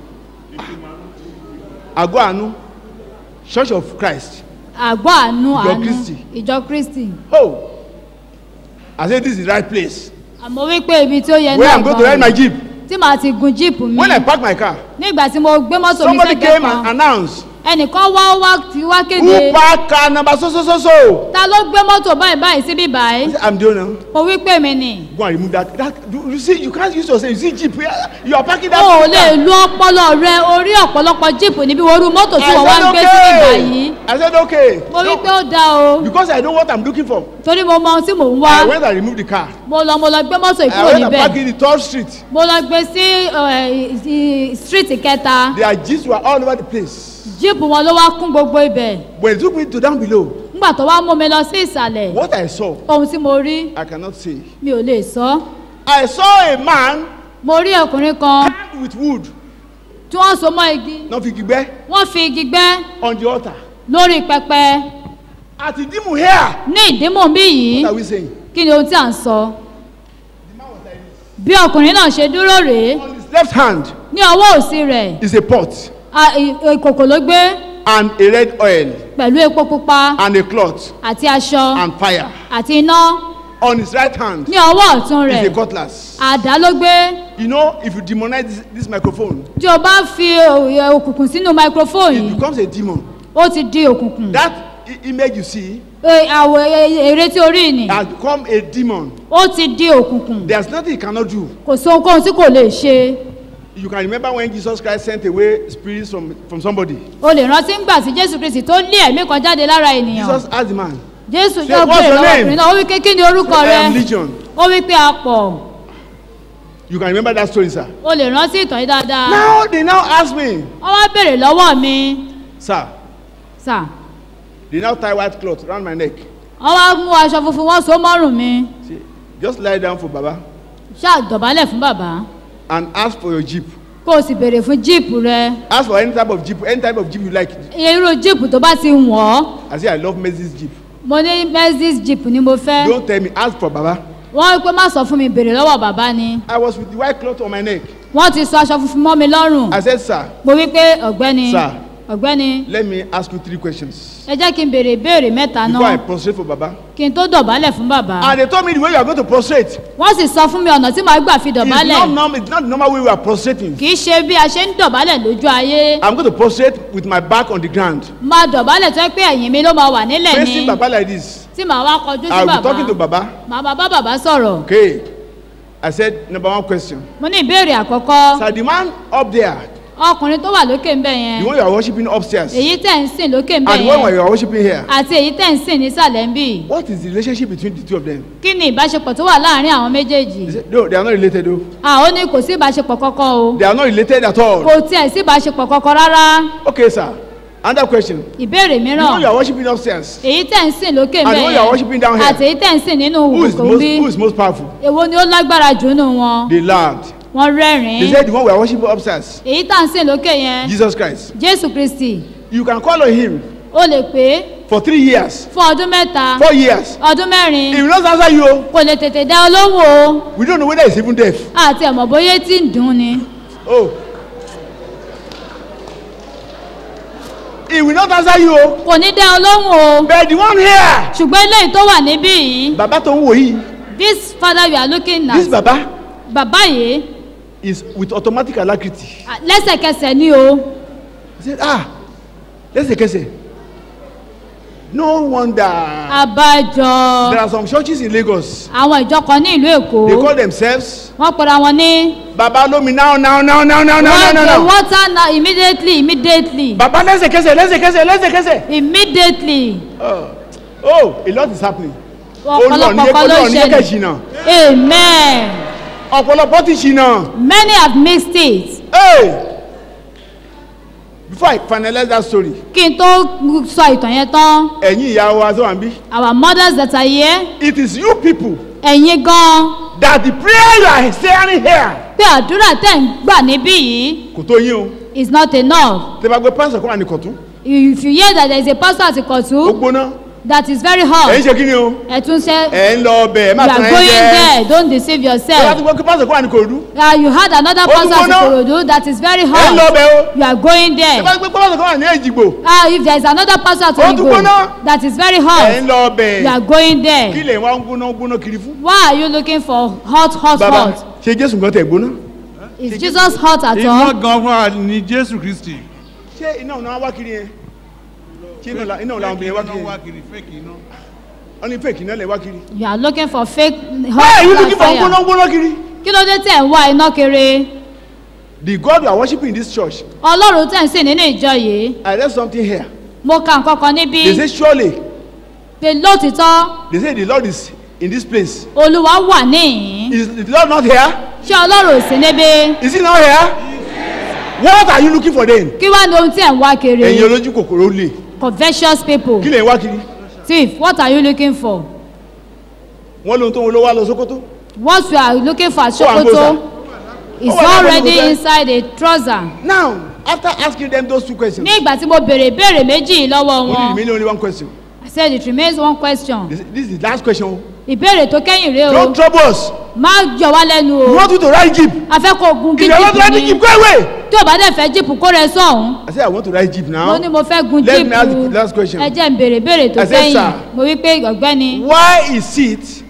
Ago Anu church of Christ àgọ́ àánú Ìjọ àánú Kristi. ìjọ kristi oh I say this is the right place àmọ́ wípé ibi tí ó yẹ where náà I'm going to ride my gan jeep tí màá ti gun jíìpù mi when I park my car nígbà tí mo gbé mọ́tò mi somebody sẹ́gbẹ́ came and kan announced ẹnìkan wá ó wá tí wá who kéde park car number so so so so ta ló gbé mọ́tò báyìí báyìí síbí I báyìí say I'm the owner mo wí pé mi nì go and remove that that you you see you can't use yourself you see jeep yeah, you are parking that o ò car. lè lu ọpọlọ rẹ orí ọ̀pọ̀lọpọ̀ jíìpù níbi orú mọ́tò tí wọ́n wá ń gbé síbí báyìí I said okay mo wí pé no, ó dáa o because I know what I'm looking for torí mo mọ ohun tí mò ń wá I went and removed the car mo lọ mo lọ gbé mọ́tò I ìkúrò went and níbẹ̀ park in the third street mo lọ gbé sí ẹ, ì- street kẹta their jeeps were all over the place jíìpù wọn ló wá kún gbogbo ibẹ̀ when they took me to down below nígbà tó wá mú mi lọ sí ìsàlẹ̀ what I saw ohun tí mo rí I cannot say mi ò lè sọ I saw a man mo rí ọkùnrin kan hanged with wood tí wọ́n so mọ́ igi náà fi gbígbẹ́ wọ́n fi igi gbẹ́ on the altar lórí pẹpẹ àti dìmú here ní ìdímọ̀ bí yìí what are we saying kí ni ohun tí à ń sọ bí ọkùnrin náà ṣe dúró rèé on his left hand ní ọwọ́ òsì rẹ̀ is a pot a- ì- ìkòkò ló gbé and a red oil pẹ̀lú epo pupa and a cloth àti aṣọ and fire àti iná on his right hand ní ọwọ́ ọ̀tún is a rẹ̀ cutlass àdá ló gbé you know if you demonize this, this microphone tí o bá fi òye òkùnkùn sínú microphone it yìí becomes a demon ó ó ti di òkùnkùn That i- image you see E, àwọ̀ e- èrè tí orí ni has become a demon. ó ti di òkùnkùn There's nothing you cannot do. kò sí ohunkóhun tí kò lè ṣe You can remember when Jesus Christ sent away spirits from, from somebody. o lè rántí ńgbà tí jésù kristi tó lé ẹ̀mí kan jáde lára ènìyàn Jesus asked the man, jésù Say, yóò "What's béèrè your lọ́wọ́ name?" ọkùnrin náà ó wí pé kí ni orúkọ I rẹ am Legion. ó wí pé a pọ̀ You can remember that story, sir. o lè rántí ìtàn yìí dáadáa Now they now ask me, wọ́n wá béèrè lọ́wọ́ mi sir, sà they now tie white cloth around my neck. wọ́n wá mú aṣọ funfun wọ́n so mọ́rùn mi See, just lie down for Baba ṣáà dọ̀bálẹ̀ fún bàbá and ask for your jeep. kó o sì béèrè fún jíìpù rẹ Ask for any type of jeep, any type of jeep you like. irú jíìpù tó bá ti wọ̀ ọ́ I say I love Mercedes jeep. mo ní mercedes jíìpù ni mo fẹ́ Don't tell me, ask for Baba. wọ́n pé má sọ fún mi béèrè lọ́wọ́ bàbá ni I was with the white cloth on my neck. wọ́n ti sọ aṣọ funfun mọ́ mi lọ́rùn I said, sir, mo wí pé ọ̀gbẹ́ni Sir. ọ̀gbẹ́ni let me ask you three questions ẹ jẹ́ kí n béèrè ìbéèrè mẹ́ta before I náà prostrate for Baba. kí n tó dọ̀bálẹ̀ fún bàbá And they told me the way you are going to prostrate. wọ́n sì sọ fún mi ọ̀nà tí màá gbà fi It's not, dọ̀bálẹ̀ norm, it's not the normal way we are prostrating. kì í ṣe bí a ṣe ń dọ̀bálẹ̀ lójú ayé I'm going to prostrate with my back on the ground, máa dọ̀bálẹ̀ tó yẹ pé ẹ̀yìn mi ló máa wà nílẹ̀ ni facing Baba like this. tí màá wá kọjú sí I'll be bàbá talking to Baba. màá bá bá bàbá sọ̀rọ̀ Okay. I said, number one question. mo ní ìbéèrè àkọ́kọ́ Sir, the man up there, ọkùnrin tó wà lókè ń bẹ̀ yẹn the one you are worshiping upstairs, and èyí tẹ̀ ń sìn lókè ń bẹ̀ the one yẹn you are worshiping here, àti èyí tẹ̀ ń sìn nísàlẹ̀ ń bì what is the relationship between the two of them? kí ni ìbáṣepọ̀ tó wà láàrin àwọn méjèèjì He said, no, they are not related though. àwọn ní kò sí ìbáṣepọ̀ kọ́kọ́ o They are not related at all. kò tiẹ̀ sí ìbáṣepọ̀ kọ́kọ́ rárá Okay, sir. Another question. ìbéèrè The mìíràn one you are worshiping upstairs, èyí tẹ̀ ń sìn lókè ń And bẹ̀ when you are worshiping down yẹn here, àti èyí tẹ̀ ń sìn nínú who is, òkùnkùn most, bí who is most powerful? èwo ni ó lágbára jù nù wọn They laughed. wọ́n They rẹ́rìn-ín said the one we are worshiping upstairs, èyí tà ń sìn lókè yẹn Jesus Christ. jésù kristi You can call on him ó lè pé for three years, fún ọdún mẹ́ta four years. ọdún mẹ́rin He will not answer you. oh. kò lè tètè dá ọ lóhùn o We don't know whether he's even deaf. àti ẹ̀mọ̀ bóyá tí ń dùn ni Oh. He will not answer you. oh. kò ní dá ọ lóhùn o But the one here, ṣùgbọ́n eléyìí tó wà níbí yìí Baba tó ń wò yìí, this father you are looking this at Baba bàbá yìí is with automatic alacrity. à, lẹ́sẹ̀kẹsẹ̀ ni o He said, ah, lẹ́sẹ̀kẹsẹ̀. No wonder. àbájọ There are some churches in Lagos. àwọn ìjọ kan ní ìlú èkó They call themselves wọ́n pera wọn ní Baba Lomi now, now, now, now, now, now, now, wọ́n now, dey now. water na immediately immediately Baba lẹ́sẹ̀kẹsẹ̀, lẹ́sẹ̀kẹsẹ̀, lẹ́sẹ̀kẹsẹ̀. immediately Oh, oh, a lot is happening. ọ̀pọ̀lọpọ̀ kan ló Olúwa ń ní kẹ́kẹ́ ṣẹlẹ̀ ṣìnà. amen Ọ̀pọ̀lọpọ̀ ti ṣìnà. many have missed it Hey! Before I finalize that story, kí n tó sọ ìtàn yẹn tán ẹ̀yin ìyá wa tó wà ń bí. our mothers that are here It is you people ẹ̀yin gan that the prayer you are saying here pé àdúrà tẹ̀ ń gbà níbí yìí kò tó yín o. is not enough Tẹ́ bá gbé pásítọ̀ kó wà ní kọ̀tún. if you hear that there is a pastor at Ó Ikotu gbóná. that is very Ẹ̀ ń hot ṣe kí ni o? ẹ tún ṣe Ẹ̀ ń lọ ọbẹ̀ ẹ̀ you má are tàn ẹ́ going jẹ. there don't deceive Ẹ bá yourself ti gbọ́ pé pásítọ̀ kó wà ní kòròdú. uh, you had another Ó pastor at gbóná. Ikorodu that is very Ẹ̀ ń lọ hot ọbẹ̀ o. you are going Ẹ there bá gbé pásítọ̀ kó wà ní èjìgbò. uh, if there is another pastor at Ó tún Igbo gbóná. that is very Ẹ̀ ń hot lọ ọbẹ̀. you are going Kí there lè wá ń gbóná gbóná kiri fún? why are you looking for hot hot Bàbá hot ṣe Jésù gan tẹ̀ gbóná. is Jesus hot at iná all gan fún wa ní jésù kristi. Ṣé iná ọ̀nà wá kiri yẹn? Ṣé iná ọ̀la- iná ọ̀la obìnrin wá kiri Iná wá yẹn? kiri fake iná. Wọ́n ní fake iná lẹ̀ wá kiri. you are looking for fake Why hot are you hot looking for gbóná fire gbóná kiri? kí ló dé tẹ̀ ń wá iná kiri The God you are worshiping in this church, ọlọ́run tẹ̀ ń sìn nínú ìjọ yìí I read something here. mo ka nǹkan kan níbí They say surely, pé lótìtọ́ they say the Lord is in this place. olúwa wà níhìn Is the Lord not here? ṣé ọlọ́run ò sí níbí Is he not here? What are you looking for then? kí wá ní ohun tí ẹ̀ ń wá kiri Ẹ̀yin olójú kòkòrò lè. covetous people Kí lè ń wá kiri? thief what are you looking for Wọ́n lóhun tó ń lo wá lọ Sókótó. what you are looking for at Ó wà ń gbósà. Sokoto is Ó wà lábẹ́ already gbósà. inside a trouser Now, after asking them those two questions, ní ìgbà tí mo béèrè ìbéèrè méjì yìí lọ́wọ́ only wọn remain only one question. I said it remains one question This, this is the last question. ìbéèrè tó kẹ́yìn rèé o Don't trouble us. má yọ wá lẹ́nu We o want you to ride jeep. a fẹ́ kó gun If you want to ride the jíìpù jeep, ni go away. tí o bá dẹ̀ fẹ́ jíìpù kó rẹ sọ̀hún I said, I want to ride jeep now. mo ní mo fẹ́ gun Let me ask the jíìpù last question. ẹ jẹ́ n béèrè ìbéèrè tó I said, kẹ́yìn sir. mo wí pé ọ̀gbẹ́ni Why is it?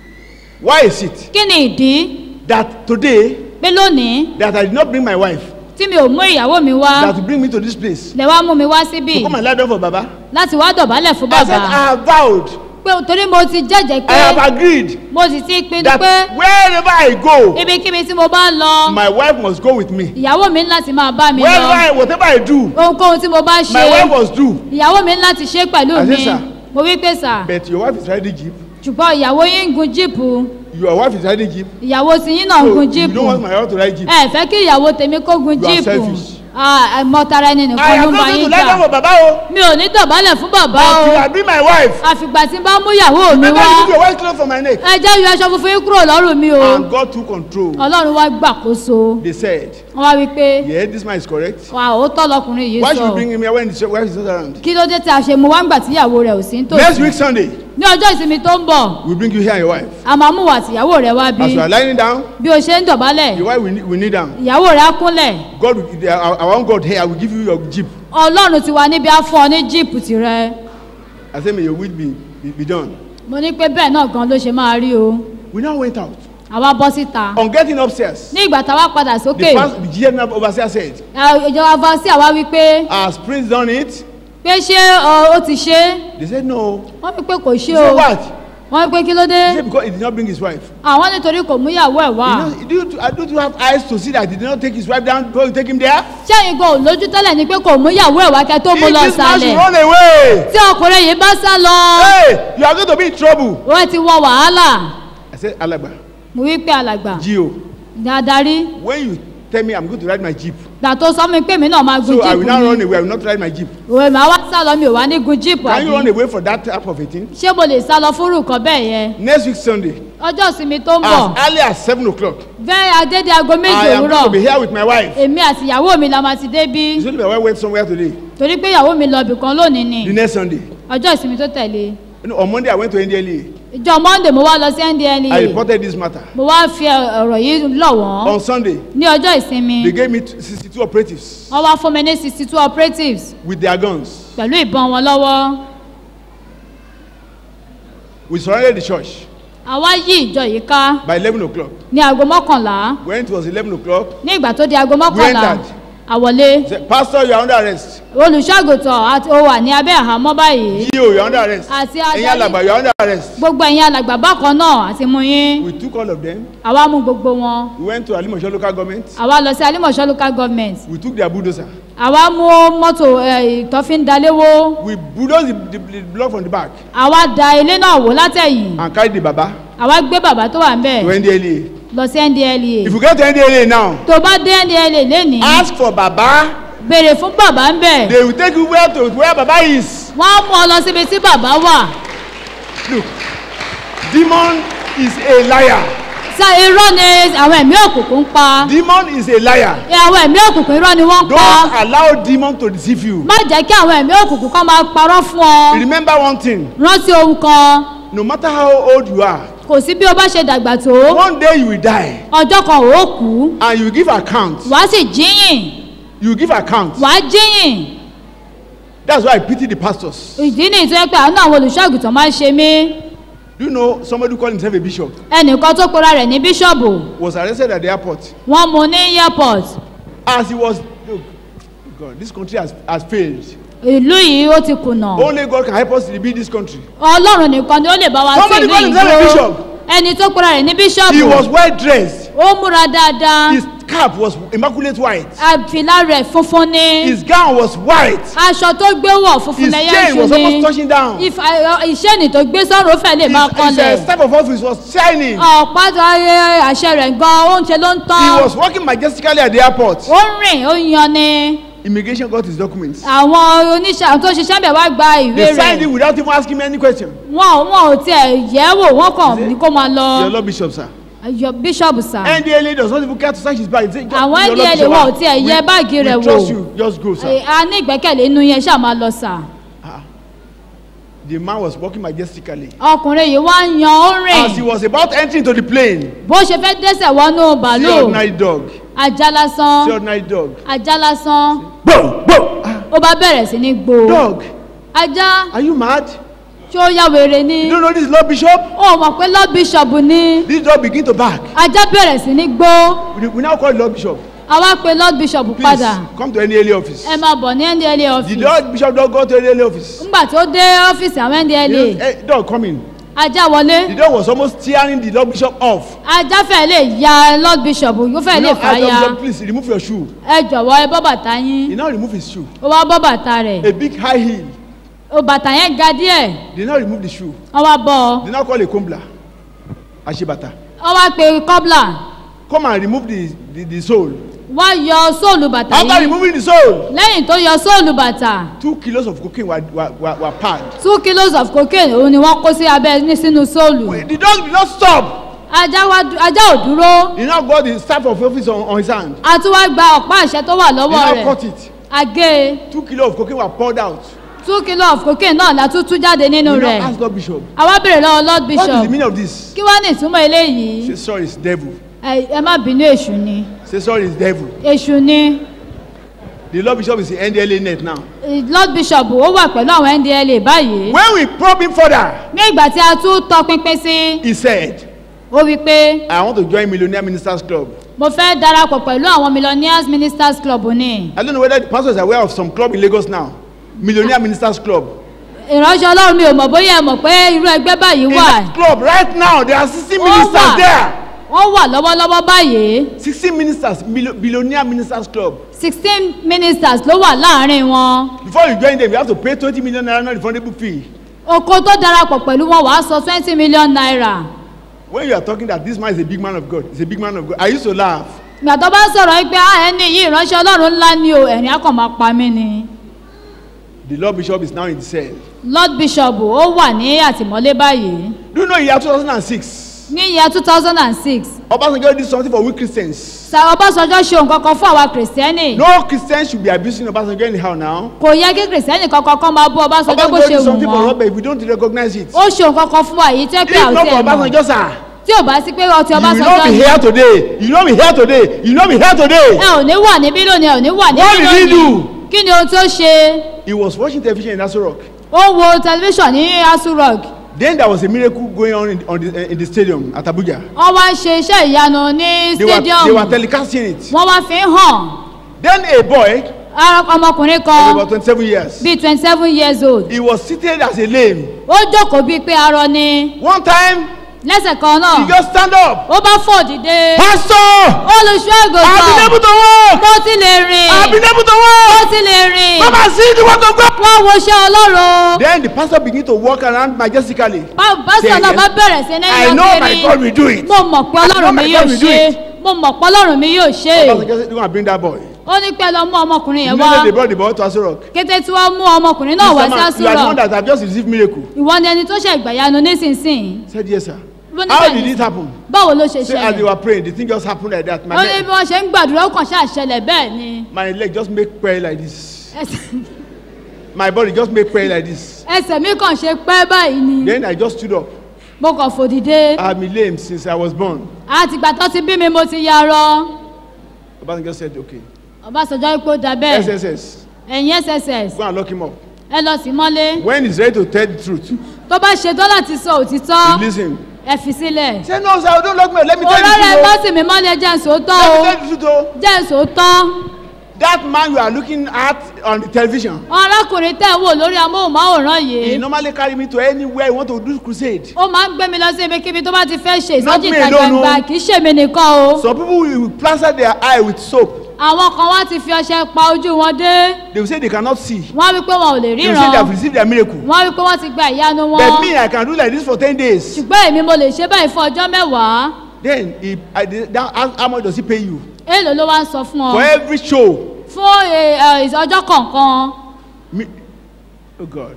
Why is it kí ni ìdí that today pé lónìí that I did not bring my wife? tí mi ò mú ìyàwó mi wá that will bring me to this place lẹ wá mú mi wá síbí to come and lie down for baba láti wá dọ̀bálẹ̀ fún i said bàbá i have vowed pé torí mo ti jẹ́jẹ́ i have pé agreed mo sì ti pinnu that pé wherever i go ibikíbi tí mo bá ń lọ my wife must go with me ìyàwó mi ní láti máa bá mi wherever lọ i whatever i do ohunkóhun tí mo bá ṣe my wife must do ìyàwó mi ní láti ṣe pẹ̀lú I mi say, sir. mo wí pé sà but your wife is riding jeep ṣùgbọ́n ìyàwó yín ń gun jíìpù your wife is riding jeep ìyàwó tí yín náà ń so gun you jíìpù don't want my wife to ride jeep ẹ fẹ́ kí ìyàwó tèmi kó gun You are jíìpù selfish. mọ́tara ẹni i nìkan ló am ń not bá going to yín lie down jà for baba o mi ò ní dọ̀bálẹ̀ fún bàbá o until i bring my wife àfìgbà tí n bá mú ìyàwó mi remember wá you put your white cloth for my neck ẹ jẹ́ yọ aṣọ funfun yín kúrò lọ́rùn mi o and God took control ọlọ́run wá gbàkóso they said wọ́n wá wí pé yeah this man is correct wà ó tọ́ lọkùnrin yìí why should sọ we bring him here when his wife is not around kí ló dé tí a ṣe mú wá ń gbà tí ìyàwó rẹ̀ ò sí ń next tòsí week sunday ní ọjọ́ ìsinmi tó ń bọ̀ we bring you here and your wife a máa mú wà tìyàwó rẹ̀ wá bí as you are lying down bí o ṣe ń dọ̀bálẹ̀ your wife will kneel- will kneel down ìyàwó rẹ̀ á kúnlẹ̀ God will I, I want God here I will give you your jeep ọlọ́run ti wà níbi á fún ọ ní jíìpù tirẹ̀ I say may your will be be, be done mo ní pé bẹ́ẹ̀ náà gan ló ṣe máa rí o we now went out àwa bọ́ síta on getting upstairs ní ìgbà táwa padà the sókè past the GM overseer said ẹ, ìjọba vansi àwa wí pé has prince done it pé ṣé ọ, ó ti ṣe é they said no wọ́n wí pé kò ṣe he o said what wọ́n wí pé kí ló dé he said because he did not bring his wife àwọn nítorí kò mú ìyàwó ẹ̀ wá you know do you, uh, don't you have eyes to see that he did not take his wife down before you take him there ṣẹ́yìn gan ò lójú tẹ́lẹ̀ ni pé kò mú ìyàwó ẹ̀ wá kẹ́ tó mú if lọ this man should sálẹ̀ run away tí ọkùnrin yìí bá sá lọ hey you are going to be in trouble wọ́n ti wọ wàhálà I said alagba mo wí pé alàgbà gio ní adarí when you tell me I'm going to ride my jeep gbà tó sọ mi pé mi náà máa gun so I will jíìpù now run mi away I will not ride my jeep òwe màá wá sá lọ mi ò wá ní gun jíìpù can you run àbí away for that type of a thing ṣé mo lè sá lọ fún nǹkan bẹ́ẹ̀ yẹn next week Sunday ọjọ́ ìsinmi tó ń bọ̀ as early as seven o'clock bẹ́ẹ̀ adédè aago méjì I am going to be òwúrọ̀ here with my wife èmi àti ìyàwó mi la máa ti dé bí it's only my wife went somewhere today torí pé ìyàwó mi lọ ibìkan lónìí ni the next Sunday ọjọ́ ìsinmi tó tẹ̀lé you know, on Monday I went to NDLEA ìjọ monday mo wá lọ sí I ndla reported this matter mo wá fi ọ̀rọ̀ yìí lọ̀ wọ́n on Sunday ní ọjọ́ ìsinmi they gave me sixty two operatives wọ́n wá fún mi ní sixty two operatives with their guns pẹ̀lú ìbọn wọn lọ́wọ́ we surrounded the church àwa yí ìjọ yìí ká by eleven o'clock ní aago mọ́kànlá when it was eleven o'clock ní ìgbà tó di aago mọ́kànlá entered. àwọlé say pastor you are under arrest olùṣọ́àgùtàn àti ó wà ní abẹ́ àhámọ́ báyìí gio you are under arrest Àti ẹ̀yin adarí- alàgbà you are under arrest gbogbo ẹ̀yin alàgbà bákan náà àti mú yín we took all of them àwa mú gbogbo wọn we went to alimosho local government àwa lọ sí alimọ̀ṣọ́ local government we took their bulldozer àwa mú mọ́tò ẹ̀, ìtọ́fíndaléwó we bulldoze the, the, the block from the back àwa da ilé náà wò látẹ̀yìn and carry the baba àwa gbé bàbá tó wà ń bẹ̀ to ndlea lọ sí ndla if you get to ndlea now tó bá dé ndla lénìí ask for baba béèrè fún bàbá ń bẹ̀ they will take you where to where baba is wọ́n á mú ọ lọ síbi tí bàbá wà look demon is a liar sá irọ́ ni àwọn ẹ̀mí òkùnkùn ń pa demon is a liar ẹ, àwọn ẹ̀mí òkùnkùn irọ́ ni wọ́n ń pa don't allow demon to deceive you má jẹ́ kí àwọn ẹ̀mí òkùnkùn kan máa parọ́ fún ọ remember one thing rántí ohun kan no matter how old you are kò sí bí o bá ṣe dàgbà tó one day you will die ọjọ́ kan ò kú and you will give account wàá sì jíyìn you will give account wàá jíyìn that's why i pity the pastors ìdí nìyí tó yẹ pé àánú àwọn olùṣọ́àgùtàn máa ń ṣe mí do you know somebody who call himself a bishop ẹnìkan tó pera rẹ̀ ní bíṣọ̀bù was arrested at the airport wọ́n mú ní airport as he was look god this country has has failed ìlú yìí ó ti kùnà only god can help us to rebuild this country ọlọ́run nìkan ni ó lè bá wa sí Somebody ìlú call himself a ìgbó bishop. ẹni tó pera rẹ̀ ní he bíṣọ̀bù was well dressed ó múra dáadáa his cap was immaculate white àfìlà rẹ̀ funfun ni his gown was white aṣọ tó gbé wọ̀ funfun his lẹ́yà chain ṣu was almost ni touching down his, ìṣẹ́ni tó gbé sọ́run ó fẹ́ lè máa his kanlẹ̀ uh, staff of office was shining ọ̀pá tó ayé àṣẹ rẹ̀ gan oúnjẹ ló ń he tán was walking majestically at the airport ó ń rìn ó ń yan ni immigration got his documents àwọn oníṣẹ́ àwọn tó ṣiṣẹ́ bẹ̀ wá gba ìwé they signed rẹ̀ it without even asking me any question wọn wọn ò tiẹ̀ yẹ̀ wò wọ́n kàn ní kó máa lọ your lord bishop sir Your bishop sir ndla does not even care to search his bag he say just Àwọn your lord NDLEA bishop wọn ò ah, tiẹ̀ yẹ we- báàgì we rẹ̀ wò. trust you just go sir Eh, a ní ìgbẹ́kẹ̀lé inú yẹn ṣáà máa lọ sà the man was walking majestically ọkùnrin yìí wá ń yan ó ń as he rìn was about entering into the plane bó ṣe fẹ́ dẹ́sẹ̀ wọnú see bàálù ordinary dog ajá lásán see ordinary dog ajá lásán bo bo ah ó bá bẹ̀rẹ̀ sí ní gbó dog ajá are you mad tí ó yá wèrè ni you don't know this lord bishop ó mọ̀ pé lord bishop ni this dog begin to bark ajá bẹ̀rẹ̀ sí ní gbó we, we now call the lord bishop àwa pe lord bishop Please padà come to any office. ẹ máa bọ̀ ní ndla The office Lord Bishop don't go to any office. ńgbà tó dé ọ́fíìsì àwọn ndla You know, eh, dog come in. ajá wọlé The dog was almost tearing the Lord Bishop off. ajá fẹ́ lè ya lord bishop yóò fẹ́ You lè know, fà ask ya Lord Bishop, please remove your shoe. ẹ jọ̀wọ́ ẹ bọ́ bàtà yín He now remove his shoe. ó wá bọ́ bàtà rẹ̀ A big high heel. ó bàtà yẹn ga díẹ̀ They now remove the shoe. wọ́n wá bọ́ ọ They now call a combler. Ashibata. wọ́n wá pe kọ́bla Come and remove the, the, the sole. wọ́n yọ sóòlù bàtà After yìí removing the sole, lẹ́yìn tó yọ sóòlù bàtà two kilos of cocaine were, were, were, were packed. two kilos of cocaine òun ni wọ́n kó sí abẹ́ ní sínú sóòlù The dog did not stop. ajá wá du- ajá ò dúró He now got the staff of office on, on his hand. a tún wá gba ọ̀pá àṣẹ tó wà He lọ́wọ́ now rẹ̀ cut it. agé Two kilos of cocaine were poured out. two kilos of cocaine náà la tún tú jáde We nínú now rẹ̀ ask Lord Bishop, àwa béèrè lọ́wọ́ lord what is bishop the meaning of this? kí wá ní ìtumọ̀ eléyìí Say sorry, it's devil. ẹ ẹ má bínú èṣù ni Say sorry, it's devil. èṣù ni The Lord Bishop is in NDLA net now. Eh, lord bishop ó wà pẹ̀lú àwọn ndla báyìí When we probe him further, ní ìgbà tí a tún tọpinpin sí he said, ó wí pé I want to join Millionaire Ministers Club. mo fẹ́ darapọ̀ pẹ̀lú àwọn millionaires ministers club ni I don't know whether the pastor is aware of some club in Lagos now. Millionaire Ministers Club. ìránṣẹ́ ọlọ́run mi ò mọ̀ bóyá ẹ mọ̀ pé irú ẹgbẹ́ báyìí In wà that club right now, there are 60 Ó ministers wà. there. wọ́n wà lọ́wọ́lọ́wọ́ báyìí 60 ministers, millo- Billionaire Ministers Club. sixteen ministers ló wà láàrin wọn Before you join them, you have to pay 20 million naira non-refundable fee. oko tó darapọ̀ pẹ̀lú wọn wàá sọ twenty million naira When you are talking that this man is a big man of God, he's a big man of God, I used to laugh. ìgbà tó bá sọ̀rọ̀ yìí pé "Ah, ẹni yìí ìránṣẹ́ ọlọ́run ńlá ni o ẹ̀rín akọ̀ máa pa mí ni The Lord Bishop is now in the cell. lord bishop ó wà ní àtìmọ́lé báyìí Do you know in year 2006, ní ìyá two thousand and six Obasanjo did something for we Christians. sàrọ̀ ọbásanjọ́ ṣe nǹkan kan fún àwa kìrìsìtẹ́nì No Christian should be abusing Obasanjo anyhow now. kò yẹ kí kìrìsìtẹ́nì kankan kan máa bú ọbásanjọ́ bó Obasanjo ṣe did wù something for wọ́n Robert if we don't recognize it. ó ṣe nǹkan kan fún wa yìí tẹ́ pé If àwọn not tí for ẹ̀ mọ̀ Obasanjo, sir, tí ò bá sí pé ọtí you will not ọbásanjọ́ be ni here today. You will not be here today. You will not be here ẹ today. ò ní wà níbí lónìí ẹ ò ní wà níbí What did he lónìí do? kí ni ohun tó ṣe He was watching television in Aso Rock. ó wo tẹlifíṣàn ní asu rock Then there was a miracle going on in, on the, in the stadium at Abuja. wọ́n wá ń ṣe iṣẹ́ ìyanu ní They were, they stadium were telecasting it. wọ́n wá fi ń hàn Then a boy ara ọmọkùnrin of kan about 27 years, bíi twenty seven years old he was seated as a lame. ó jókòó bíi pé arọ ni One time, lẹ́sẹ̀ kan náà he just stand up. ó bá fò dìde Pastor, olùṣọ́ I've been àgùntàn able to walk. mo ti lè I've rìn been able to mo walk. ti lè rìn Come and see the work of God. wọ́n wo iṣẹ́ ọlọ́run Then the pastor began to walk around majestically. pásítọ̀ náà bá bẹ̀rẹ̀ sí ní I know my God will do it. mo mọ̀ pé I know ọlọ́run my mi God yóò will do ṣe it. mo mọ̀ pé ọlọ́run mi yóò ṣe Pastor just said, go and bring that boy. ó ní pẹ́ lọ mú ọmọkùnrin yẹn wá Immediately they brought the boy to Aso Rock. kété tí wọ́n mú ọmọkùnrin náà wá Mr. sí Man, you are the one àsúrọ̀ that have just received miracle. ìwọ ni ẹni tó ṣe ìgbàyanu nísinsìnyí Said yes, sir. Ló ní How bẹ́ẹ̀ did ni. it happen? báwo ló ṣe Say as they ṣẹlẹ̀ were praying, the thing just happened like that. My, ó ní bí leg, wọ́n ṣe ń gbàdúrà ó kàn ṣáà ṣẹlẹ̀ bẹ́ẹ̀ ni my leg just make prayer like this. Ẹsẹ̀- My body just make prayer like this. ẹsẹ̀ mi kàn ṣe pẹ́ báyìí ni Then I just stood up. mo kàn fò dìde I've been lame since I was born. àtìgbà tó ti bí mi mo ti yarọ Obasanjo said, okay. ọbásanjọ́ ipò dà bẹ́ẹ̀ SSS, ẹ̀yin sss go and lock him up. ẹ lọ sí mọ́lé When he's ready to tell the truth, tó bá ṣetán láti sọ òtítọ́ release him. ẹ fi sílẹ̀ Say, no, sir, don't lock me. up. Let me tell òróró ẹ you bá the truth. sì mí mọ́lé jẹ́ nsòótọ́ oh. o Let me tell you the truth. oh. jẹ́ nsòótọ́ That man you are looking at on the television, arákùnrin tẹ̀ ń wò lórí amóhùnmáwòrán he yìí normally carry me to anywhere he want to do crusade. ó máa ń gbé mi lọ sí ibikíbi tó bá ti fẹ́ ṣe Not ìsọjí me ìta alone, gbangba o. kì í ṣèmi nìkan o Some people will plaster their eye with soap. àwọn kan wá ti fi ọṣẹ pa ojú wọn dé They will say they cannot see. wọ́n á wí pé wọn ò lè They will say they ríran have received their miracle. wọ́n á wí pé wọ́n ti gba ìyanu wọn But me, I can do like this for 10 days. ṣùgbọ́n èmi mo lè ṣe báyìí fún ọjọ́ mẹ́wàá Then, he, I, did- that, how, how much does he pay you? èèlò ló wá ń sọ fún ọ For every show. fún ẹ, ẹ, ọjọ́ kọ̀ọ̀kan Me, oh God.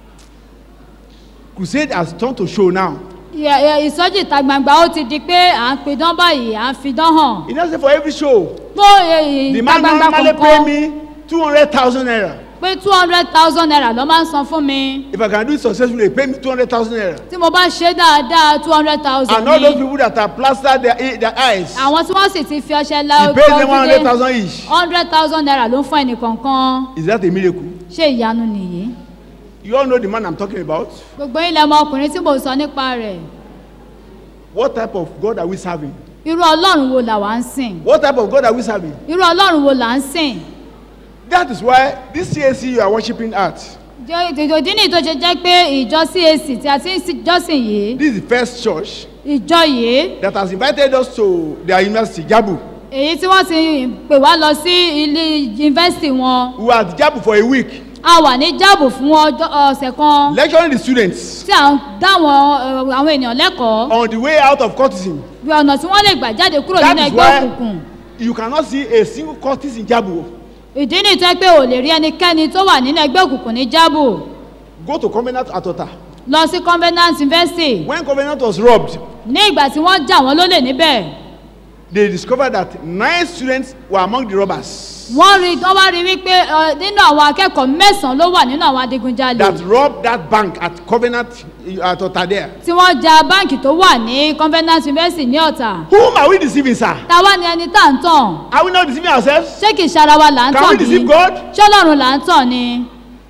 Crusade has turned to show now. Ẹ- ẹ, ìsọjí ìta gbangba ó ti di pé à ń pidán báyìí à ń fidán hàn He now say for every show. fún ẹ, The ìta man gbangba normally pay kọ̀ọ̀kan me 200,000 naira. pé two hundred thousand naira ló máa ń san fún mi If I can do it successfully, pay me 200,000 naira. tí mo bá ṣe dáadáa two hundred thousand And all those ni people that are plastered their, e- their eyes, àwọn tí wọ́n sì ti fi ọṣẹ la he pays them 100,000 each. hundred thousand naira ló ń fún ẹnìkọ̀ọ̀kan Is that a miracle? ṣé ìyanu nìyí You all know the man I'm talking about. gbogbo ilẹ̀ ọmọkùnrin tí mo sọ nípa rẹ̀ What type of God are we serving? irú ọlọ́run wo là wá ń sìn What type of God are we serving? irú ọlọ́run wo là ń sìn That is why this CAC you are worshiping at. Jẹ́- ìdí nìyí tó ṣe jẹ́ pé ìjọ cac tí a ti ń sí- jọ́sìn yìí This is the first church ìjọ yìí that has invited us to their university, Jabu. èyí tí wọ́n ti pè wá lọ sí ilé yunifásitì wọn We were at Jabu for a week, a wà ní jáàbù fún ọjọ́ ọ̀sẹ̀ kan lecturing the students tí à ń dáwọn àwọn ènìyàn lẹ́kọ̀ọ́ on the way out of courtism. bí ọ̀nà tí wọ́n lè gbà jáde kúrò That nínú is ẹgbẹ́ why òkùnkùn you cannot see a single courtist in Jabu. ìdí nìyí tó jẹ́ pé ò lè rí ẹnikẹ́ni tó wà nínú ẹgbẹ́ òkùnkùn ní jáàbù Go to Covenant Atota. lọ sí convenant university When Covenant was robbed, ní ìgbà tí wọ́n jà wọ́n lólè níbẹ̀ they discovered that nine students were among the robbers wọ́n rí wọ́n wá rí wípé ẹ, nínú àwọn akẹ́kọ̀ọ́ mẹ́sàn-án ló wà nínú àwọn adigunjalè that robbed that bank at Covenant Atota there. tí wọ́n ja báǹkì tó wà ní convenant university ní ọ̀tà Whom are we deceiving, sir? táwa ni ẹni tá à ń tàn Are we not deceiving ourselves? ṣé kìí ṣara wa là ń Can tàn we ní deceive God? ṣé ọlọ́run là ń tàn ni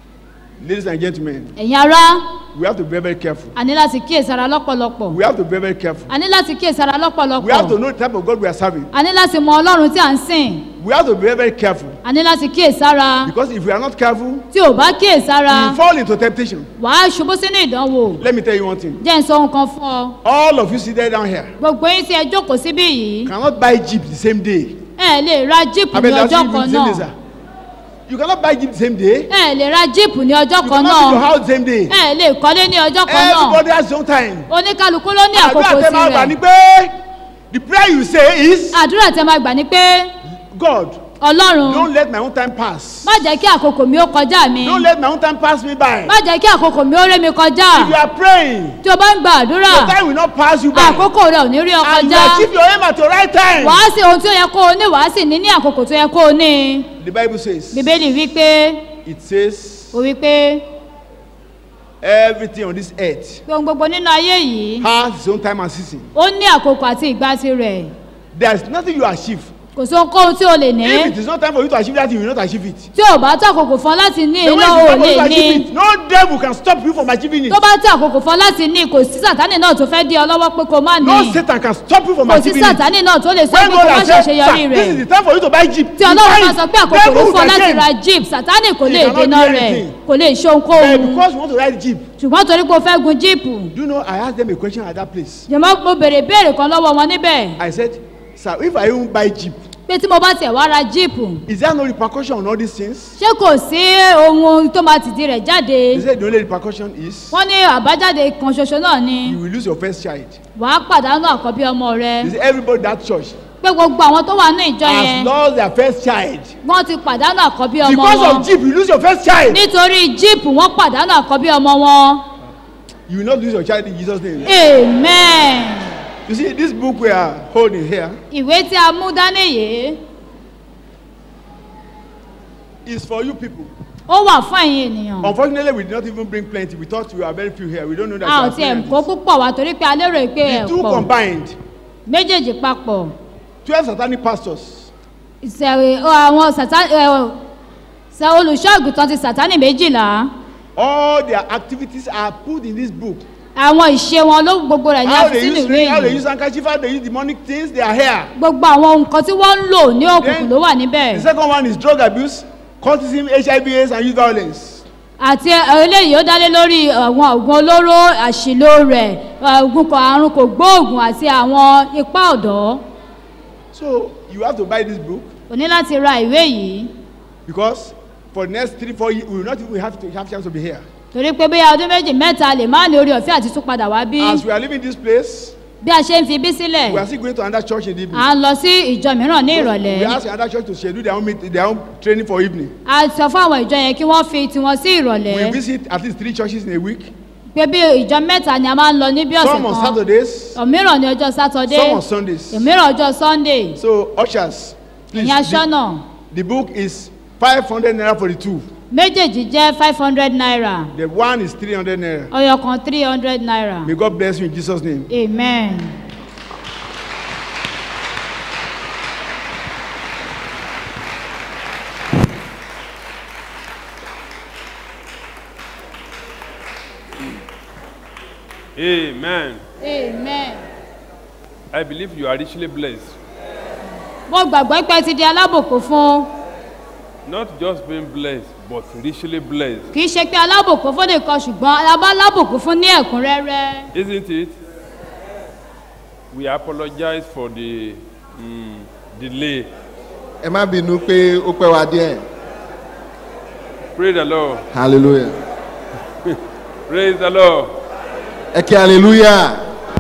Ladies and gentlemen, ẹ̀yin ará we have to be very, very careful. a ní láti kíyèsára lọ́pọ̀lọpọ̀ We have to be very, very careful. a ní láti kíyèsára We have to lọ́pọ̀lọpọ̀ know the type of God we are serving. a ní láti mọ ọlọ́run tí à ń sìn We have to be very, very careful. a ní láti kíyèsára Because if we are not careful, tí ò bá we kíyèsára will fall into temptation. wàá ṣubú sínú ìdánwò Let me tell you one thing. jẹ́ ń sọ ohun kan fún ọ All of you seated down here gbogbo yín tí ẹ jókòó síbí yìí cannot buy Jeep the same day. ẹ lè ra jíìpù I ní mean, that's ọjọ́ you kan the same day, náà sir. You cannot buy Jeep the same day. ẹ lè ra jíìpù ní ọjọ́ You kan cannot build your náà house the same day. ẹ lè kọ́lé ní ọjọ́ kan náà Everybody has his own time. oníkálukú ló ní Àdúrà àkókò tẹ máa gbà ní tirẹ̀ pé the prayer you say is àdúrà tẹ máa gbà ní pé God ọlọ́run don't let my own time pass. má jẹ́ kí àkókò mi ó kọjá mi Don't let my own time pass me by. má jẹ́ kí àkókò mi ó ré mi kọjá If you are praying, tí o bá ń gba àdúrà your time will not pass you by. àkókò rẹ ò ní rí ọ And you kọjá achieve your aim at the right time. wàá sí ohun tí ó yẹ kó o ní wàá sì ní ní àkókò tó yẹ kó o ní The Bible says, bíbélì wí pé it says, ó wí pé everything on this earth pé ohun gbogbo nínú ayé yìí has its own time and season. ó ní àkókò àti ìgbà tirẹ̀ There is nothing you achieve. kò sí ohunkóhun tí o lè ní If it is not time for you to achieve that, you will not achieve it. tí o bá tó àkókò fún ọ láti ní The iná way o it is time for you to lè achieve ní it, no devil can stop you from achieving it. tó bá tó àkókò fún ọ láti ní kò sí sàtánì náà tó fẹ́ dí ọ lọ́wọ́ pé kó má ní No Satan can stop you from kò sí achieving it. sàtánì náà tó lè sọ When pé kó God má has said, ṣàṣeyọrí "Sir, this is rẹ̀ the time for you to buy jeep. tí you ọlọ́run buy bá it. sọ pé àkókò Devil ló will fún ọ láti again. ra jeep sàtánì kò He lè cannot dènà do rẹ̀ anything. kò lè ṣe But ohunkóhun because you want to ride jeep, ṣùgbọ́n torí pé o fẹ́ gun jíìpù do you know I asked them a question at that place. jẹ̀mọ́ mo béèrè béèrè kan lọ́wọ́ wọn níbẹ̀ I said, sir, if I even buy jeep, pé tí mo bá tiẹ̀ wá ra jíìpù is there no repercussion on all these things? ṣé kò sí ohun tó máa tìdí rẹ̀ jáde He said the only repercussion is wọ́n ní àbájáde kan ṣoṣo náà ni you will lose your first child. wàá pàdánù àkọ́bí ọmọ rẹ He said everybody in that church pé gbogbo àwọn tó wà ní ìjọ has yẹn lost their first child. wọ́n ti pàdánù àkọ́bí ọmọ Because wọn of jeep, you lose your first child. nítorí jíìpù wọ́n pàdánù àkọ́bí ọmọ wọn You will not lose your child in Jesus' name. amen You see, this book we are holding here ìwé tí a mú dání yìí is for you people. ó wà fún ẹ̀yin ènìyàn Unfortunately, we did not even bring plenty. We thought we were very few here. We don't know that. a ò we are tiẹ̀ plenty. kó púpọ̀ wá torí pé a lérò pé ẹ̀ The two pọ̀ combined, méjèèjì papọ̀ 12 satanic pastors ìṣẹ̀rẹ̀ àwọn sàtánì ṣe olùṣọ́ àgùntàn ti sàtánì méjìlá all their activities are put in this book. àwọn ìṣe wọn ló gbogbo rẹ̀ ní How they àfisínú use ìwé ring, how they yìí use handkerchief, how they use demonic things, they are here. gbogbo àwọn nǹkan tí wọ́n ń lò ní òkùnkùn Then, ló wà níbẹ̀ The second one is drug abuse, cultism, HIV, AIDS, and youth violence. àti eléyìí ó dálé lórí àwọn ògùn olóró àṣìlò rẹ̀ ògùn kan àrùn kò gbóògùn àti àwọn ipá ọ̀dọ́ So you have to buy this book o ní láti ra ìwé yìí because for the next three, four years, we will not even have to have chance to be here. torí pé bí ọdún méjì mẹ́ta lè má ní orí ọ̀fẹ́ àti tún padà wá bí As we are leaving this place, bí a ṣe ń fi bí sílẹ̀ we are still going to another church in the evening. à ń lọ sí ìjọ mìíràn ní ìrọ̀lẹ́ We ask another church to schedule their own, meet, their own training for evening. a sọ fún àwọn ìjọ yẹn kí wọ́n fi tiwọn sí ìrọ̀lẹ́ We visit at least three churches in a week. pé bí ìjọ mẹ́ta ni a máa ń lọ ní bí ọ̀sẹ̀ Some on kan Saturdays, òmíràn ní ọjọ́ sátọdé some on Sundays. òmíràn ọjọ́ sunday So ushers, please. ìyẹn The, aṣọ́nà the book is 500 naira for the two. méjèèjì jẹ́ five hundred naira The one is 300 naira. ọyọ kan three hundred naira May God bless you in Jesus' name. amen. Amen. amen. I believe you are richly blessed. mo gbàgbọ́ pé ẹ ti di alábòkú fún Not just being blessed, but richly blessed. kì í ṣe pé alábòkú fún nìkan ṣùgbọ́n alábá alábòkú fún ní ẹ̀kúnrẹ́rẹ́ Isn't it? We apologize for the mm, delay. ẹ má bínú pé ó pẹ́ wá díẹ̀ Praise the Lord. hallelujah Praise the Lord. ẹ kí hallelujah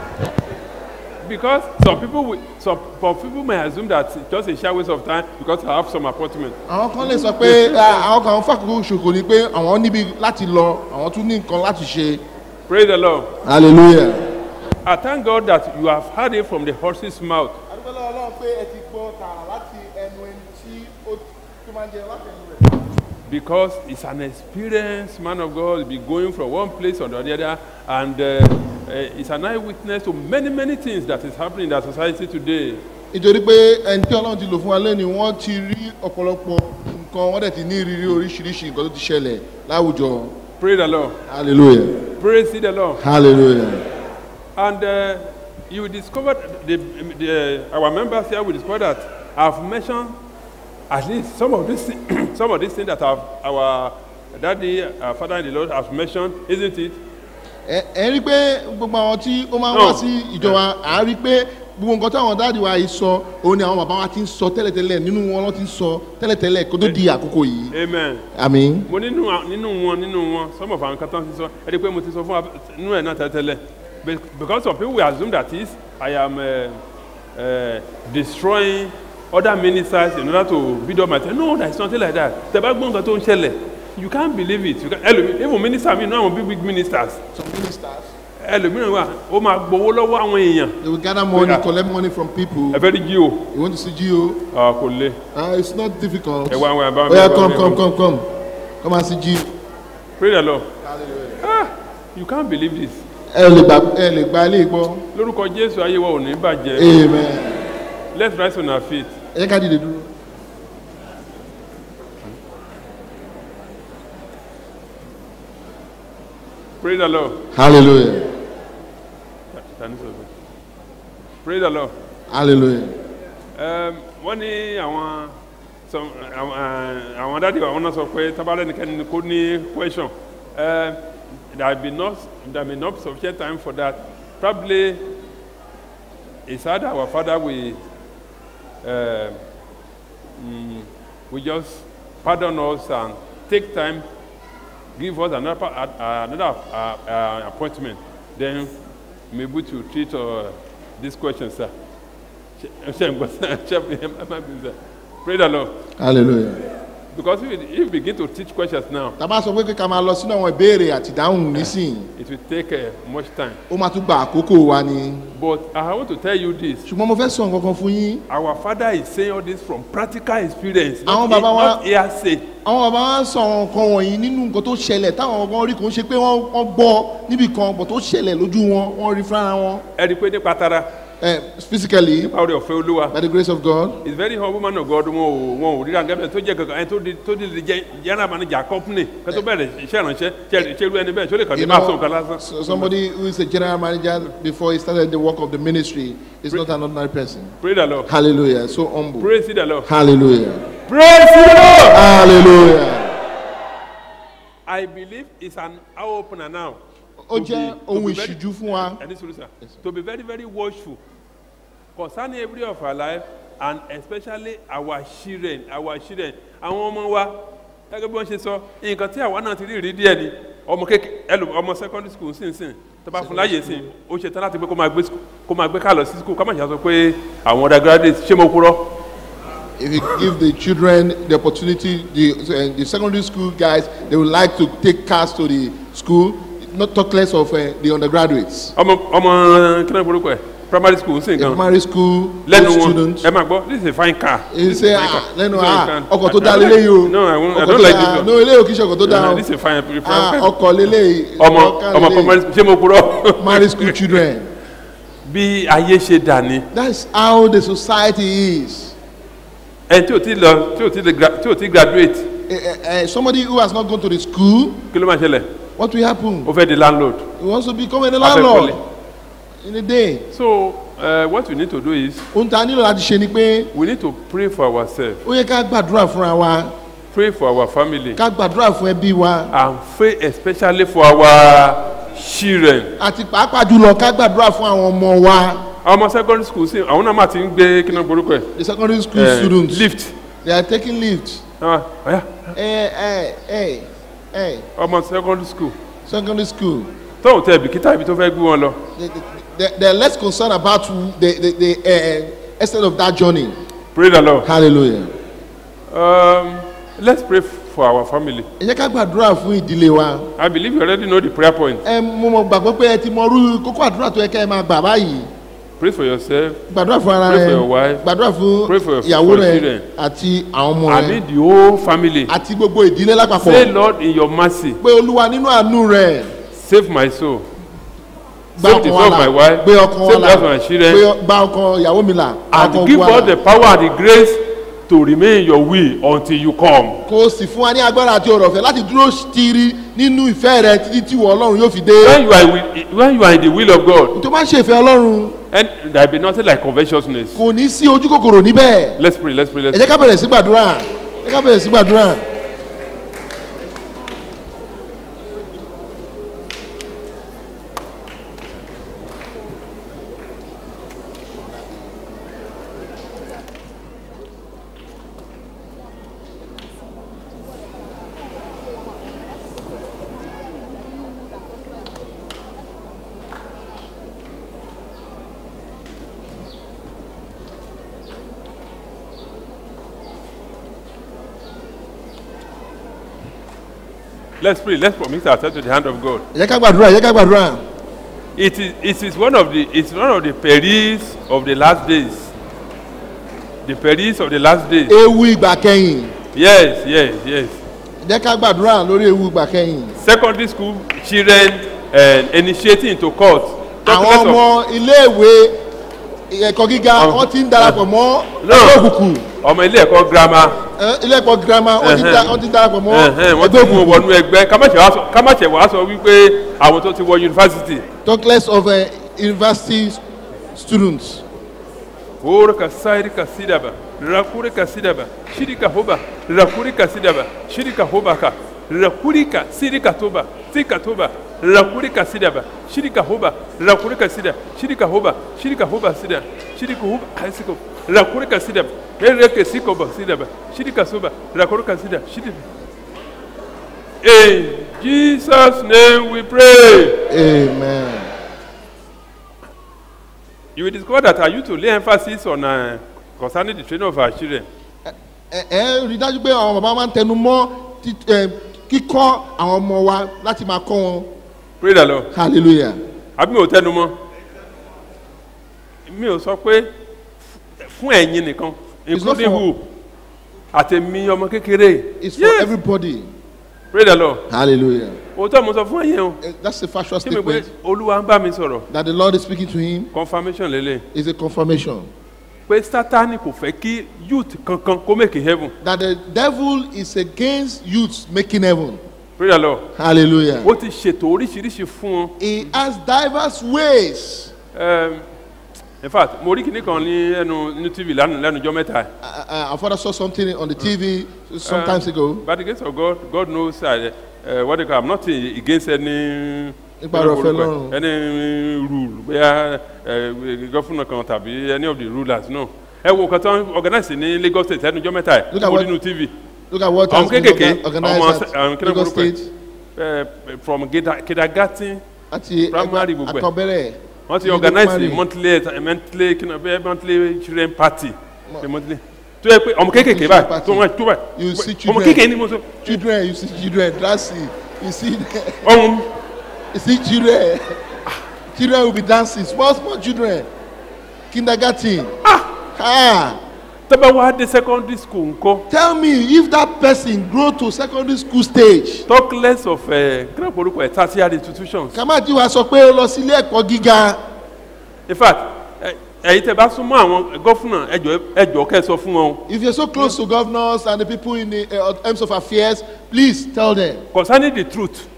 Because some people, will, some, some people may assume that it's just a short waste of time because I have some appointment. àwọn kan lè sọ pé ah, àwọn kan fàkókò ṣòkò ni pé àwọn níbi láti lọ àwọn tún ní nǹkan láti ṣe Praise the Lord. hallelujah. I thank God that you have heard it from the horse's mouth. adúgbò ọlọ́run pé ẹ ti gbọ́ tààrà láti ẹnu ẹni tí ó tó máa ń jẹ láti ẹnu rẹ̀. because he's an experienced man of God. He'll be going from one place or the other, and uh, uh, he's an eyewitness to many, many things that is happening in our society today. nítorí pé ẹni tí ọlọ́run ti lò fún wa lẹ́nu wọ́n ti rí ọ̀pọ̀lọpọ̀ nǹkan wọ́n dẹ̀ ti ní ìrírí oríṣiríṣi nǹkan tó ti ṣẹlẹ̀ láwùjọ Praise the Lord. hallelujah Praise the Lord. hallelujah And uh, you discovered, the, the, our members here will discover that I've mentioned at least some of these, thi- some of these things that have, our daddy, our father in the Lord has mentioned, isn't it? ẹ ẹ rí i pé gbogbo àwọn tí ó máa ń No. wá sí ìjọba à ń rí i pé gbogbo nǹkan táwọn dáàdi wa yìí sọ òun ni àwọn bàbá wa ti ń sọ tẹ́lẹ̀tẹ́lẹ̀ nínú wọn lọ́ ti ń sọ tẹ́lẹ̀tẹ́lẹ̀ kó tó di àkókò yìí Amen. àmì mo nínú à- nínú wọn nínú wọn some of àwọn kan tán ti sọ ẹ rí i pé mo ti sọ fún wa nínú ẹ̀ náà tẹ́tẹ́lẹ̀ Be- because some people will assume that is I am uh, uh, destroying other ministers in order to build up my church no there is nothing like that tẹ bá gbọ́ nǹkan tó ń ṣẹlẹ̀ you can't believe it you can ẹlòmí even minister mi náà àwọn big big ministers some ministers ẹlòmíràn wà ó máa gbowó lọ́wọ́ àwọn èèyàn they will gather money Yeah. collect money from people ẹ fẹ́ rí jí o you want to see gio Ah, kò le uh, it's not difficult ẹ wá àwọn àbá oya come come come come come and see gio pray the lord ah you can't believe this ẹ lè gbà ẹ lè gba ilé gbọ́ lórúkọ jésù ayé wa ò ní bàjẹ́ amen let's rise on our feet. ẹ jẹ́ ká dìde dúró. Praise the Lord. hallelujah Tani sọ bẹ́ẹ̀. Praise the Lord. hallelujah Um, wọ́n ní àwọn some- àwọn eh, àwọn dáàdi àwọn náà sọ pé tábàlẹ̀ nìkan ni kò ní question. Um, there be not there may not be sufficient time for that. Probably it's either our father we uh, mm, we just pardon us and take time give us another uh, another uh, uh, appointment then maybe to treat uh, this question sir. Ṣé ń gbọ́ sir? Ṣé ẹ má bí sir? Pray the Lord. hallelujah. Because if we, if we begin to teach questions now, tàbá sọ pé ká máa lọ sínú àwọn ìbéèrè àti ìdáhùn nísìnyí it will take uh, much time. ó máa tún gba àkókò wa ni But I want to tell you this. ṣùgbọ́n mo fẹ́ sọ nǹkan kan fún yín Our father is saying all this from practical experience, Àwọn not, bàbá wa- not hearsay. àwọn bàbá wa ń sọ àwọn nǹkan wọ̀nyí nínú nǹkan tó ṣẹlẹ̀ táwọn ọgbọ́n rí kò ń ṣe pé wọ́n wọ́n gbọ́ níbì kan bọ̀ tó ṣẹlẹ̀ lójú wọn wọ́n rí fúnra wọn Ẹ rí i pé nípa tara, Eh, physically nípa orí ọ̀fẹ́ olúwa. by the grace of God It's very humble man of God wọn ò wọn ò ríra gẹ́gẹ́ tó jẹ́ kankan ẹni tó di tó di jẹ́ general manager company kẹ́ tó bẹ̀rẹ̀ iṣẹ́ ìrànṣẹ́ ṣe ṣe irú ẹni bẹ́ẹ̀ ṣó lè kàn ní you máa sọ know nǹkan lásán. so somebody who is a general manager before he started the work of the ministry is not an ordinary person Pray the Lord. hallelujah so humble Praise the Lord. hallelujah Praise the Lord. hallelujah I believe it's an eye opener now. ó To jẹ́ be- to ohun be very- ìṣíjú fún wa ẹni sùúrù sà to be very very watchful concerning every of our life and especially our children our children àwọn ọmọ wa gẹ́gẹ́ bí wọ́n ṣe sọ nǹkan tí àwa náà ti rí rí díẹ̀ ni ọmọ kékeré ẹlò ọmọ secondary school sínsìn tó bá fún láyè sí ó ṣe tán láti pé kó máa gbé sc- kó máa gbé ká lọ sí school ká má ṣe sọ pé àwọn undergraduate ṣé mo purọ́ if you give the children the opportunity the uh, the secondary school guys they would like to take cars to the school not talk less of uh, the undergraduates ọmọ ọmọ kí náà burúkú ẹ primary school sí the nǹkan primary school lẹ́nu those wọn students ẹ máa gbọ́ this is a fine car. he This is say a fine ah car. lẹ́nu This is a ah fine- ọkọ̀ tó I- dá I don't lélẹ́yìí o like- no I won't- I ọkọ̀ don't tó like dá this one. no eléyìí ò kí ṣe ọkọ̀ tó dá Uh, o this is a fine fine ah car. ọkọ̀ lélẹ́yìí ọmọ ọkọ̀ ọmọ lélẹ́yìí. primary school ṣé mo purọ́. primary school children bí ayé ṣe dà ní that's how the society is ẹ tí ò ti lọ tí ò ti lè gra- tí ò ti graduate uh, uh, somebody who has not gone to the school kí ló máa ṣẹlẹ̀ what will happen ó fẹ́ di landlord he wants to become a fẹ́ landlord kọ́lé. in a day so Uh, what we need to do is ohun tá a nílò láti ṣe ni pé we need to pray for ourselves, ó yẹ ká gbàdúrà fúnra wa pray for our family, ká gbàdúrà fún ẹbí wa and pray especially for our children. àti pàápàá jùlọ ká gbàdúrà fún àwọn ọmọ wa Àwọn ọmọ secondary school sí àwọn náà máa ti ń gbé kí náà borúkọ ẹ̀. the secondary school Eh, students lift. they are taking lift Ah, ọ̀yá, ẹ ẹ ẹ ẹ ọmọ secondary school secondary school tóun tẹ bìkítà ibi tó fẹ́ gbé wọn lọ. they they they are less concerned about the the the uh, extent of that journey Pray the Lord. hallelujah Um, let's pray for our family. ẹ jẹ́ ká gbàdúrà fún ìdílé wa I believe you already know the prayer point. ẹ mo mọ gbàgbọ́ pé ẹ ti mọ irú kókó àdúrà tó yẹ kẹ́ ẹ máa gbà báyìí Pray for yourself. gbàdúrà fún ara Pray rẹ for your wife. gbàdúrà fún Pray for your- ìyàwó for your rẹ children. àti àwọn ọmọ I rẹ mean the whole family. àti gbogbo ìdílé Say, lápapọ̀ Lord, in your mercy, pé olúwa nínú àánú rẹ save my soul. gba Save the ọkàn soul wa of là my wife. gbé ọkàn wa Save là the life of my children. gbé gba ọkàn ìyàwó mi là And ọkàn give wa us là the power and the grace to remain in your will until you come. kó o sì fún wa ní agbára àti ọ̀rọ̀ ọ̀fẹ́ láti dúró tiri nínú ìfẹ́ rẹ títí tí ìwọ ọlọ́run yóò fi dé When you are, with, when you are in the will of God, tó máa ń ṣe ìfẹ́ ọlọ́run and there be nothing like covetousness. kò ní sí ojú kòkòrò níbẹ̀ Let's pray, let's pray, let's ẹ jẹ́ ká bẹ̀rẹ̀ sí gbàdúrà ẹ jẹ́ ká bẹ̀rẹ̀ sí gbàdúrà. let's pray. Let's commit ourselves to the hand of God. ẹ jẹ́ ká gbàdúrà ẹ jẹ́ ká gbàdúrà. It is, it is one of the it's one of the perils of the last days. The perils of the last days. ewu ìgbà kẹyìn Yes, yes, yes. ẹ jẹ́ ká gbàdúrà lórí ewu ìgbà kẹyìn. Secondary school children uh, initiating into court. Talk àwọn less of- ọmọ iléèwé ẹ̀kọ́ gíga Àwọn- wọ́n ti ń darapọ̀ mọ́ No. ẹgbẹ́ òkùnkùn ọmọ ilé ẹ̀kọ́ girama ẹ, ilé ẹ̀kọ́ girama wọ́n ti ń da- wọ́n ti ń darapọ̀ mọ́ ẹ̀hẹ́n, wọ́n ti ẹgbẹ́ mú wọn òkùnkùn wọnú ẹgbẹ́ kámáṣẹ̀ wá sọ- kámáṣẹ̀ wá sọ wípé àwọn tó ti wọ yunifásitì. talk less of uh, university students. Orika sairika sidaba, rakurika sidaba, shirika hoba, rakurika sidaba, shirika hobaka, rakurika sirika toba, sika toba, rakurika sidaba, shirika hoba, rakurika sida, shirika hoba, shirika hoba sida, shirika hoba, aisiko, rakurika sidaba, ereke sikoba sidaba, shirika soba, rakurika sida, shirika. In Jesus' name we pray. amen. You will discover that I used to lay emphasis on uh, concerning the training of our children. ẹ ẹ rí i dájú pé àwọn bàbá máa ń tẹnu mọ́ tí- ẹ, kíkọ́ àwọn ọmọ wa láti máa kọ́ wọn Pray the Lord. hallelujah. àbí mi ò tẹnu mọ́ mi ò sọ pé fún ẹ̀yin nìkan It's not including for- who àtẹ̀mí ọmọ kékeré it's for Yes. everybody pray the lord hallelujah. òótọ́ mo sọ fún ẹ̀yin o Eh, that's a factual ṣé mi pé statement olúwa ń bá mi sọ̀rọ̀ that the lord is speaking to him confirmation lélẹ̀ is a confirmation pé sátani kò fẹ́ kí youth kankan kó make heaven that the devil is against youths making heaven pray the lord hallelujah. ó ti ṣètò oríṣiríṣi fún wọn he has diverse ways. Um, in fact mo rí kinní kan ní ẹnu ní tv lánàá lẹ́nu ọjọ́ mẹ́ta yìí. Uh, uh, our father saw something on the TV some times ago. By the grace of God, God knows uh, uh, what they call. I'm not uh, against any Nípa ọ̀rọ̀ ọ̀fẹ́ Ọlọ́run. any rule bóyá gọ́fúnà kan tàbí any of the rulers no. Ẹ wo nǹkan tó ń organize ní Lagos State ẹnu ọjọ́ mẹ́ta Look yìí at mo what- rí nínú TV Look at what Àwọn has been kéékèèké, orga- organized ọmọ at ṣe- àwọn kí ló Lagos burúkú ẹ̀? State uh, from kinda- kindergarten àti Primary gbogbo ẹ̀. àtọ̀bẹ̀rẹ̀. wọ́n ti ní organize primary. monthly monthly kí ni bẹ́ẹ̀ monthly children party ṣe monthly tó yẹ pé ọmọ kéékèèké báyìí party. tó wọ́n tó You báyìí see ọmọ children. kéékèèké ni mo sọ Children, you see children, dancing. You see, ọ̀hún you see children. children will be dancing. Small, small children. Kindergarten. Ah. tọ́ba wá dé secondary school ńkọ́. Tell me if that person grow to secondary school stage. talk less of uh, kí ló porúkọ ẹ tertiary institutions. Kàmáàtì wa sọ pé ó lọ sí ilé ẹ̀kọ́ gíga. in fact ẹ- ẹ̀yin tẹ bá súnmọ́ àwọn gọ́fúnà ẹjọ́ ẹjọ́ kẹ́ ẹ sọ fún wọn o. If you're so close to governors and the people in the uh, terms of affairs, please tell them. concerning the truth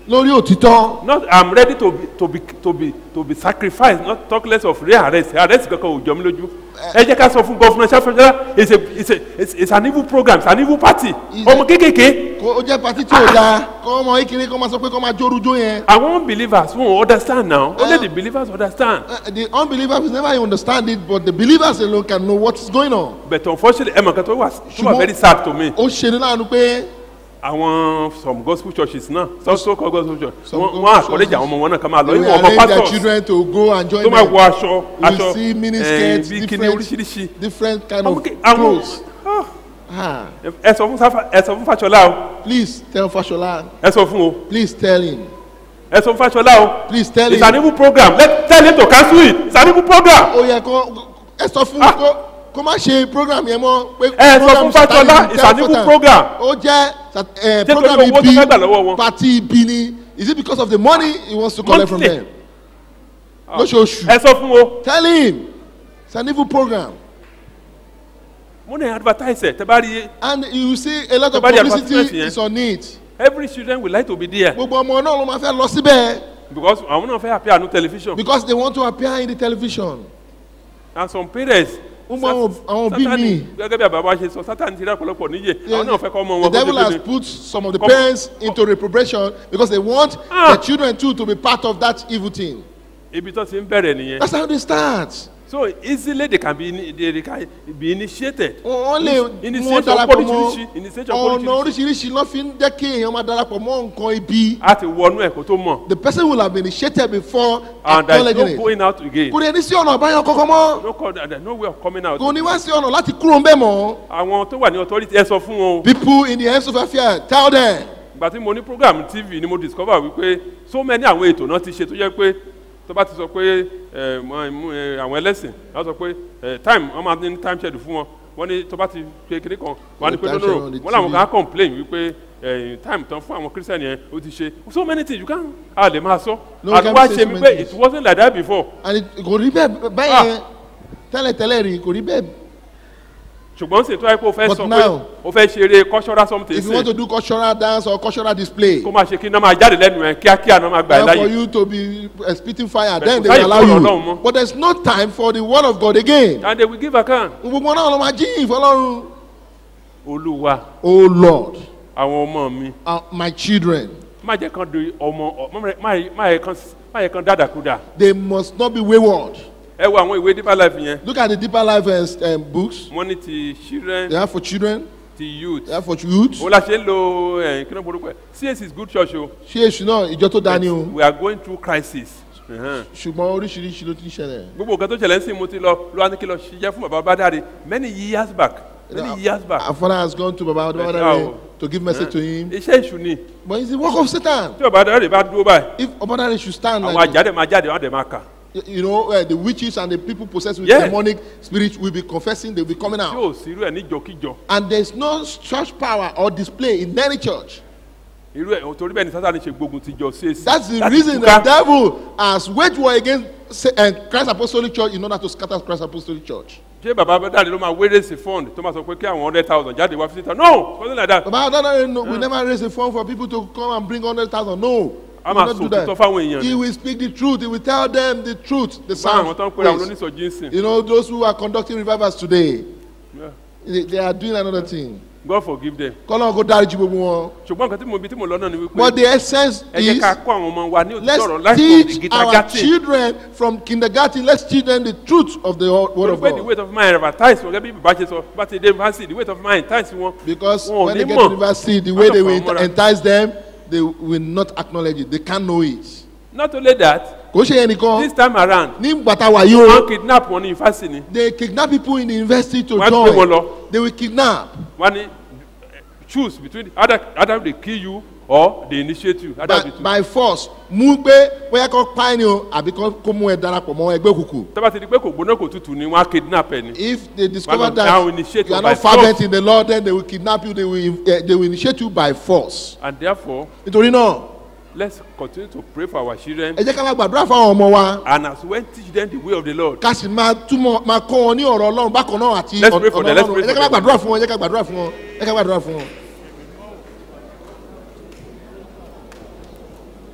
lórí òtítọ́ not i'm ready to be to be to be to be sacrificed not talk less of real arrest arrest kankan ò jọ mí lójú ẹ jẹ́ ká sọ fún gọ́fúnà ṣáfẹ́ṣẹ́ it's a it's a it's, it's an evil program it's an evil party Is ọmọ it- kékèké kó ó jẹ́ pati tí ò dáa kọ́ ọmọ ìkíní kọ́ máa sọ pé kọ́ máa jórujó yẹn àwọn unbelievers won't understand now only the believers understand Uh, the unbelievers will never understand it but the believers alone can know what is going on. but unfortunately ẹ mọ̀ nǹkan tó wà tó wà Ṣùgbọ́n- very sad to me ó ṣe ní láàánú pé àwọn some gospel churches náà some so called gospel churches Some wọ́n gospel wọ́n àkọ́lẹ́jà churches, àwọn ọmọ wọn náà ká máa lọ they will ìwọ̀n ọmọ arrange their pastors children to go and join tó máa them. wọ aṣọ we aṣọ see mini eh, skirts bí kíní different oríṣiríṣi different kind ọmọ of ké- àwọn clothes. ah, Ah, ẹ sọ fún Sáfà- ẹ sọ fún Fáṣọlá o please tell Fashola ẹ sọ fún o please tell him ẹ sọ fún Fáṣọlá o please tell it's him an evil program let tell him to cancel it it's an evil program ó yẹ kó ẹ sọ fún Ah. kó kó má ṣe program yẹn mọ́ pé Ẹ sọ program fún Fáṣọlá, Satanism, it's tell an evil Satan. program. ó jẹ́ sat- eh, torí program owó tó ibi fẹ́ gbà lọ́wọ́ wọn. party ibi ni is it because of the money he wants to collect from Monthly. them lóṣooṣù ẹ sọ fún o tell him it's an evil program mo ní advertise ẹ tẹ bá rí and you see a lot of Tẹ́ bá rí advertisement publicity yẹn. is on it every children will like to be there gbogbo ọmọ náà ló máa fẹ́ lọ síbẹ̀ because àwọn náà fẹ́ appear on television because they want to appear in the television and some parents Ó mọ àwọn- àwọn òbí Sátánì, mi. gẹ́gẹ́ bí àbábá ṣe sọ sátani ti rí ọ̀pọ̀lọpọ̀ níyè àwọn náà fẹ́ kọ́ ọmọ the wọn kó devil ṣe has kéde. put some of the Come- parents into reprobation because they want Ah. their children too to be part of that evil thing ibi tó ti ń bẹ̀rẹ̀ nìyẹn that's how they start so easily they can be ini- they can be initiated wọ́n lè mú wọn initiation darapọ̀ mọ́ oríṣiríṣi initiation ọ̀nà oríṣiríṣi oríṣiríṣi ló fi ń jẹ́ kí èèyàn máa darapọ̀ mọ́ nǹkan ibi a ti wọnú ẹ̀ kó tó mọ̀ the person will have been initiated before and there is acknowledging no it going out again kò ní ẹni sí ọ̀nà àbáyọ kankan mọ́ no call there is no way of coming out kò ní wá sí ọ̀nà láti kúrò ń bẹ̀ mọ́ àwọn tó wà ní authority ẹ sọ fún wọn o people in the hands of affair tell them ìgbà tí mo ní program tv ni mo discover wípé so many àwọn ètò náà ti ṣe tó jẹ́ pé tó bá ti sọ pé ẹ, mọ- mú, ẹ, àwọn ẹlẹ́sìn wọ́n sọ pé ẹ, time wọ́n máa ní time schedule fún wọn wọ́n ní tó bá ti pe kiri kan wọ́n á ní pé Time no no schedule on the wọ́n làwọn TV. kan á complain wípé ẹ, time tán fún àwọn christian yẹn ó ti ṣe so many things you can a lè máa sọ No, we can't àdúrà say ṣe so mi many pé things. it wasn't like that before and it- kò rí bẹ́ẹ̀ bẹ́ẹ̀ tẹ́lẹ̀tẹ́lẹ̀ rí kò rí bẹ́ẹ̀ ṣùgbọ́n sì tó yẹ kó o fẹ́ But sọ pé now- o fẹ́ ṣeré cultural something if you want to sí do cultural dance or cultural display kó máa ṣe kí iná máa jáde lẹ́nu ẹ̀ kíákíá náà máa gbà ẹ́ time for láyè you to be uh, spitting fire But then kò they will sáyè allow fún ọ̀rọ̀ Ọlọ́run you mọ́. but there is no time for the word of God again and they will give account gbogbo náà ló máa jíyìn fọlọ́run olúwa oh lord àwọn ọmọ mi uh, my children má jẹ́ kan di ọmọ ọ- má rẹ- má yẹ- má yẹ kan má yẹ kan dádàkúdà they must not be wayward ẹ wo àwọn ìwé deeper life yẹn look at the deeper life uh, um, books wọ́n ní ti children they are for children ti youth they are for youth òun la ṣe ń lo ẹ̀ kí ló ń borúkọ ẹ̀ CAC is good church o ṣé èṣù náà ìjọ tó dání o we are going through crisis Ẹ̀hẹ́n. ṣùgbọ́n oríṣiríṣi ló ti ń ṣẹlẹ̀ gbogbo nǹkan tó ṣẹlẹ̀ ń sìn mo ti lọ ló wá ní kí lọ ṣiṣẹ́ fún bàbá bàdáre many years back many years back our father has gone to baba But Obadare now- to give message to him iṣẹ́ ìṣù ni but it's the work of Satan tí bàbá bàdáre bá dúró báyìí if Obadare should stand àwọn like àjáde máa jáde wọ́n á dẹ̀ máa kà you know uh, the witches and the people possessed with Yeah. demonic spirit will be confessing they will be coming tí out ò sí irú ẹ̀ níjọkíjọ and there is no church power or display in any church irú ẹ̀ torí bẹ́ẹ̀ ni sátani ṣe gbógun ti jọ CAC that's the Láti reason túká. the devil has waged war against sa- uh, Christ Apostolic Church in order to scatter Christ Apostolic Church ṣé bàbá bàdáre ló máa wéré sí fund tó máa sọ pé kí àwọn hundred thousand jáde wá fifty thousand no something like that baba Obadare no, we never raise a fund for people to come and bring hundred thousand no a he will máa not sọ do that. òtítọ́ fáwọn èèyàn he ni will speak the truth he will tell them the truth the fún àwọn sound tó ń pera àwọn ways. oníṣọ̀jí ń sìn you know those who are conducting revivals today Yeah. they, they are doing another thing God forgive them kọ́lọ́n kó dáríjì gbogbo wọn ṣùgbọ́n nǹkan tí mo bí tí mo lọ náà ni but wípé the essence ẹ jẹ́ is ká kó àwọn ọmọ wa ní òtítọ́ ọ̀rọ̀ let's láti from the teach our kindergarten children from kindergarten let's teach them the truth of the word wọ́n of pé the God weight of mind advertise wọn gẹ́gẹ́ bí bàbá ṣe sọ bá ti dé university the weight of mind times wọn because wọn ò when ní they get mọ̀. to university the way Wọ́n they kàn will fà wọ́n mọ́ra. entice them they will not acknowledge it they can't know it not only that kò ṣe yẹn nìkan this time around ní gbàtà wà yìí wọ́n o kidnap wọn ní university ni they kidnap people in the university to Wọ́n á gbé wọn join lọ. they will kidnap wọ́n ní choose between either either they kill you or they initiate you either by, of the two by force mú pé bóyá kó pa ẹni o àbí kó kó mú ẹ darapọ̀ mọ́ ẹgbẹ́ òkùnkùn tọ́ba ti di pé kò gbóná kò tutù ni wọ́n á kidnap ẹ ni if they discover Well, now that initiate you are by not fervent force. in the Lord then they will kidnap you they will uh, they will initiate you by force and therefore nítorí náà let's continue to pray for our children ẹ jẹ́ ká máa gbàdúrà fún àwọn ọmọ wa and as well teach them the way of the Lord ká sì máa túmọ̀ máa kọ́ wọn ní ọ̀rọ̀ ọlọ́run bákan náà àti Let's pray for ọ̀nà them, let's ọlọ́run pray ẹ jẹ́ ká for máa them. gbàdúrà fún wọn ẹ jẹ́ ká gbàdúrà fún wọn ẹ jẹ́ ká gbàdúrà fún wọn.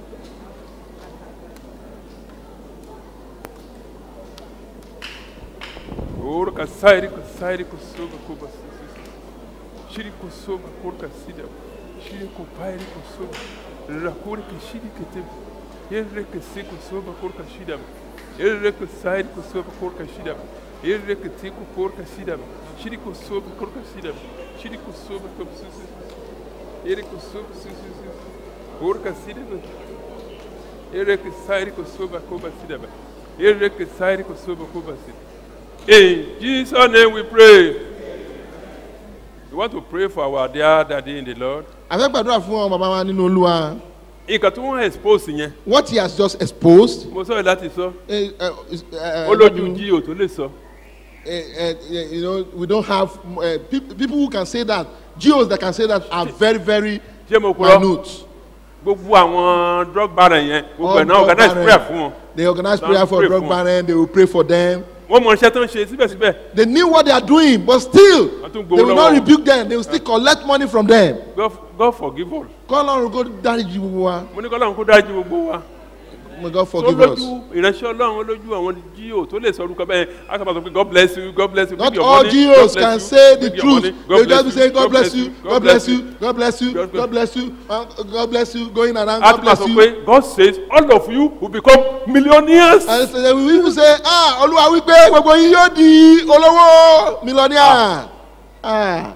Orca Sairico Sairico Soba Cuba Shirico Soba Curca Sida Shirico Pairico Soba Racurica Shiricate Erreca Seco Soba Curca Shida Erreca Sairico Soba Curca Shida Erreca Tico Curca Shida Shirico Soba Curca Shida Shirico Soba Curca Shida Erico Soba Curca Shida Erreca Sairico Soba Cuba Shida Erreca Sairico Soba Cuba Shida In Jesus' name we pray. We want to pray for our dear daddy in the Lord. a fẹ́ gbàdúrà fún ọ bàbá wa nínú olúwa Nǹkan tí wọ́n expose yẹn, what he has just exposed mo sọ̀rọ̀ láti sọ, eh, eh, is, eh, ó lójú jí ò tó lè sọ. eh, eh, eh, you know we don't have uh, pe people who can say that geos that can say that are very very Ṣé mo kúrọ́? minute Gbogbo àwọn drug baron yẹn, gbogbo ẹ̀ náà All organize drug prayer baron. fún wọn. they organize Don't prayer for pray drug for- baron they will pray for them Wọ́n mọ iṣẹ́ tó ń ṣe síbẹ̀síbẹ̀. they knew what they are doing but still Wọ́n tún they gbowó will not lọ́wọ́. rebuke them they will still collect money from them God, God forgive all. kọ́ lọ́run kó dáríji gbogbo wa Mo ní kọ́ lọ́run kó dájú gbogbo wa. may God Tó forgive lójú us. us ìránṣẹ́ ọlọ́run ó lójú àwọn jíò tó lè sọ orúkọ bẹ́ẹ̀. A sọ ma sọ pé God bless you, God bless you. not bring your all money, geos God bless can you, say the bring your truth money, they will just be saying God bless you God bless you God bless you God bless- God bless you uh, God bless you going around a God tún máa bless sọ you. pé God says all of you will become millionaires. and so they will even say ah olúwa wípé gbogbo yín yóò di olówó millionaire ah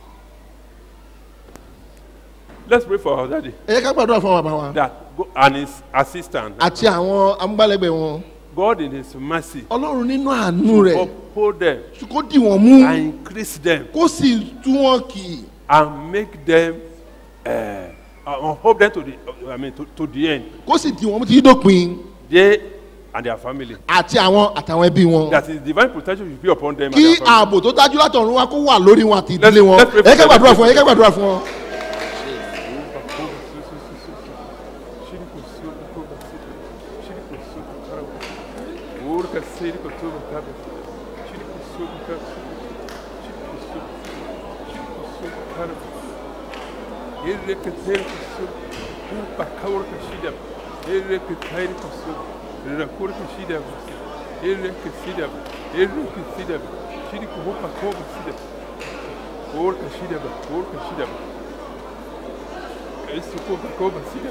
Let's pray for our daddy ẹ yẹ ká gbàdúrà fún bàbá wa that go, and his assistant. àti àwọn amúgbálẹ́gbẹ̀ẹ́ wọn God in his mercy ọlọ́run nínú àánú rẹ̀ uphold them kó dì wọ́n mú and increase them kó sì tú wọn kì í and make them uh, uh, uphold them to the I mean to, to the end. kó sì dì wọ́n mú títí dópin They and their family. àti àwọn àtàwọn ẹbí wọn That is divine protection should be upon them and kí their family. ààbò tó dájú látọ̀run wá kó wà lórí wọn àti ìdílé Let's- wọn let's pray ẹ yẹ ká for them. gbàdúrà fún wọn ẹ yẹ ká gbàdúrà fún wọn. Urca siri kotuba kabe. Shiri kusuba kabe. Shiri kusuba. Shiri kusuba kabe. Irre ketel kusuba. Upa kaur kashida. Irre ketair kusuba. Rakur kashida. Irre kashida. Irre kashida. Shiri kuhupa koba shida. Ur kashida. Ur kashida. Isso koba koba shida.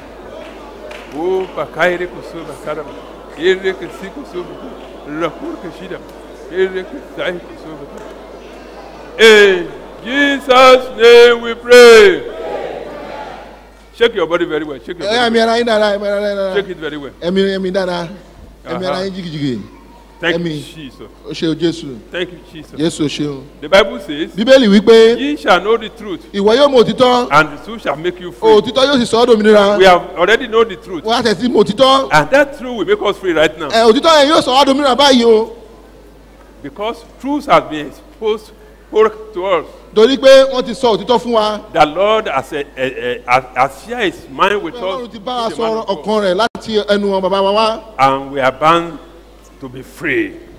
Opa, kaire kusuba karaba. Ele que se kusuba. Rakur que shida. Ele que sai kusuba. In Jesus' name we pray. Shake your body very well. Shake your ẹ body. ẹ̀mí ara yín dára ẹ̀mí ara yín dára Shake it very well. ẹ̀mí ẹ̀mí dára ẹ̀mí ara Aha. yín jìgìjìgì Thank Ẹ̀mí. you, Jesus. o ṣe o jésù Thank you, Jesus. jésù o ṣeun. The Bible says, bíbélì wípé Ye shall know the truth, ìwọ yóò mọ òtítọ́ and the truth shall make you free. òtítọ́ yóò sì sọ ọ́ dòmìnira We have already know the truth, wọ́n á tẹ̀sí mọ òtítọ́ and that truth will make us free right now. ẹ̀ òtítọ́ yẹn yóò sọ ọ́ dòmìnira báyìí o Because truth has been exposed to us. torí pé wọ́n ti sọ òtítọ́ fún wa The Lord has, uh, uh, uh, has, has shared his mind with pé us. ọlọ́run ti bá wa He's a man sọ of God. ọkàn rẹ̀ láti ẹnu wọn bàbá wa wá And we are bound to be free.